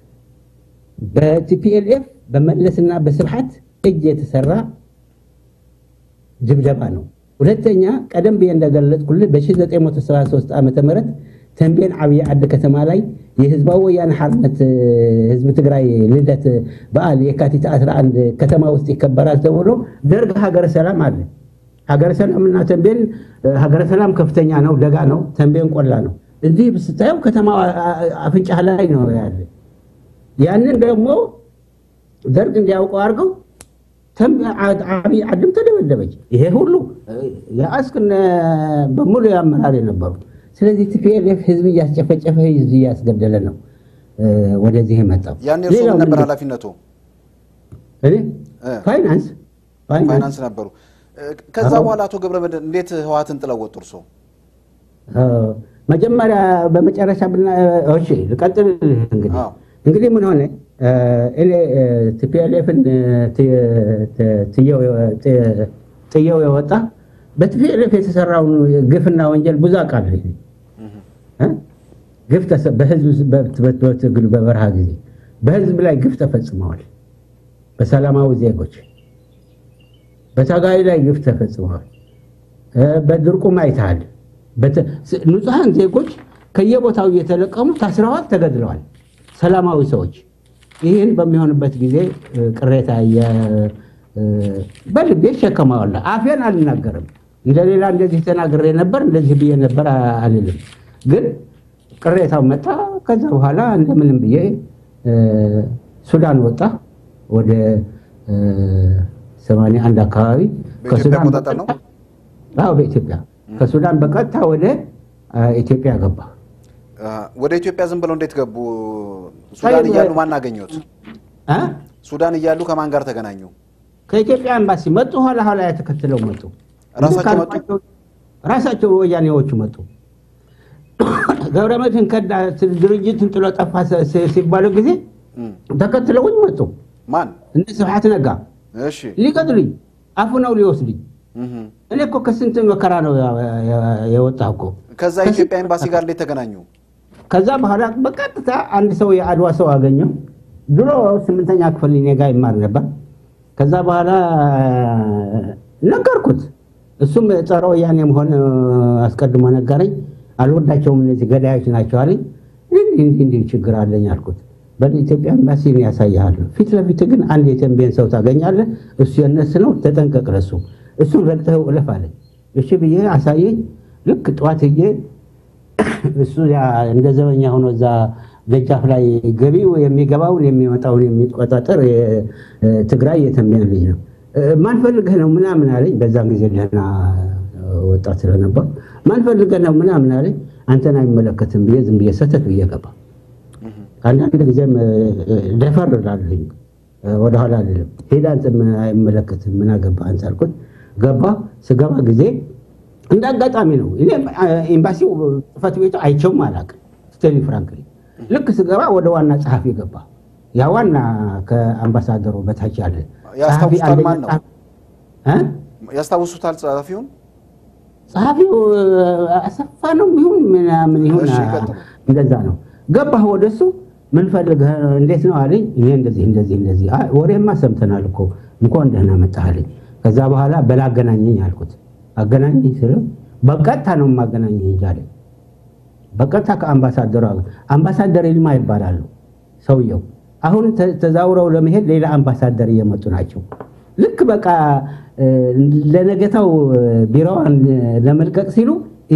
በቲፒኤልኤፍ በመለስና በስብሐት እጅ የተሰራ ድብደባ ነው። ሁለተኛ ቀደም ብዬ እንደገለጽኩልህ በ1973 ዓ ም ተንቤን ዓብዪ ዓዲ ከተማ ላይ የህዝባዊ ወያነ ሓርነት እ፣ ህዝቢ ትግራይ ልደት በዓል የካቲት 11 ከተማ ውስጥ ይከበራል ተብሎ ደርግ ሀገረ ሰላም አለ። ሀገረ ሰላም እና ተንቤን እ፣ ሀገረ ሰላም ከፍተኛ ነው፣ ደጋ ነው። ተንቤን ቆላ ነው። እዚህ ስታየው ከተማ አፍንጫ ላይ ነው ያለ። ያንን ደግሞ ደርግ እንዲያውቀው አድርገው ዓብይ ዓድም ተደበደበች። ይሄ ሁሉ የአስክነ በሙሉ የአመራር የነበሩ ስለዚህ ቲፒኤልኤፍ ህዝብ እያስጨፈጨፈ ህዝብ እያስገደለ ነው እ፣ ወደዚህ የመጣው። ያኔ እርሶ ሌላው ምን ነበር ምንድን- ኃላፊነቱ? እኔ እ፣ ፋይናንስ ፋይናንስ ፋይናንስ ነበሩ። እ፣ ከዛ አዎ። በኋላ አቶ ገብረመድህን እንዴት ህወሓትን ጥለው ወጡ እርሶ? እ፣ መጀመሪያ በመጨረሻ ብና እሺ ልቀጥል እንግዲህ አዎ። እንግዲህ ምን ሆነ እ፣ እኔ ቲፒኤልኤፍን ጥየው የወጣ በቲፒኤልኤፍ የተሰራውን ግፍና ወንጀል ብዙ አውቃለሁ እኔ። እ? ግፍ ተሰ- በህዝብ በት- በት- በትግል በበረሃ ጊዜ በህዝብ ላይ ግፍ ተፈጽመዋል። በሰላማዊ ዜጎች በታጋይ ላይ ግፍ ተፈጽመዋል። እ፣ በድርቁም አይተሃል። በተ- ስ- ንጹሐን ዜጎች ከየቦታው እየተለቀሙ ታስረዋል፣ ተገድለዋል። ሰላማዊ ሰዎች ይህን በሚሆንበት ጊዜ እ፣ ቅሬታ የ- እ፣ በልቤ እሸከመዋለሁ። አፌን አልናገርም። እንደሌላ እንደዚህ ተናግሬ ነበር እንደዚህ ብዬ ነበር አ- አልልም። ግን ቅሬታው መጣ። ከዛ በኋላ እንደምንም ብዬ እ፣ ሱዳን ወጣ ወደ እ፣ 81 አካባቢ በኢትዮጵያ አቆጣጠር ነው? አዎ በኢትዮጵያ ከሱዳን በቀጥታ ወደ አ፣ ኢትዮጵያ ገባ። እ፣ ወደ ኢትዮጵያ ዝም ብለው እንዴት ገቡ? ሱዳን አይ፣ እያሉ ማን አገኙት? አ? ሱዳን እያሉ ከማን ጋር ተገናኙ? ከኢትዮጵያ ኤምባሲ መጡ። ኋላ ኋላ ተከትለው መጡ። ራሳቸው መጡ? ካልኳቸው- ራሳቸው ወያኔዎቹ መጡ። ገብረመድህን ከዳ ድርጅትን ጥሎ ጠፋ ሲ- ሲ- ሲባሉ ጊዜ እም፣ ተከትለውኝ መጡ። ማን? እነ ስብሐት ነጋ እሺ። ሊቀጥሉኝ አፉ ነው ሊወስዱኝ። እህ። እኔ እኮ ከስንት መከራ ነው የወጣሁ እኮ። ከዛ ኢትዮጵያ ኤምባሲ ጋር እንዴት ተገናኙ? ከዛ በኋላ በቀጥታ አንድ ሰው የአድዋ ሰው አገኘው። ድሮ ስምንተኛ ክፍል እኔ ጋ ይማር ነበር። ከዛ በኋላ ነገርኩት። እሱም ጸረ ወያኔ መሆን አስቀድሞ ነገረኝ። አልወዳቸውም እነዚህ ገዳዮች ናቸው አለኝ። እንዲህ እንዲህ እንዲህ ችግር አለኝ አልኩት። በኢትዮጵያ ኤምባሲን ያሳይሃል። ፊት ለፊት ግን አንድ የተንቤን ሰው ታገኛለህ። እሱ የነስ ነው፣ ተጠንቀቅ ለሱ። እሱን ረግጠው እለፍ አለኝ። እሺ ብዬ አሳየኝ። ልክ ጠዋት ሄጄ እሱ ያ እንደ ዘበኛ ሆኖ እዛ ደጃፍ ላይ ገቢው የሚገባውን የሚወጣውን የሚቆጣጠር የትግራይ የተንቤን ልጅ ነው። ማን ፈልገህ ነው ምናምን አለኝ። በዛን ጊዜ ደህና ወጣት ስለነበር ማን ፈልገህ ነው ምናምን አለኝ። አንተን አይመለከትም ብዬ ዝም ብዬ ሰተት ብዬ ገባ። አንዳንድ ጊዜም ደፈር እላለሁኝ ወደኋላ አይደለም። ሄዳ አንተን አይመለከትም ምን አገባህ አንተ አልኩት። ገባ። ስገባ ጊዜ እንደ አጋጣሚ ነው። እኔ ኤምባሲው ጽሕፈት ቤቱ አይቼውም አላውቅም። ስቴሊ ፍራንክሊ ልክ ስገባ ወደ ዋና ጸሐፊ ገባ። ያ ዋና ከአምባሳደሩ በታች ያለ ያስታውሱታል? ማን ነው? እ? ያስታውሱታል ጸሐፊውን? ጸሐፊው አሰፋ ነው ይሁን ምናምን ይሁን እሺ፣ ይቀጥሉ። እንደዛ ነው። ገባህ ወደሱ ምን ፈልገህ እንዴት ነው አለኝ። እኔ እንደዚህ እንደዚህ እንደዚህ አይ ወሬማ ሰምተናል እኮ እንኳን ደህና መጣህ አለኝ። ከዛ በኋላ በላ አገናኘኝ አልኩት። አገናኘኝ ስለው በቀጥታ ነው የማገናኘኝ እንጂ አለኝ። በቀጥታ ከአምባሳደሩ አገ- አምባሳደር ይልማ ይባላሉ ሰውየው። አሁን ተ- ተዛውረው ለመሄድ ሌላ አምባሳደር እየመጡ ናቸው። ልክ በቃ እ፣ ለነገታው ቢሮዋን ለመልቀቅ ሲሉ እኔ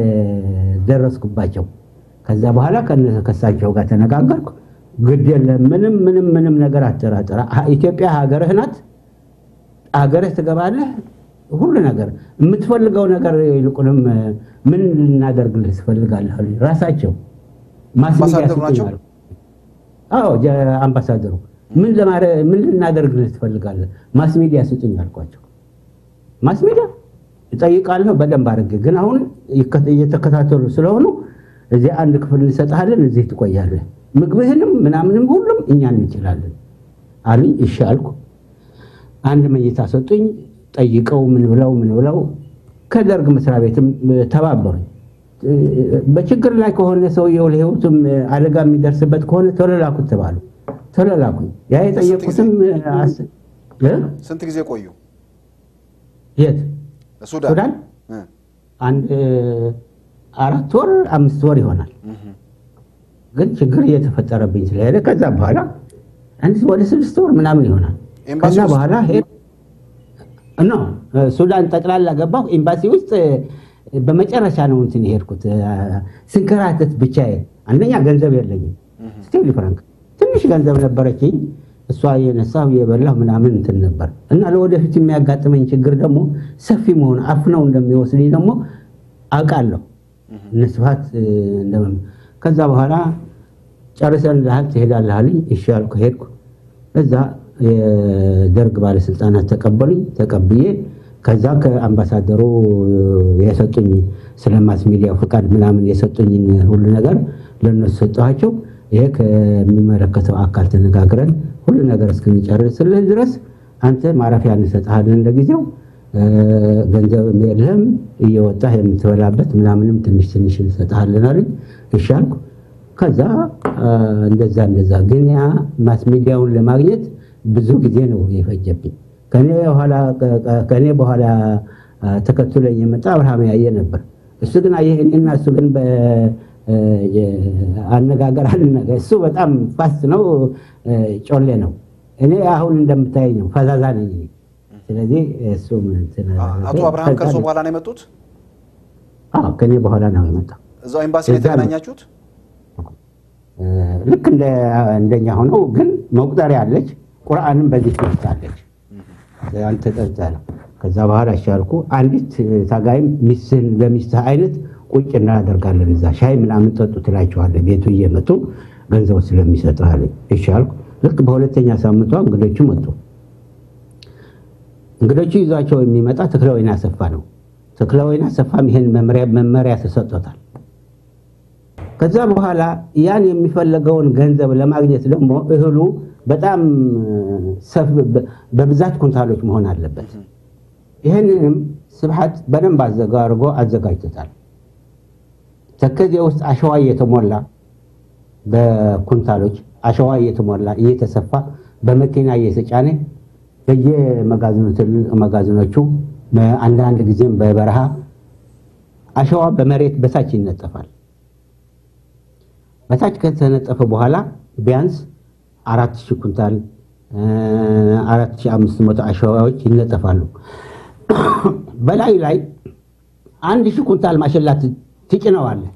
ደረስኩባቸው። ከዛ በኋላ ከነ- ከእሳቸው ጋር ተነጋገርኩ። ግድ የለም ምንም ምንም ምንም ነገር አትጠራጠራ። አ- ኢትዮጵያ ሀገርህ ናት። ሀገርህ ትገባለህ። ሁሉ ነገር የምትፈልገው ነገር ይልቁንም እ፣ ምን ልናደርግልህ ትፈልጋለህ አሉኝ። ራሳቸው ማስ ሚዲያ አምባሳደሩ ስጡኝ ናቸው? አሉ። አዎ ጀ- አምባሳደሩ ምን ለማድረግ ምን ልናደርግልህ ትፈልጋለህ? ማስ ሚዲያ ስጡኝ አልኳቸው። ማስ ሚዲያ እጠይቃለሁ በደንብ አድርጌ፣ ግን አሁን ይከ- እየተከታተሉ ስለሆኑ እዚህ አንድ ክፍል እንሰጥሃለን፣ እዚህ ትቆያለህ፣ ምግብህንም ምናምንም ሁሉም እኛ እንችላለን አሉኝ። እሺ አልኩ። አንድ መኝታ ሰጡኝ። ጠይቀው ምን ብለው ምን ብለው ከደርግ መስሪያ ቤትም ተባበሩኝ። በችግር ላይ ከሆነ ሰውየው ለሕይወቱም አደጋ የሚደርስበት ከሆነ ቶሎ ላኩት ተባሉ። ቶሎ ላኩኝ። ያ የጠየቁትም አስ- እ? ስንት ጊዜ ቆዩ? የት ሱዳን? ሱዳን እ። አንድ አራት ወር አምስት ወር ይሆናል። እህ። ግን ችግር እየተፈጠረብኝ ስለሄደ ከዛ በኋላ አንድ ወደ ስድስት ወር ምናምን ይሆናል። ኤምባሲ ከዛ ውስጥ? በኋላ ሄድ ኖ ሱዳን ጠቅላላ ገባሁ። ኤምባሲ ውስጥ በመጨረሻ ነው እንትን የሄድኩት ስንከራተት ብቻዬ። አንደኛ ገንዘብ የለኝም፣ ስቴሊ ፍራንክ ትንሽ ገንዘብ ነበረችኝ። እሷ የነሳሁ የበላሁ ምናምን እንትን ነበር እና ለወደፊት የሚያጋጥመኝ ችግር ደግሞ ሰፊ መሆን አፍነው እንደሚወስድኝ ደግሞ አውቃለሁ። እነ ስብሐት እንደምን ከዛ በኋላ ጨርሰን ልሃል ትሄዳለህ አሉኝ። እሺ አልኩ፣ ሄድኩ። እዛ የደርግ ባለስልጣናት ተቀበሉኝ። ተቀብዬ ከዛ ከአምባሳደሩ የሰጡኝ ስለ ማስ ሚዲያው ፍቃድ ምናምን የሰጡኝን ሁሉ ነገር ለእነሱ ሰጠኋቸው። ይሄ ከሚመለከተው አካል ተነጋግረን ሁሉ ነገር እስክንጨርስልህ ድረስ አንተ ማረፊያ እንሰጥሃለን ለጊዜው ገንዘብ የለህም እየወጣህ የምትበላበት ምናምንም ትንሽ ትንሽ እንሰጥሃለን አሉኝ። እሺ አልኩ። ከዛ እንደዛ እንደዛ ግን ያ ማስ ሚዲያውን ለማግኘት ብዙ ጊዜ ነው የፈጀብኝ። ከኔ በኋላ ተከትሎኝ የመጣ አብርሃም ያየ ነበር። እሱ ግን አየህ እኔና እሱ ግን አነጋገር አልነገር እሱ በጣም ፋስት ነው፣ ጮሌ ነው። እኔ አሁን እንደምታይ ነው፣ ፈዛዛ ነኝ እኔ። ስለዚህ እሱ አቶ አብርሃም ከእርሶ በኋላ ነው የመጡት? አዎ ከኔ በኋላ ነው የመጣው። እዛው ኤምባሲ ላይ እዛ ነው። የተገናኛችሁት? ልክ እንደ እንደኛ ሆነው ግን መቁጠሪያ አለች፣ ቁርአንም በዚህ ትወስዳለች። አንተ ጠርታ ነው። ከዛ በኋላ እሻልኩ አንዲት ታጋይም ሚስትህን ለሚስትህ አይነት ቁጭ እናደርጋለን እዛ ሻይ ምናምን ጠጡ ትላቸዋለህ። ቤቱ እየመጡ ገንዘብ ስለሚሰጥህ አለኝ። እሺ አልኩ። ልክ በሁለተኛ ሳምንቷ እንግዶቹ መጡ። እንግዶቹ ይዟቸው የሚመጣ ተክለወይን አሰፋ ነው። ተክለወይን አሰፋም ይሄን መመሪያ መመሪያ ተሰጥቶታል። ከዛ በኋላ ያን የሚፈለገውን ገንዘብ ለማግኘት ደግሞ እህሉ በጣም ሰፍ- በብዛት ኩንታሎች መሆን አለበት። ይህንንም ስብሐት በደንብ አዘጋ አድርጎ አዘጋጅቶታል። ተከዜ ውስጥ አሸዋ እየተሞላ በኩንታሎች አሸዋ እየተሞላ እየተሰፋ በመኪና እየተጫነ በየመጋዘኑ ትልቅ መጋዘኖቹ አንዳንድ ጊዜም በበረሃ አሸዋ በመሬት በታች ይነጠፋል። በታች ከተነጠፈ በኋላ ቢያንስ አራት ሺህ ኩንታል አራት ሺህ አምስት መቶ አሸዋዎች ይነጠፋሉ። በላይ ላይ አንድ ሺህ ኩንታል ማሽላ ት- ትጭነዋለህ።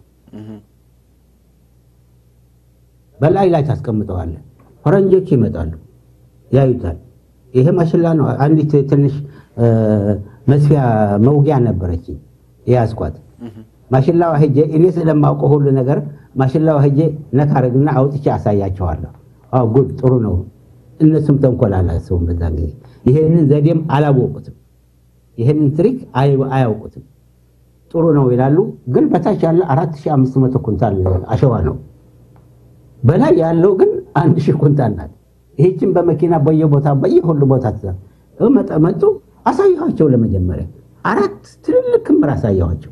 በላይ ላይ ታስቀምጠዋለህ። ፈረንጆች ይመጣሉ፣ ያዩታል። ይሄ ማሽላ ነው። አንዲት ትንሽ እ፣ መስፊያ መውጊያ ነበረች የያዝኳት ማሽላዋ ሄጄ እኔ ስለማውቀው ሁሉ ነገር ማሽላዋ ሄጄ ነካ አረግና አውጥቼ አሳያቸዋለሁ። አዎ ጉድ ጥሩ ነው። እነሱም ተንኮል አላሰቡም በዛን ጊዜ። ይሄንን ዘዴም አላወቁትም። ይሄንን ትሪክ አይ- አያውቁትም። ጥሩ ነው ይላሉ፣ ግን በታች ያለ 4500 ኩንታል አሸዋ ነው። በላይ ያለው ግን አንድ ሺህ ኩንታል ናት። ይህችን በመኪና በየቦታ በየሁሉ ቦታ ትዛ- መጠ መጡ አሳየኋቸው። ለመጀመሪያ አራት ትልልቅ ክምር አሳየኋቸው።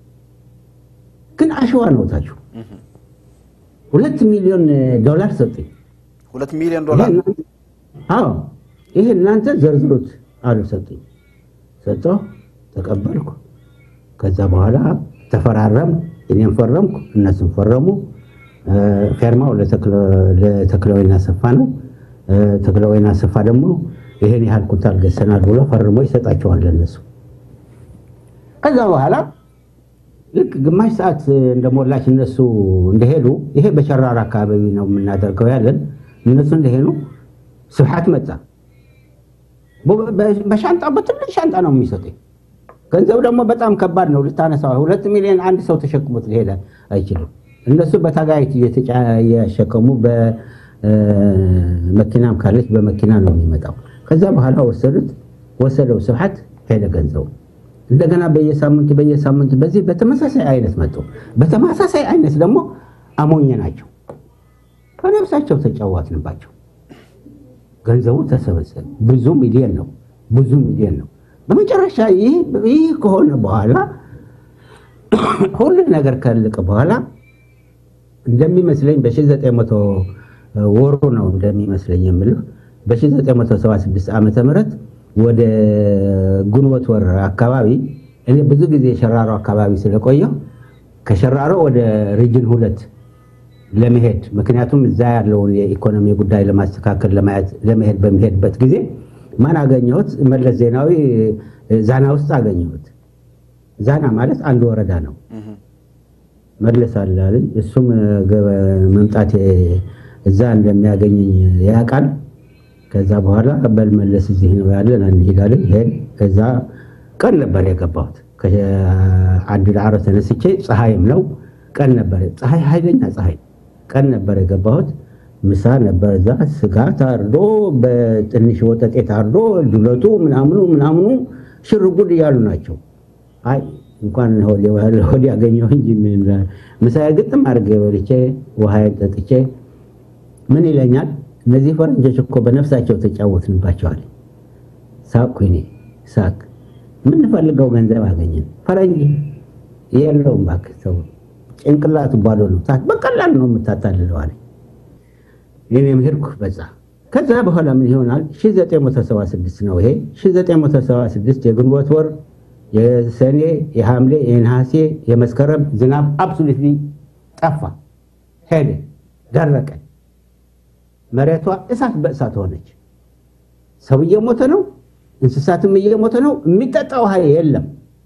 ግን አሸዋ ነው ታችሁ ሁለት ሚሊዮን ዶላር ሰጡኝ። ሁለት ሚሊዮን ዶላር ይሄ እናንተ- አዎ ይሄ እናንተ ዘርዝሩት አሉ ሰጡኝ። ሰጠሁ፣ ተቀበልኩ። ከዛ በኋላ ተፈራረም፣ እኔም ፈረምኩ፣ እነሱም ፈረሙ። እ፣ ፌርማው ለተክለ- ለተክለወይና ሰፋ ነው። እ፣ ተክለወይና ሰፋ ደግሞ ይሄን ያህል ኩንታል ገዝተናል ብሎ ፈርሞ ይሰጣቸዋል ለእነሱ። ከዛ በኋላ ልክ ግማሽ ሰዓት እንደሞላች እነሱ እንደሄዱ ይሄ በሸራራ አካባቢ ነው የምናደርገው ያለን እነሱ እንደሄዱ ስብሓት መጣ። በ- በ- በሻንጣ በትልቅ ሻንጣ ነው የሚሰጡኝ። ገንዘብ ደግሞ በጣም ከባድ ነው ልታነሳው። ሁለት ሚሊዮን አንድ ሰው ተሸክሞት ሊሄድ አይችልም። እነሱ በታጋይት እየተጫ- እያሸከሙ በመኪናም ካለች በመኪና ነው የሚመጣው። ከዛ በኋላ ወሰዱት፣ ወሰደው ስብሓት ሄደ ገንዘቡ። እንደገና በየሳምንቱ በየሳምንቱ በዚህ በተመሳሳይ አይነት መጡ። በተመሳሳይ አይነት ደግሞ አሞኘ ናቸው። በነፍሳቸው ተጫዋትንባቸው። ገንዘቡ ተሰበሰበ። ብዙ ሚሊዮን ነው፣ ብዙ ሚሊዮን ነው። በመጨረሻ ይህ ይህ ከሆነ በኋላ ሁሉ ነገር ካለቀ በኋላ እንደሚመስለኝ በ1900 ወሩ ነው እንደሚመስለኝ የምልህ በ1976 ዓመተ ምህረት ወደ ግንቦት ወር አካባቢ እኔ ብዙ ጊዜ ሸራሮ አካባቢ ስለቆየሁ ከሸራሮ ወደ ሪጅን ሁለት ለመሄድ ምክንያቱም እዛ ያለውን የኢኮኖሚ ጉዳይ ለማስተካከል ለማየት ለመሄድ በሚሄድበት ጊዜ ማን አገኘሁት? መለስ ዜናዊ ዛና ውስጥ አገኘሁት። ዛና ማለት አንድ ወረዳ ነው። መለስ አለ አለኝ። እሱም ገበ- መምጣቴ እዛ እንደሚያገኘኝ ያውቃል። ከዛ በኋላ በል መለስ እዚህ ነው ያለን እንሄዳለን። ሄድ ከዛ ቀን ነበር የገባሁት ከአዲ ዳዕሮ ተነስቼ ፀሐይም ነው ቀን ነበር። ፀሐይ ኃይለኛ ፀሐይ ቀን ነበር የገባሁት። ምሳ ነበር እዛ ስጋ ታርዶ በትንሽ ወጠጤ ታርዶ ዱለቱ ምናምኑ ምናምኑ ሽርጉድ እያሉ ናቸው። አይ እንኳን ሆድ ያገኘው እንጂ ምን ምሳ ግጥም አድርጌ በልቼ ውሃዬን ጠጥቼ ምን ይለኛል፣ እነዚህ ፈረንጆች እኮ በነፍሳቸው ተጫወትንባቸዋል። ሳቅኩ እኔ ሳቅ። የምንፈልገው ገንዘብ አገኘን። ፈረንጅ የለውም እባክህ ሰው ጭንቅላቱ ባዶ ነው። ታ- በቀላል ነው የምታታልለው አለኝ። እኔም ሄድኩ በዛ። ከዛ በኋላ ምን ይሆናል 1976 ነው ይሄ 1976 የግንቦት ወር የሰኔ የሐምሌ የነሐሴ የመስከረም ዝናብ አብሶሉትሊ ጠፋ፣ ሄደ፣ ደረቀ። መሬቷ እሳት በእሳት ሆነች። ሰው እየሞተ ነው፣ እንስሳትም እየሞተ ነው። የሚጠጣ ውሃ የለም።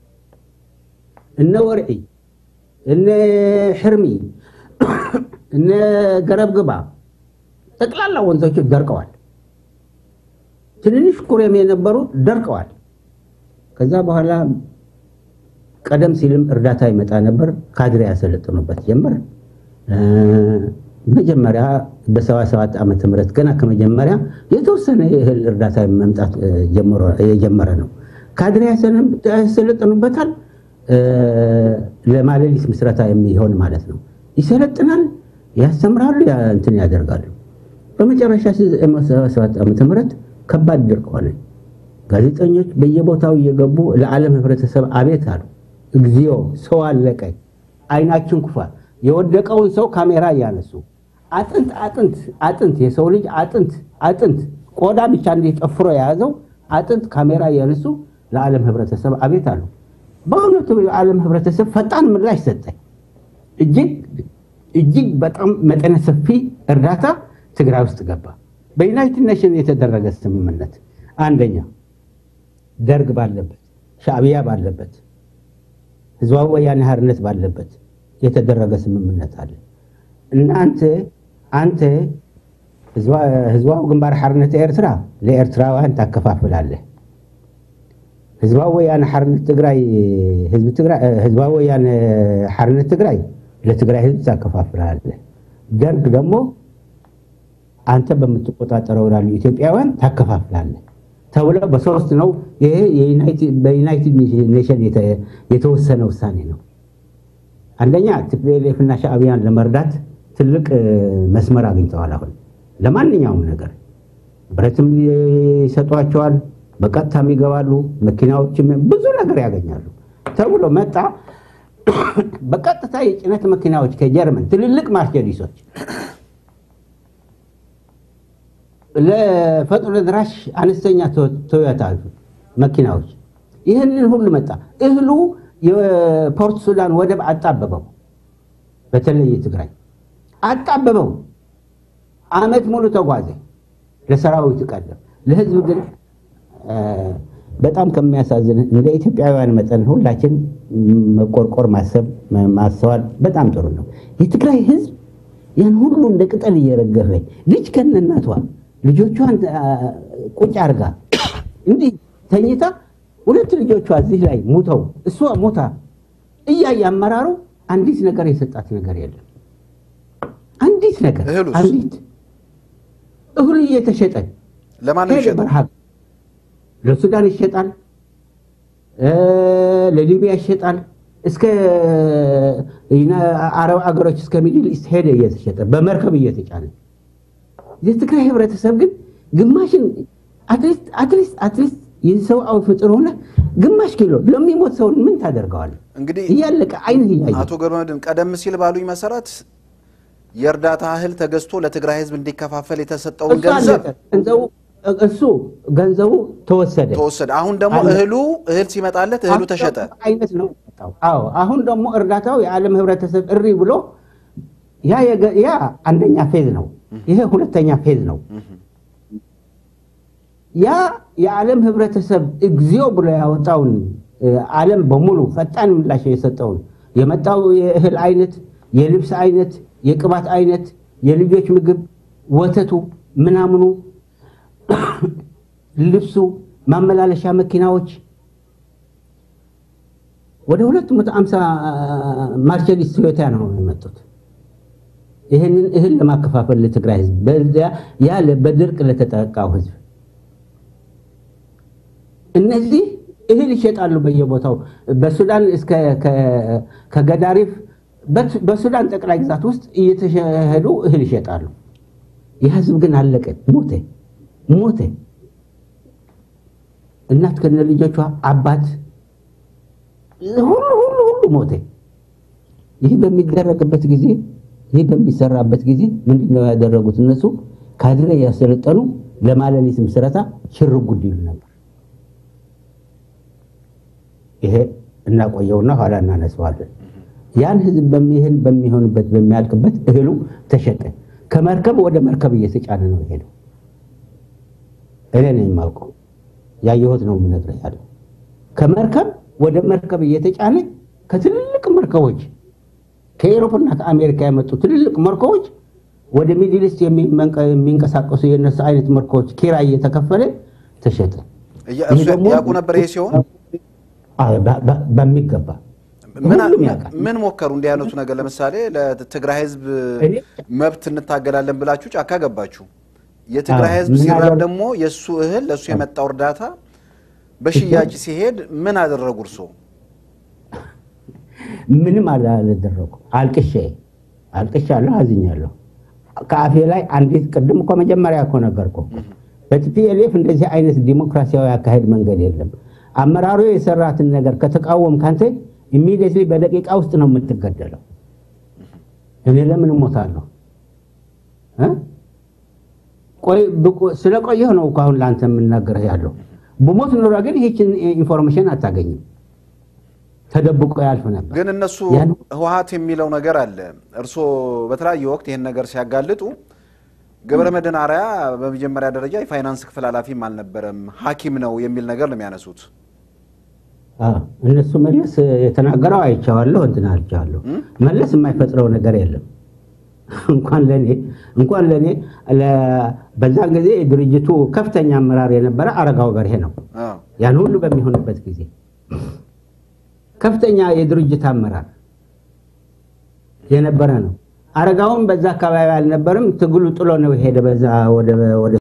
እነ ወርዒ እነ ሕርሚ እነ ገረብግባ ጠቅላላ ወንዞቹ ደርቀዋል። ትንንሽ ኩሬም የነበሩ ደርቀዋል። ከዛ በኋላ ቀደም ሲልም እርዳታ ይመጣ ነበር። ካድሬ ያሰለጥኑበት ጀመር። እ፣ መጀመሪያ በሰባ ሰባት ዓመተ ምህረት ገና ከመጀመሪያ የተወሰነ የእህል እርዳታ መምጣት እ፣ ጀምሮ- የጀመረ ነው። ካድሬ ያሰለ- ያሰለጥኑበታል። እ፣ ለማሌሊት ምስረታ የሚሆን ማለት ነው። ይሰለጥናል፣ ያስተምራሉ፣ ያ- እንትን ያደርጋሉ። በመጨረሻ 1977 ዓመተ ምህረት ከባድ ድርቅ ሆነ። ጋዜጠኞች በየቦታው እየገቡ ለዓለም ህብረተሰብ አቤት አሉ። እግዚኦ ሰው አለቀ፣ አይናችን ኩፋ። የወደቀውን ሰው ካሜራ እያነሱ አጥንት አጥንት አጥንት የሰው ልጅ አጥንት አጥንት ቆዳ ብቻ እንዲህ ጠፍሮ የያዘው አጥንት ካሜራ እያነሱ ለዓለም ህብረተሰብ አቤት አሉ። በእውነቱ የዓለም ህብረተሰብ ፈጣን ምላሽ ሰጠ። እጅግ እጅግ በጣም መጠነ ሰፊ እርዳታ ትግራይ ውስጥ ገባ። በዩናይትድ ኔሽን የተደረገ ስምምነት አንደኛ ደርግ ባለበት፣ ሻዕቢያ ባለበት፣ ህዝባዊ ወያኔ ሓርነት ባለበት የተደረገ ስምምነት አለ። እናንተ አንተ ህዝባዊ ግንባር ሓርነት ኤርትራ ለኤርትራውያን ታከፋፍላለህ። ህዝባዊ ወያነ ሓርነት ትግራይ ህዝባዊ ወያነ ሓርነት ትግራይ ለትግራይ ህዝብ ታከፋፍላለህ። ደርግ ደግሞ አንተ በምትቆጣጠረው ላሉ ኢትዮጵያውያን ታከፋፍላለህ ተብሎ በሶስት ነው። ይሄ በዩናይትድ ኔሽን የተወሰነ ውሳኔ ነው። አንደኛ ቲፒኤልኤፍ እና ሻዕቢያን ለመርዳት ትልቅ መስመር አግኝተዋል። አሁን ለማንኛውም ነገር ብረትም ይሰጧቸዋል፣ በቀጥታም ይገባሉ፣ መኪናዎችም ብዙ ነገር ያገኛሉ ተብሎ መጣ። በቀጥታ የጭነት መኪናዎች ከጀርመን ትልልቅ ማርሴዲሶች ለፈጥኖ ደራሽ አነስተኛ ቶዮታ መኪናዎች ይህንን ሁሉ መጣ። እህሉ የፖርት ሱዳን ወደብ አጣበበው። በተለይ ትግራይ አጣበበው። አመት ሙሉ ተጓዘ። ለሰራዊት ቀደም፣ ለህዝብ ግን በጣም ከሚያሳዝን እንደ ኢትዮጵያውያን መጠን ሁላችን መቆርቆር፣ ማሰብ፣ ማስተዋል በጣም ጥሩ ነው። የትግራይ ህዝብ ያን ሁሉ እንደ ቅጠል እየረገፈ ልጅ ከነናቷ ልጆቿን ቁጭ አርጋ እንዲህ ተኝታ ሁለት ልጆቿ እዚህ ላይ ሙተው እሷ ሞታ እያየ አመራሩ አንዲት ነገር የሰጣት ነገር የለም። አንዲት ነገር እህሉስ? አንዲት እህሉ እየተሸጠ ለማን ነው ሄደ የሚሸጠው? በረሃብ ለሱዳን ይሸጣል፣ ለሊቢያ ይሸጣል፣ እስከ አረብ አገሮች እስከ ሚድል ኢስት ሄደ እየተሸጠ በመርከብ እየተጫነ የትግራይ ህብረተሰብ ግን ግማሽን አትሊስት አትሊስት አትሊስት የሰብአዊ ፍጡር ሆነ ግማሽ ኪሎ ለሚሞት ሰውን ምን ታደርገዋል? እንግዲህ እያለቀ አይነት እያየ አቶ ገብረመድህን ቀደም ሲል ባሉኝ መሰረት የእርዳታ እህል ተገዝቶ ለትግራይ ህዝብ እንዲከፋፈል የተሰጠውን እሱ ገንዘብ አለቀ። ገንዘቡ እሱ ገንዘቡ ተወሰደ። ተወሰደ። አሁን ደግሞ አለ። እህሉ እህል ሲመጣለት እህሉ አሁን ተሸጠ። ደግሞ አይነት ነው የመጣው። አዎ አሁን ደግሞ እርዳታው የዓለም ህብረተሰብ እሪ ብሎ ያ የገ- ያ አንደኛ ፌዝ ነው። ይሄ ሁለተኛ ፌዝ ነው። ያ የዓለም ህብረተሰብ እግዚኦ ብሎ ያወጣውን እ፣ ዓለም በሙሉ ፈጣን ምላሽ የሰጠውን የመጣው የእህል አይነት፣ የልብስ አይነት፣ የቅባት አይነት፣ የልጆች ምግብ፣ ወተቱ፣ ምናምኑ፣ ልብሱ፣ ማመላለሻ መኪናዎች ወደ 250 ማርቸዲስ ቶዮታ ነው የመጡት። ይህንን እህል ለማከፋፈል ለትግራይ ህዝብ በዚያ ያለ በድርቅ ለተጠቃው ህዝብ እነዚህ እህል ይሸጣሉ በየቦታው በሱዳን እስከ ከ- ከገዳሪፍ በት- በሱዳን ጠቅላይ ግዛት ውስጥ እየተሸሄዱ እህል ይሸጣሉ። የህዝብ ግን አለቀ፣ ሞተ ሞተ። እናት ከነ ልጆቿ አባት ሁሉ ሁሉ ሁሉ ሞተ። ይህ በሚደረግበት ጊዜ ይህ በሚሰራበት ጊዜ ምንድን ነው ያደረጉት? እነሱ ካድሬ ያሰለጠኑ ለማለሊት ምስረታ ሽር ጉድ ይሉ ነበር። ይሄ እናቆየውና ኋላ እናነሳዋለን። ያን ህዝብ በሚህል በሚሆንበት በሚያልቅበት እህሉ ተሸጠ። ከመርከብ ወደ መርከብ እየተጫነ ነው የሄደው። እኔ ነኝ የማውቀው ያየሁት ነው የምነግርህ ያለው ከመርከብ ወደ መርከብ እየተጫነ ከትልልቅ መርከቦች ከኤሮፕና ከአሜሪካ የመጡ ትልልቅ መርከቦች ወደ ሚድል ኢስት የሚመንቀ- የሚንቀሳቀሱ የነሱ አይነት መርከቦች ኪራይ እየተከፈለ ተሸጠ። እያ- ይህ እርሱ ደግሞ ያውቁ ነበር ይሄ ሲሆን አዎ፣ በ- በ- በሚገባ ምን ሁሉም ያውቃል። ምን ሞከሩ? እንዲህ አይነቱ ነገር ለምሳሌ ለትግራይ ህዝብ እኔ- መብት እንታገላለን ብላችሁ ጫካ ገባችሁ። የትግራይ አዎ፣ ህዝብ ምን ሲራብ አደረጉ? ደግሞ የእሱ እህል ለእሱ የመጣው እርዳታ በሽያጭ ሲሄድ ምን አደረጉ እርሶ? ምንም አላደረኩ። አልቅሼ አልቅሻለሁ፣ አዝኛለሁ። ከአፌ ላይ አንዲት ቅድም እኮ መጀመሪያ እኮ ነገርኩ። በቲፒኤልኤፍ እንደዚህ አይነት ዲሞክራሲያዊ አካሄድ መንገድ የለም። አመራሩ የሰራትን ነገር ከተቃወም ካንተ ኢሚዲየትሊ በደቂቃ ውስጥ ነው የምትገደለው። እኔ ለምን እሞታለሁ? እ? ቆይ ብቆ- ስለቆየሁ ነው እኮ አሁን ለአንተ የምናገርህ ያለው። ብሞት ኖሮ ግን ይህችን ኢንፎርሜሽን አታገኝም። ተደብቆ ያልፍ ነበር። ግን እነሱ ያን- ህወሀት የሚለው ነገር አለ። እርስዎ በተለያየ ወቅት ይህን ነገር ሲያጋልጡ ገብረ መድህን አርአያ በመጀመሪያ ደረጃ የፋይናንስ ክፍል ኃላፊም አልነበረም ሐኪም ነው የሚል ነገር ነው የሚያነሱት። አዎ፣ እነሱ መለስ የተናገረው አይቼዋለሁ፣ እንትን አልቼዋለሁ። መለስ የማይፈጥረው ነገር የለም። እንኳን ለኔ እንኳን ለኔ ለ- በዛን ጊዜ የድርጅቱ ከፍተኛ አመራር የነበረ አረጋው በርሄ ነው። አዎ። ያን ሁሉ በሚሆንበት ጊዜ ከፍተኛ የድርጅት አመራር የነበረ ነው። አረጋውን በዛ አካባቢ አልነበርም። ትግሉ ጥሎ ነው የሄደ በዛ ወደ ወደ